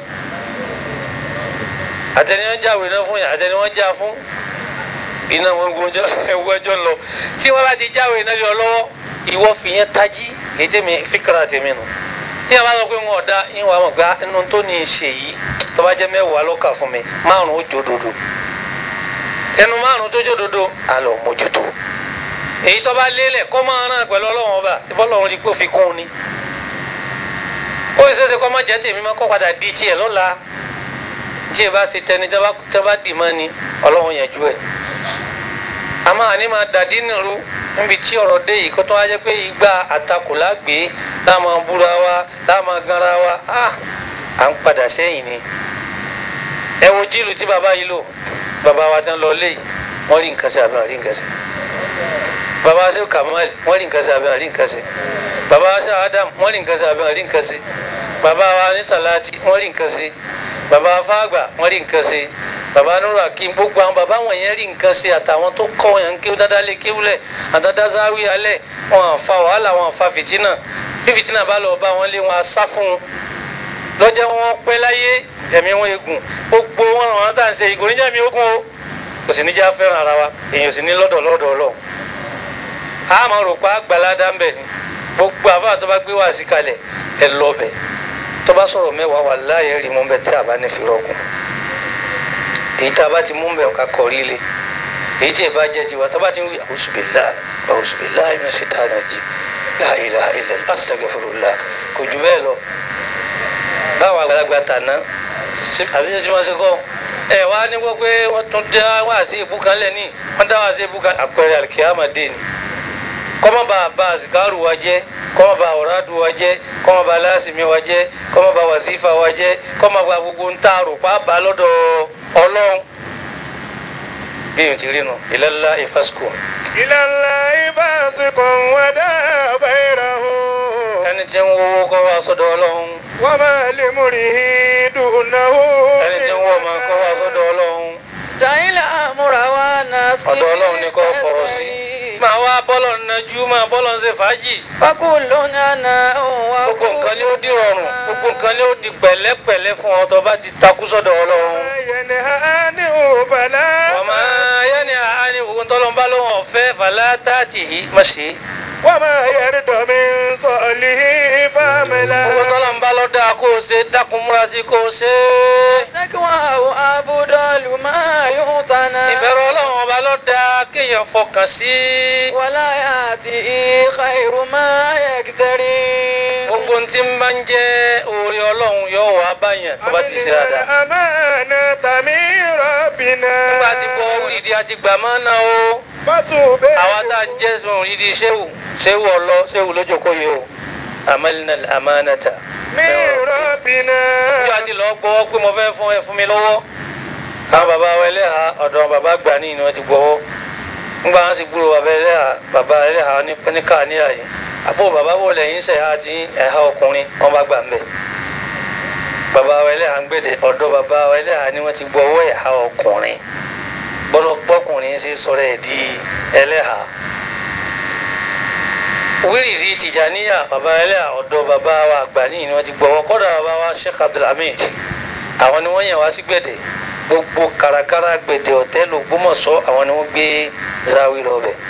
àtẹ̀ni wọ́n jáwé náà fún yẹn àtẹ̀ni wọ́n já fún iná wọn gbọ́njọ́ ẹwọ́jọ́ lọ tí wọ́n bá ti jáwé náà yọ lọ́wọ́ ìwọ fìyẹn tají èyí tèmi fíkàrà tèmi nù tí a bá sọ pé wọn ọ̀dà ìwà wọn gba inú tó ní í ṣe yìí tó bá jẹ́ mẹ́wàá ló kà fún mi márùn ó jódodo ẹnu márùn tó jódodo àlọ́ mójútó èyí tó bá lélẹ̀ kọ́ máa rán pẹ̀lú ọlọ́wọ́n ọba tí bọ́lọ́run rí pé ó fi kún un ni ó ṣe é ṣe kọ́ má jẹ́ tèmi má kọ́ padà di tiẹ̀ lọ́la tí ẹ bá ṣe tẹni tí a bá dì mọ́ ni ọlọ́run yẹn ju ẹ̀ àmọ́ àní máa dàdí nìrú níbi tí ọ̀rọ̀ dé yìí kó tó wá jẹ́ pé ìgbà àtakò lágbè láàmú búra wa láàmú ganra wa á à ń padà sẹ́yìn ni ẹ wo jíìlù tí bàbá yìí lò bàbá wa ti ń lọ léyìí wọ́n rí nǹkan sí àbí wọ́n rí nǹkan sí bàbá wa ṣe Kamal wọ́n rí nǹkan sí àbí wọ́n rí nǹkan sí bàbá wa ṣe Adam wọ́n rí nǹkan sí àbí wọ́n rí nǹkan sí bàbá wa ní Salati wọ́n rí nǹkan sí bàbá wa Fágbà wọ́n rí nǹkan sí bàbá nuru akim gbogbo àwọn bàbá wọn yẹn rí nǹkan ṣe àtàwọn tó kọ́ yẹn kéwú dáadáa lé kéwú lẹ̀ àdáadáa záwí alẹ̀ wọn àfa wàhálà wọn àfa fìtínà bí fìtínà bá lọ bá wọn lé wọn asá fún un lọ́jọ́ wọn pẹ́ láyé ẹ̀mí wọn egun gbogbo wọn ràn wọn tà ń ṣe ìgò níjà mi ogun o kò sì ní já fẹ́ràn ara wa èèyàn sì ní lọ́dọ̀ lọ́dọ̀ ọlọ́run a máa rò pa àgbàládá ń bẹ̀ ni gbogbo àbá tó bá gbé wá sí kalẹ̀ ẹ lọ bẹ̀ tó bá sọ̀rọ̀ mẹ́wàá wà láàyè rí mú bẹ̀ tí a bá ní fi rọ́gùn èyí tá a bá ti mú bẹ̀ ká kọrí lé èyí tí ẹ bá jẹ́ tiwa tó bá ti ń wí àwùsùbìlá àwùsùbìlá ẹ̀mí sí tá a nà jí la ilaha illallah astaghfirullah kò jù bẹ́ẹ̀ lọ báwọn àgbàlagbà tàná àbí tí wọ́n ṣe kọ́ ẹ wá ní gbọ́ pé wọ́n tún dá wá sí ibú kan lẹ́ni wọ́n dá wá sí ibú kan àpẹẹrẹ àlùkìyàmọ̀dé ni kọ́mọ́ bá bá àzìkárù wa jẹ́ kọ́mọ́ bá ọ̀rádù wa jẹ́ kọ́mọ́ bá lásìmí wa jẹ́ kọ́mọ́ bá wàsífà wa jẹ́ kọ́mọ́ bá gbogbo ń tààrò pàápàá lọ́dọ̀ ọlọ́run bí o ti rí nu ìlàlá ìfásitì. إلى الله فاسق ودع غيره ẹni tí ń wọ́wọ́ kọ́ wá sọ́dọ̀ ọlọ́run وما لمره دونه ẹni tí ń wọ́ ọmọ kọ́ wá sọ́dọ̀ ọlọ́run dàílà àmúra wa náà sí. ọ̀dọ̀ ọlọ́run ni kò fọ̀rọ̀ sí máa wá bọ́lọ̀ nájú máa bọ́lọ̀ ń ṣe fàájì wákùn lónìí àná òun wá gbogbo nǹkan ni ó di rọrùn gbogbo nǹkan ni ó di pẹ̀lẹ́pẹ̀lẹ́ fún ọ tó bá ti takú sọ́dọ̀ ọlọ́run ينهى عنه فلا ọmọ yẹni àání gbogbo tọ́lọ́n bá lóhùn ọ̀fẹ́ fàlà táàtì yìí má ṣe é وما يرد من صالح فعملا gbogbo tọ́lọ́n bá lọ́ dáa kó o ṣe dákun múra sí kó o ṣe é tẹ́kíwá àwọn abúdọ́lù máa yóò tánà. ìbẹ̀rù ọlọ́run ọba lọ́ dáa kéèyàn fọkàn sí wàlá àti ìka ìrù máa yẹ kìtẹ́rì. gbogbo ohun tí ń bá ń jẹ́ oore ọlọ́run yóò wá báyàn tó bá ti ṣe dáadáa الأمانة من ربنا nígbà tí bọ́ wíìdí àti gbàmọ́ náà o. فتوب àwa tá a jẹ́ sùn yìí di sẹ́wù sẹ́wù ọlọ sẹ́wù lójókòó yìí o amalina amanata. من ربنا ìjọ àti lọ gbọ́wọ́ pé mo fẹ́ fún ẹ fún mi lọ́wọ́ àwọn bàbá wa ẹlẹ́hà ọ̀dọ̀ bàbá gbà ní ìnáwó ti gbọ́wọ́ ńgbà wọn sì gbúrò bàbá ẹlẹ́hà bàbá ẹlẹ́hà ní ní káàníyà yìí àbó bàbá wò lẹ́yìn sẹ̀ àti ẹ̀hà ọkùnrin wọn bá gbà ń bẹ̀ bàbá wa ẹlẹ́hà ń gbèdè ọ̀dọ̀ bàbá wa ẹlẹ́hà ni wọ́n ti gbọ́wọ́ ẹ̀hà ọkùnrin bọ́lọ̀ pọ́kùnrin ṣe sọ̀rọ̀ ẹ̀ di ẹlẹ́hà wíìrì tìjàníyà bàbá ẹlẹ́hà ọ̀dọ̀ bàbá wa àgbà ní ìnáwó ti gbọ́wọ́ kọ́dà bàbá wa Sheikh Abdulhamid àwọn ni wọ́n yàn wá sí gbẹ̀dẹ̀ gbogbo kàràkàrà gbẹ̀dẹ̀ ọ̀tẹ́lù Ògbómọ̀ṣọ́ àwọn ni wọ́n gbé záwí lọ bẹ̀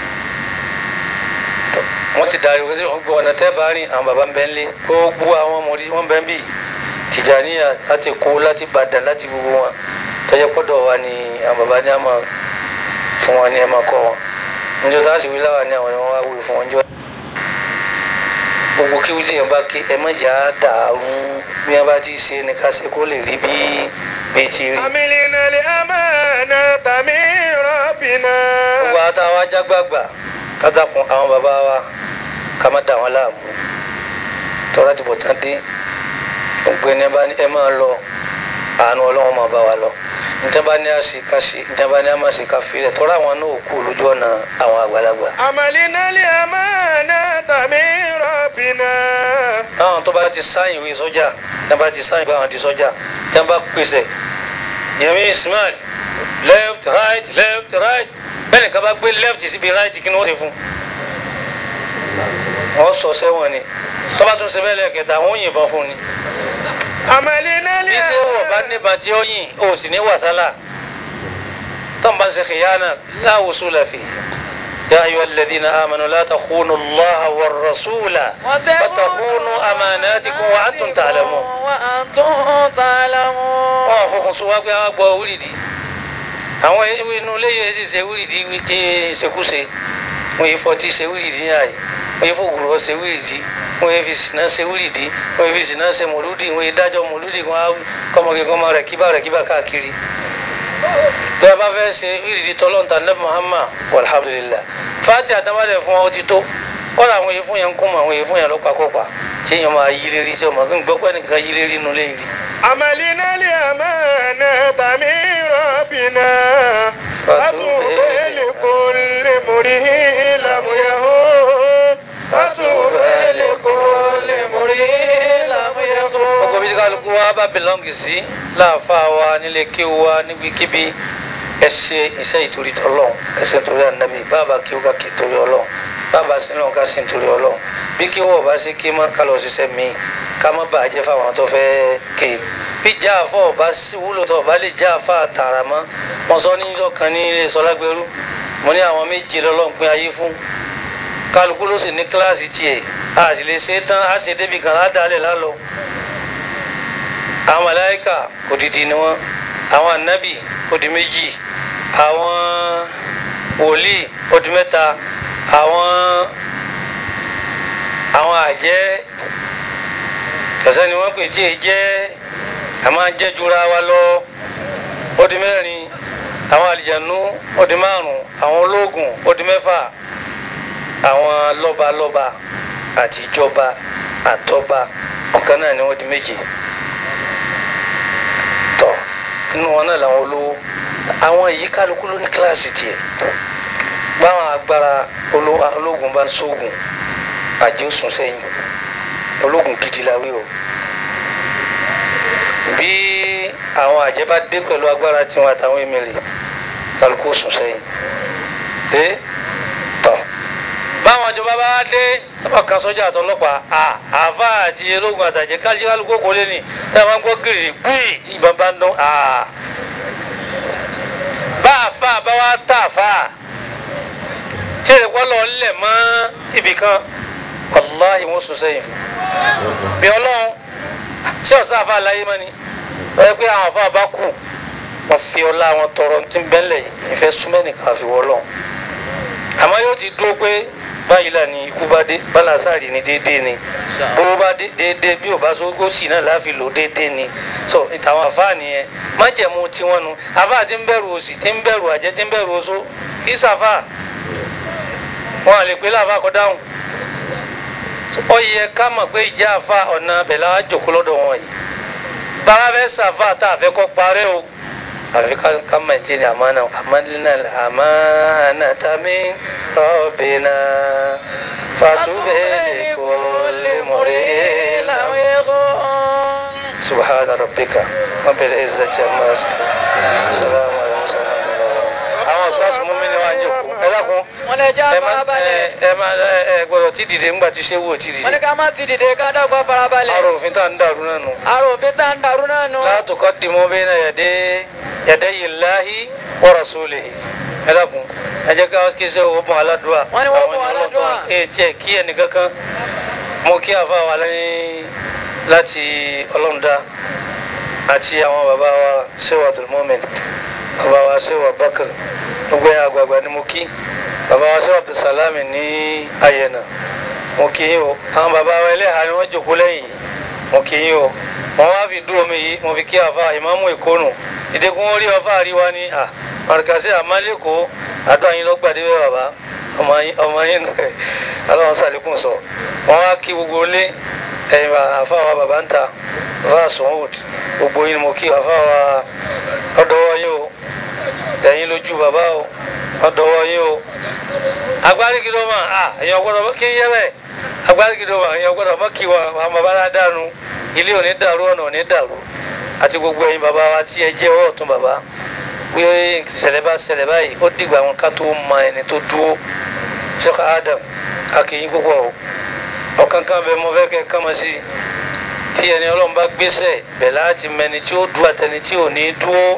wọ́n ti darí wọ́n gbọ́ ọ̀nà tẹ́ bá rìn àwọn bàbá ń bẹ́ ń lé gbogbo àwọn ọmọdé wọ́n bẹ́ ń bì Tìjàníyà láti kó láti Ìbàdàn láti gbogbo wọn tọ́jọ́ pọ́dọ̀ wa ni àwọn bàbá ní àmọ́ fún wọn ní ẹ̀ máa kọ́ wọn níjọ́ tá a sì wí láwà ní àwọn ni wọ́n wá wí fún wọn jọ́ gbogbo kí wílé yẹn bá ké ẹ má jà á dàrú bí wọn bá ti ṣe ni ká ṣe kó lè rí bí bí ti rí. عملنا الأمانة من ربنا gbogbo àtàwọn ajágbàgbà kátàkùn àwọn bàbá wa ká má dà wọn láàmú tọ́lá ti bọ̀ tán dé gbogbo ẹni bá ní ẹ máa lọ àánú ọlọ́run máa bá wa lọ níta bá ní àṣe ká ṣe níta bá ní àmà ṣe ká fi rẹ̀ tọ́lá àwọn náà kú lójú ọ̀nà àwọn àgbàlagbà. عملنا الأمانة من ربنا àwọn tó bá ti sáyìn ìwé sọ́jà tí wọ́n bá ti sáyìn báwọn di sọ́jà tí wọ́n bá pèsè yẹmi ismail left right left right bẹ́ẹ̀ nìkan bá gbé left síbi right kí ni wọ́n ṣe fún wọ́n sọ sẹ́wọ̀n ni tó bá tún ṣe bẹ́ẹ̀ lẹ́ẹ̀kẹta wọ́n yìnbọn fún ni عملنا bí ṣé wọ̀ bá níbà tí ó yìn ó sì ní wàsálà tó ń bá ṣe kìyànà la wusula fi ya ayyuhal ladhina amanu la takhunu allaha war rasula وتخونوا أماناتكم وأنتم تعلمون وأنتم تعلمون. wọn fọkàn sọ wá pé àwọn gbọ́ wíìdì àwọn inú ilé yẹn sì ṣe wíìdì wíìdì ṣekúṣe wọn yìí fọtí ṣe wíìdì yàn yìí wọn yìí fògùrọ̀ ṣe wíìdì wọn yìí fi sìnà ṣe wíìdì wọn yìí fi sìnà ṣe mọ̀lúdì wọn yìí dájọ́ mọ̀lúdì wọn á kọ́mọkè kọ́mọ rẹ̀ kíbà rẹ̀ kíbà káàkiri bí a bá fẹ́ ṣe wíìdì tọ́lọ́ntà nẹ́bí Muhammad alhamdulillah fati àtàwálẹ̀ fún ọ ti tó kọ́ra àwọn èèyàn fún yẹn ń kún mọ́ àwọn èèyàn fún yẹn lọ́pàkọ́pà tí èèyàn máa yí lérí tí ọmọ kí n gbọ́ pẹ́ nìkan yí lérí inú lé rí. عملنا الأمانة من ربنا فتوب لكل مريه لم يهون فتوب لكل مريه لم gbogbo يهون bí kálukú wa bá bẹ̀lọ́ǹgì sí láàfa wa nílé kéwu wa níbikíbi ẹ ṣe iṣẹ́ ìtorí tọ́lọ́run ẹ ṣe nítorí ànábì bàbá kéwu ká kí torí ọlọ́run bàbá sínú ká sí nítorí ọlọ́run bí kéwu ọba ṣe ké má kálọ̀ ṣiṣẹ́ mi ká má bàa jẹ́ fáwọn tó fẹ́ ké bí já àfọ ọba sí wúlò tó ọba lè já àfa tààrà mọ́ wọn sọ ní ọkàn ní ilé sọlágbẹrú mo ní àwọn méje lọ́lọ́run pín ayé fún kálukú ló sì ní kíláàsì tiẹ̀ a sì lè ṣe é tán a ṣe débi kan ládàálẹ̀ lálọ́ àwọn màláíkà odidi ni wọn àwọn ànábì odi méjì àwọn wòlíì odi mẹ́ta àwọn àwọn àjẹ́ kẹsàn ni wọn pè tí èyí jẹ àmọ́ àjẹ́ jura wa lọ odi mẹ́rin àwọn àlìjànú odi márùn àwọn ológun odi mẹ́fà àwọn lọ́balọ́ba àti ìjọba àtọba ọ̀kan náà ni wọ́n di méje tọ nínú wọn náà làwọn olówó àwọn èyí kálukú ló ní kíláàsì tiẹ̀ báwọn àgbà tágbára oló- ológun bá ń sóògùn àjẹ́ ó sùn sẹ́yìn ológun gidi la wí o bí àwọn àjẹ́ bá dé pẹ̀lú agbára tiwọn àtàwọn emèrè kálukú ó sùn sẹ́yìn dé tọ̀ báwọn ìjọba bá dé tọ́ba kan sọ́jà àtọlọ́pàá à àfa àti ológun àtàjẹ́ kájí kálukú kò lé ní ẹ máa ń gbọ́ gírì gbìyì ìbọn bá ń dún à bá àfa bá wá tà àfa tí èdè kọ́ lọ lẹ̀ mọ́ ibì kan wàláhì wọ́n sùn sẹ́yìn fún bí ọlọ́run ṣé ọ̀sán àfa láyé mọ́ ni wọ́n yẹ pé àwọn àfa bá kù wọ́n fi ọlá wọn tọrọ tí ń bẹ́lẹ̀ ìfẹ́ súnmọ́ nìkan àfi wọ́lọ́ àmọ́ yóò ti dúró pé báyìí là ní ikú bá dé bálásàrì ní déédéé ni bó bá dé déédéé bí ò bá sógó sí náà láfi lò déédéé ni so ìtàwọn àfa nìyẹn májẹ̀mú tiwọn nu àfa ti ń bẹ̀rù òsì ti ń bẹ̀rù àjẹ́ ti ń bẹ̀rù oṣó kì í sàfà wọn à lè pé láàfà kọ dáhùn ó yẹ ká mọ̀ pé ìjà àfa ọ̀nà abẹ̀là wa jòkó lọ́dọ̀ wọn yìí bàbá fẹ́ sàfà tá a fẹ́ kọ́ parẹ́ o àfi ká ká mẹ̀ntì ní àmánà àmánà àmánà tàmí rọ́bìnà fàtúbẹ̀ kò lè mọ̀rẹ́ لم يكن subhana rabbika rabbil izzati amma yasifun salamu alaykum àwọn sọ́ọ̀sì mú mi ní wàá jòkó ẹ dákun wọ́n lè já ẹ má ẹ farabalẹ̀ ẹ má ẹ ẹ gbọ́dọ̀ tí dìde ńgbà tí ṣé wò tí wọ́n ní dìde ká má ti dìde ká dọ́gba farabalẹ̀ àrò òfin tá à ń dàrú náà nù. àrò òfin tá ń darú náà nù. la tuqaddimu bayna yaday yadayi llahi wa rasulihi ẹ dákun ẹ jẹ́ ká kí ṣe owó bọ̀ aládùúà Wọ́n ní wọ́n bọ̀ Àwọn ènìyàn aládùúà. lọ́tọ̀ ẹ tiẹ̀ kí ẹnìkankan mo kí àfa wa lẹ́yìn láti ọlọ́mùdá àti àwọn bàbá wa ṣéwà abdulmumin bàbá wa ṣéwà bakr gbogbo ẹ̀ àgbààgbà ni mo kí bàbá wa ṣéwà abdulsalami ní ayẹ̀nà mo kí yín o àwọn bàbá wa ẹlẹ́hà ni wọ́n jòkó lẹ́yìn yìí mo kí yín o wọ́n wá fi dúró mi yìí mo fi kí àfa ìmáàmù ìkónù ìdẹ́kun orí ọfà àríwá ni à màrìkàsí àmàlẹ́kọ̀ọ́ àdó àyín lọ́gbàdé bẹ́ẹ̀ bàbá ọmọ yín ọmọ yín aláwọn sàlékún sọ wọ́n wá kí gbogbo lé ẹ̀yìn àfa wa bàbá ń ta àfa sọ̀hún gbogbo yín mo kí àfa wa ọ̀dọ́wọ́ yín o ẹ̀yin lójú bàbá o ọ̀dọ́wọ́ yín o agbárígidó mà á èèyàn gbọ́dọ̀ kí n yẹ bẹ́ẹ̀ agbárígidó mà èèyàn gbọ́dọ̀ mọ́ kí wọn àwọn bàbá náà dànù ilé ò ní dàrú ọ̀nà ò ní dàrú àti gbogbo ẹ̀yin bàbá wa tí ẹ jẹ́ ọwọ́ ọ̀tún bàbá wí ìṣẹ̀lẹ̀ bá ṣẹlẹ̀ báyìí ó dìgbà wọn ká tó mọ ẹni tó dúró Sheikh Adam akínyìn púpọ̀ o ọ̀kan kan bẹ mọ fẹ́ kẹ́ kán mọ́ sí i tí ẹni ọlọ́run bá gbéṣẹ̀ bẹ̀ láti mẹni tí ó dúró àtẹni tí ò ní dúró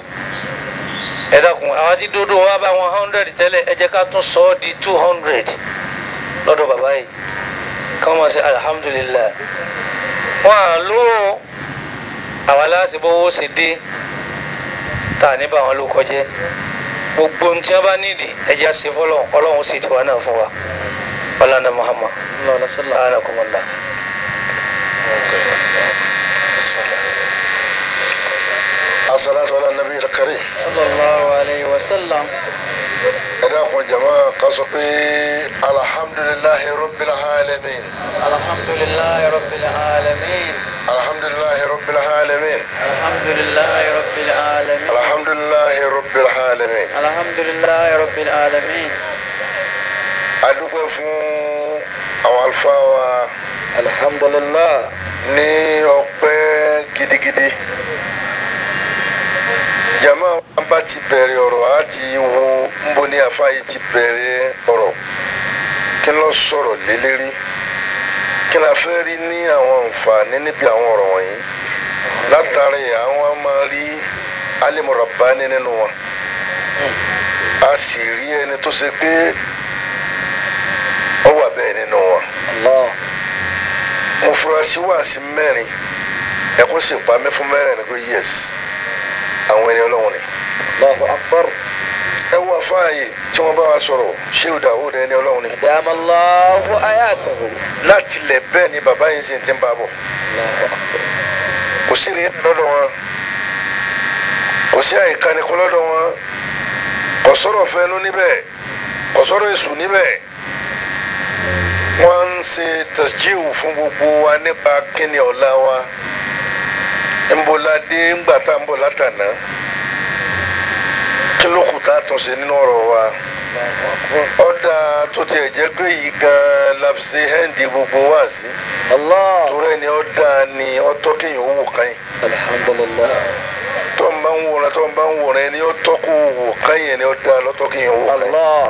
ẹ dákun àwọn tí dúró wá bá wọn hundred tẹ́lẹ̀ ẹ jẹ́ ká tún sọ ọ́ di two hundred lọ́dọ̀ bàbá yìí kán mọ̀ sí alihamudulilayi wọn à lówó àwọn aláṣẹ bówó ṣe dé tá ní bá wọn ló kọjẹ gbogbo ohun tí wọn bá nídìí ẹ jẹ́ àṣẹ fọlọ́ ọlọ́run sì tiwa náà fún wa ọlọ́nà Muhammad ọlọ́nà sọlá anakumala. الصلاة على النبي الكريم sallallahu alayhi wa sallam. إلهكم جماعة قصقي الحمد لله رب العالمين alhamdulilayi rabbil alamin. الحمد لله رب العالمين alhamdulilayi rabbil alamin. الحمد لله رب العالمين alhamdulilayi rabbil alamin. adúpẹ́ fún àwọn àlùfáà wa alhamdulilah ní ọpẹ́ gidigidi jama an bá ti bẹ̀rẹ̀ ọ̀rọ̀ a ti wo nbọ ní afa yìí ti bẹ̀rẹ̀ ọ̀rọ̀ kí ló sọ̀rọ̀ lélẹ́rí kí la fẹ́ rí ní àwọn àǹfààní níbi àwọn ọ̀rọ̀ wọ̀nyí látàrí àwọn máa rí alimọ̀ràbáni nínú wọn a sì rí ẹni tó ṣe pé ó wà bẹ́ẹ̀ nínú wọn allah mo fura sí wáàsí mẹ́rin ẹkún sì pa mí fún mẹ́rin ni pé yes àwọn ẹni ọlọ́run ni. allahu akbar ẹ wọ afáàyè tí wọ́n bá wa sọ̀rọ̀ ṣéwù dàwọ́ ẹni ọlọ́run ni. dàmàlláhu ayatahu láti lẹ̀ bẹ́ẹ̀ ni bàbá yìí sì ti ń bá bọ̀ allahu akbar kò sí ní lọ́dọ̀ wọn kò sí àìkánikún lọ́dọ̀ wọn kò sọ̀rọ̀ fẹ́nu níbẹ̀ kò sọ̀rọ̀ èṣù níbẹ̀ wọ́n ń ṣe tẹ̀síwù fún gbogbo wa nípa kíni ọ̀la wa ńbọ̀ládé ńgbà tá à ń bọ̀ látàná kí ló kù tá a tún ṣe nínú ọ̀rọ̀ wa ọ̀dà tó tiẹ̀ jẹ́ pé yìí gan-an la fi ṣe hẹ́ǹdì gbogbo wá sí Allah torí ẹni ó dáa ni ó tọ́ kéèyàn ó wò kàn yín alhamdulillah tó ń bá ń wòran tó ń bá ń wòran ẹni ó tọ́ kó wò kàn yín ẹni ó dáa lọ́tọ́ kéèyàn ó wò kàn yín. Allah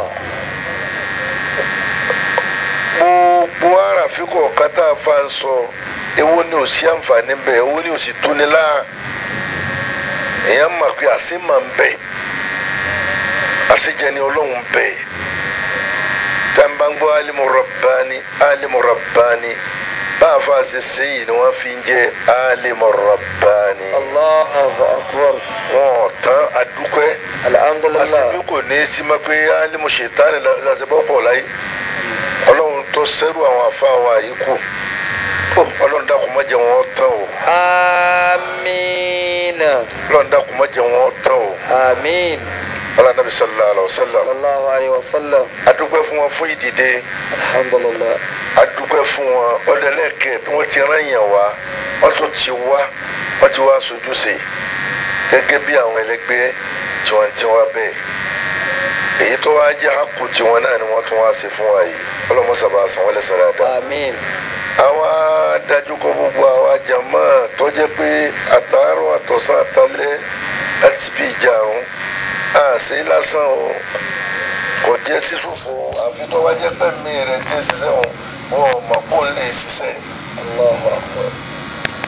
gbogbo àràfin kọ̀ọ̀kan tá a fa ń sọ èwo ni ò sí àǹfààní bẹ́ẹ̀ èwo ni ò sì túni láà èèyàn mọ̀ pé àṣì máa ń bẹ̀ àṣìjẹ ni ọlọ́run bẹ̀ tá n bá ń gbọ́ alimu rabbani alimu rabbani bá a fa ṣe ṣe yìí ni wọ́n fi ń jẹ́ alimu rabbani Allahu akbar wọn ò tán adúpẹ́ alhamdulillah àṣìbí kò ní í sí ma pé alimu ṣètánì làṣẹbọ́ pọ̀ láyé ọlọ́run tó sẹ́rù àwọn afáwa yìí kù ó ọlọ́run dákun má jẹ́ wọn tán o amiina ọlọ́run dákun má jẹ́ wọn tán o amiin ọlọ́run nàbí sallallahu alayhi wa sallam sallallahu alayhi wa sallam adúpẹ́ fún wọn fún ìdìde alhamdulillah adúpẹ́ fún wọn ọdẹlẹ́kẹ̀ tí wọ́n ti rán yàn wá wọ́n tún ti wá wọ́n ti wá sojú sí i gẹ́gẹ́ bí àwọn ẹlẹgbẹ́ tí wọ́n ti wá bẹ́ẹ̀ èyí tó wá jẹ́ àkù tiwọn náà ni wọ́n tún wá sí fún wa yìí ọlọ́mọsàbà san wọ́n lẹ́sẹ̀ dáadáa amiin àwa dájú kọ gbogbo àwa jàmá tó jẹ́ pé àtàárọ̀ àtọ̀sán àtàlẹ́ láti bí ìjà ọ̀hún àṣẹ lásán o kò jẹ́ sísòfò àfi tó wá jẹ́ pé mi rẹ̀ ti ń ṣiṣẹ́ wọn wọn ò mọ̀ kó lè ṣiṣẹ́ Allahu akbar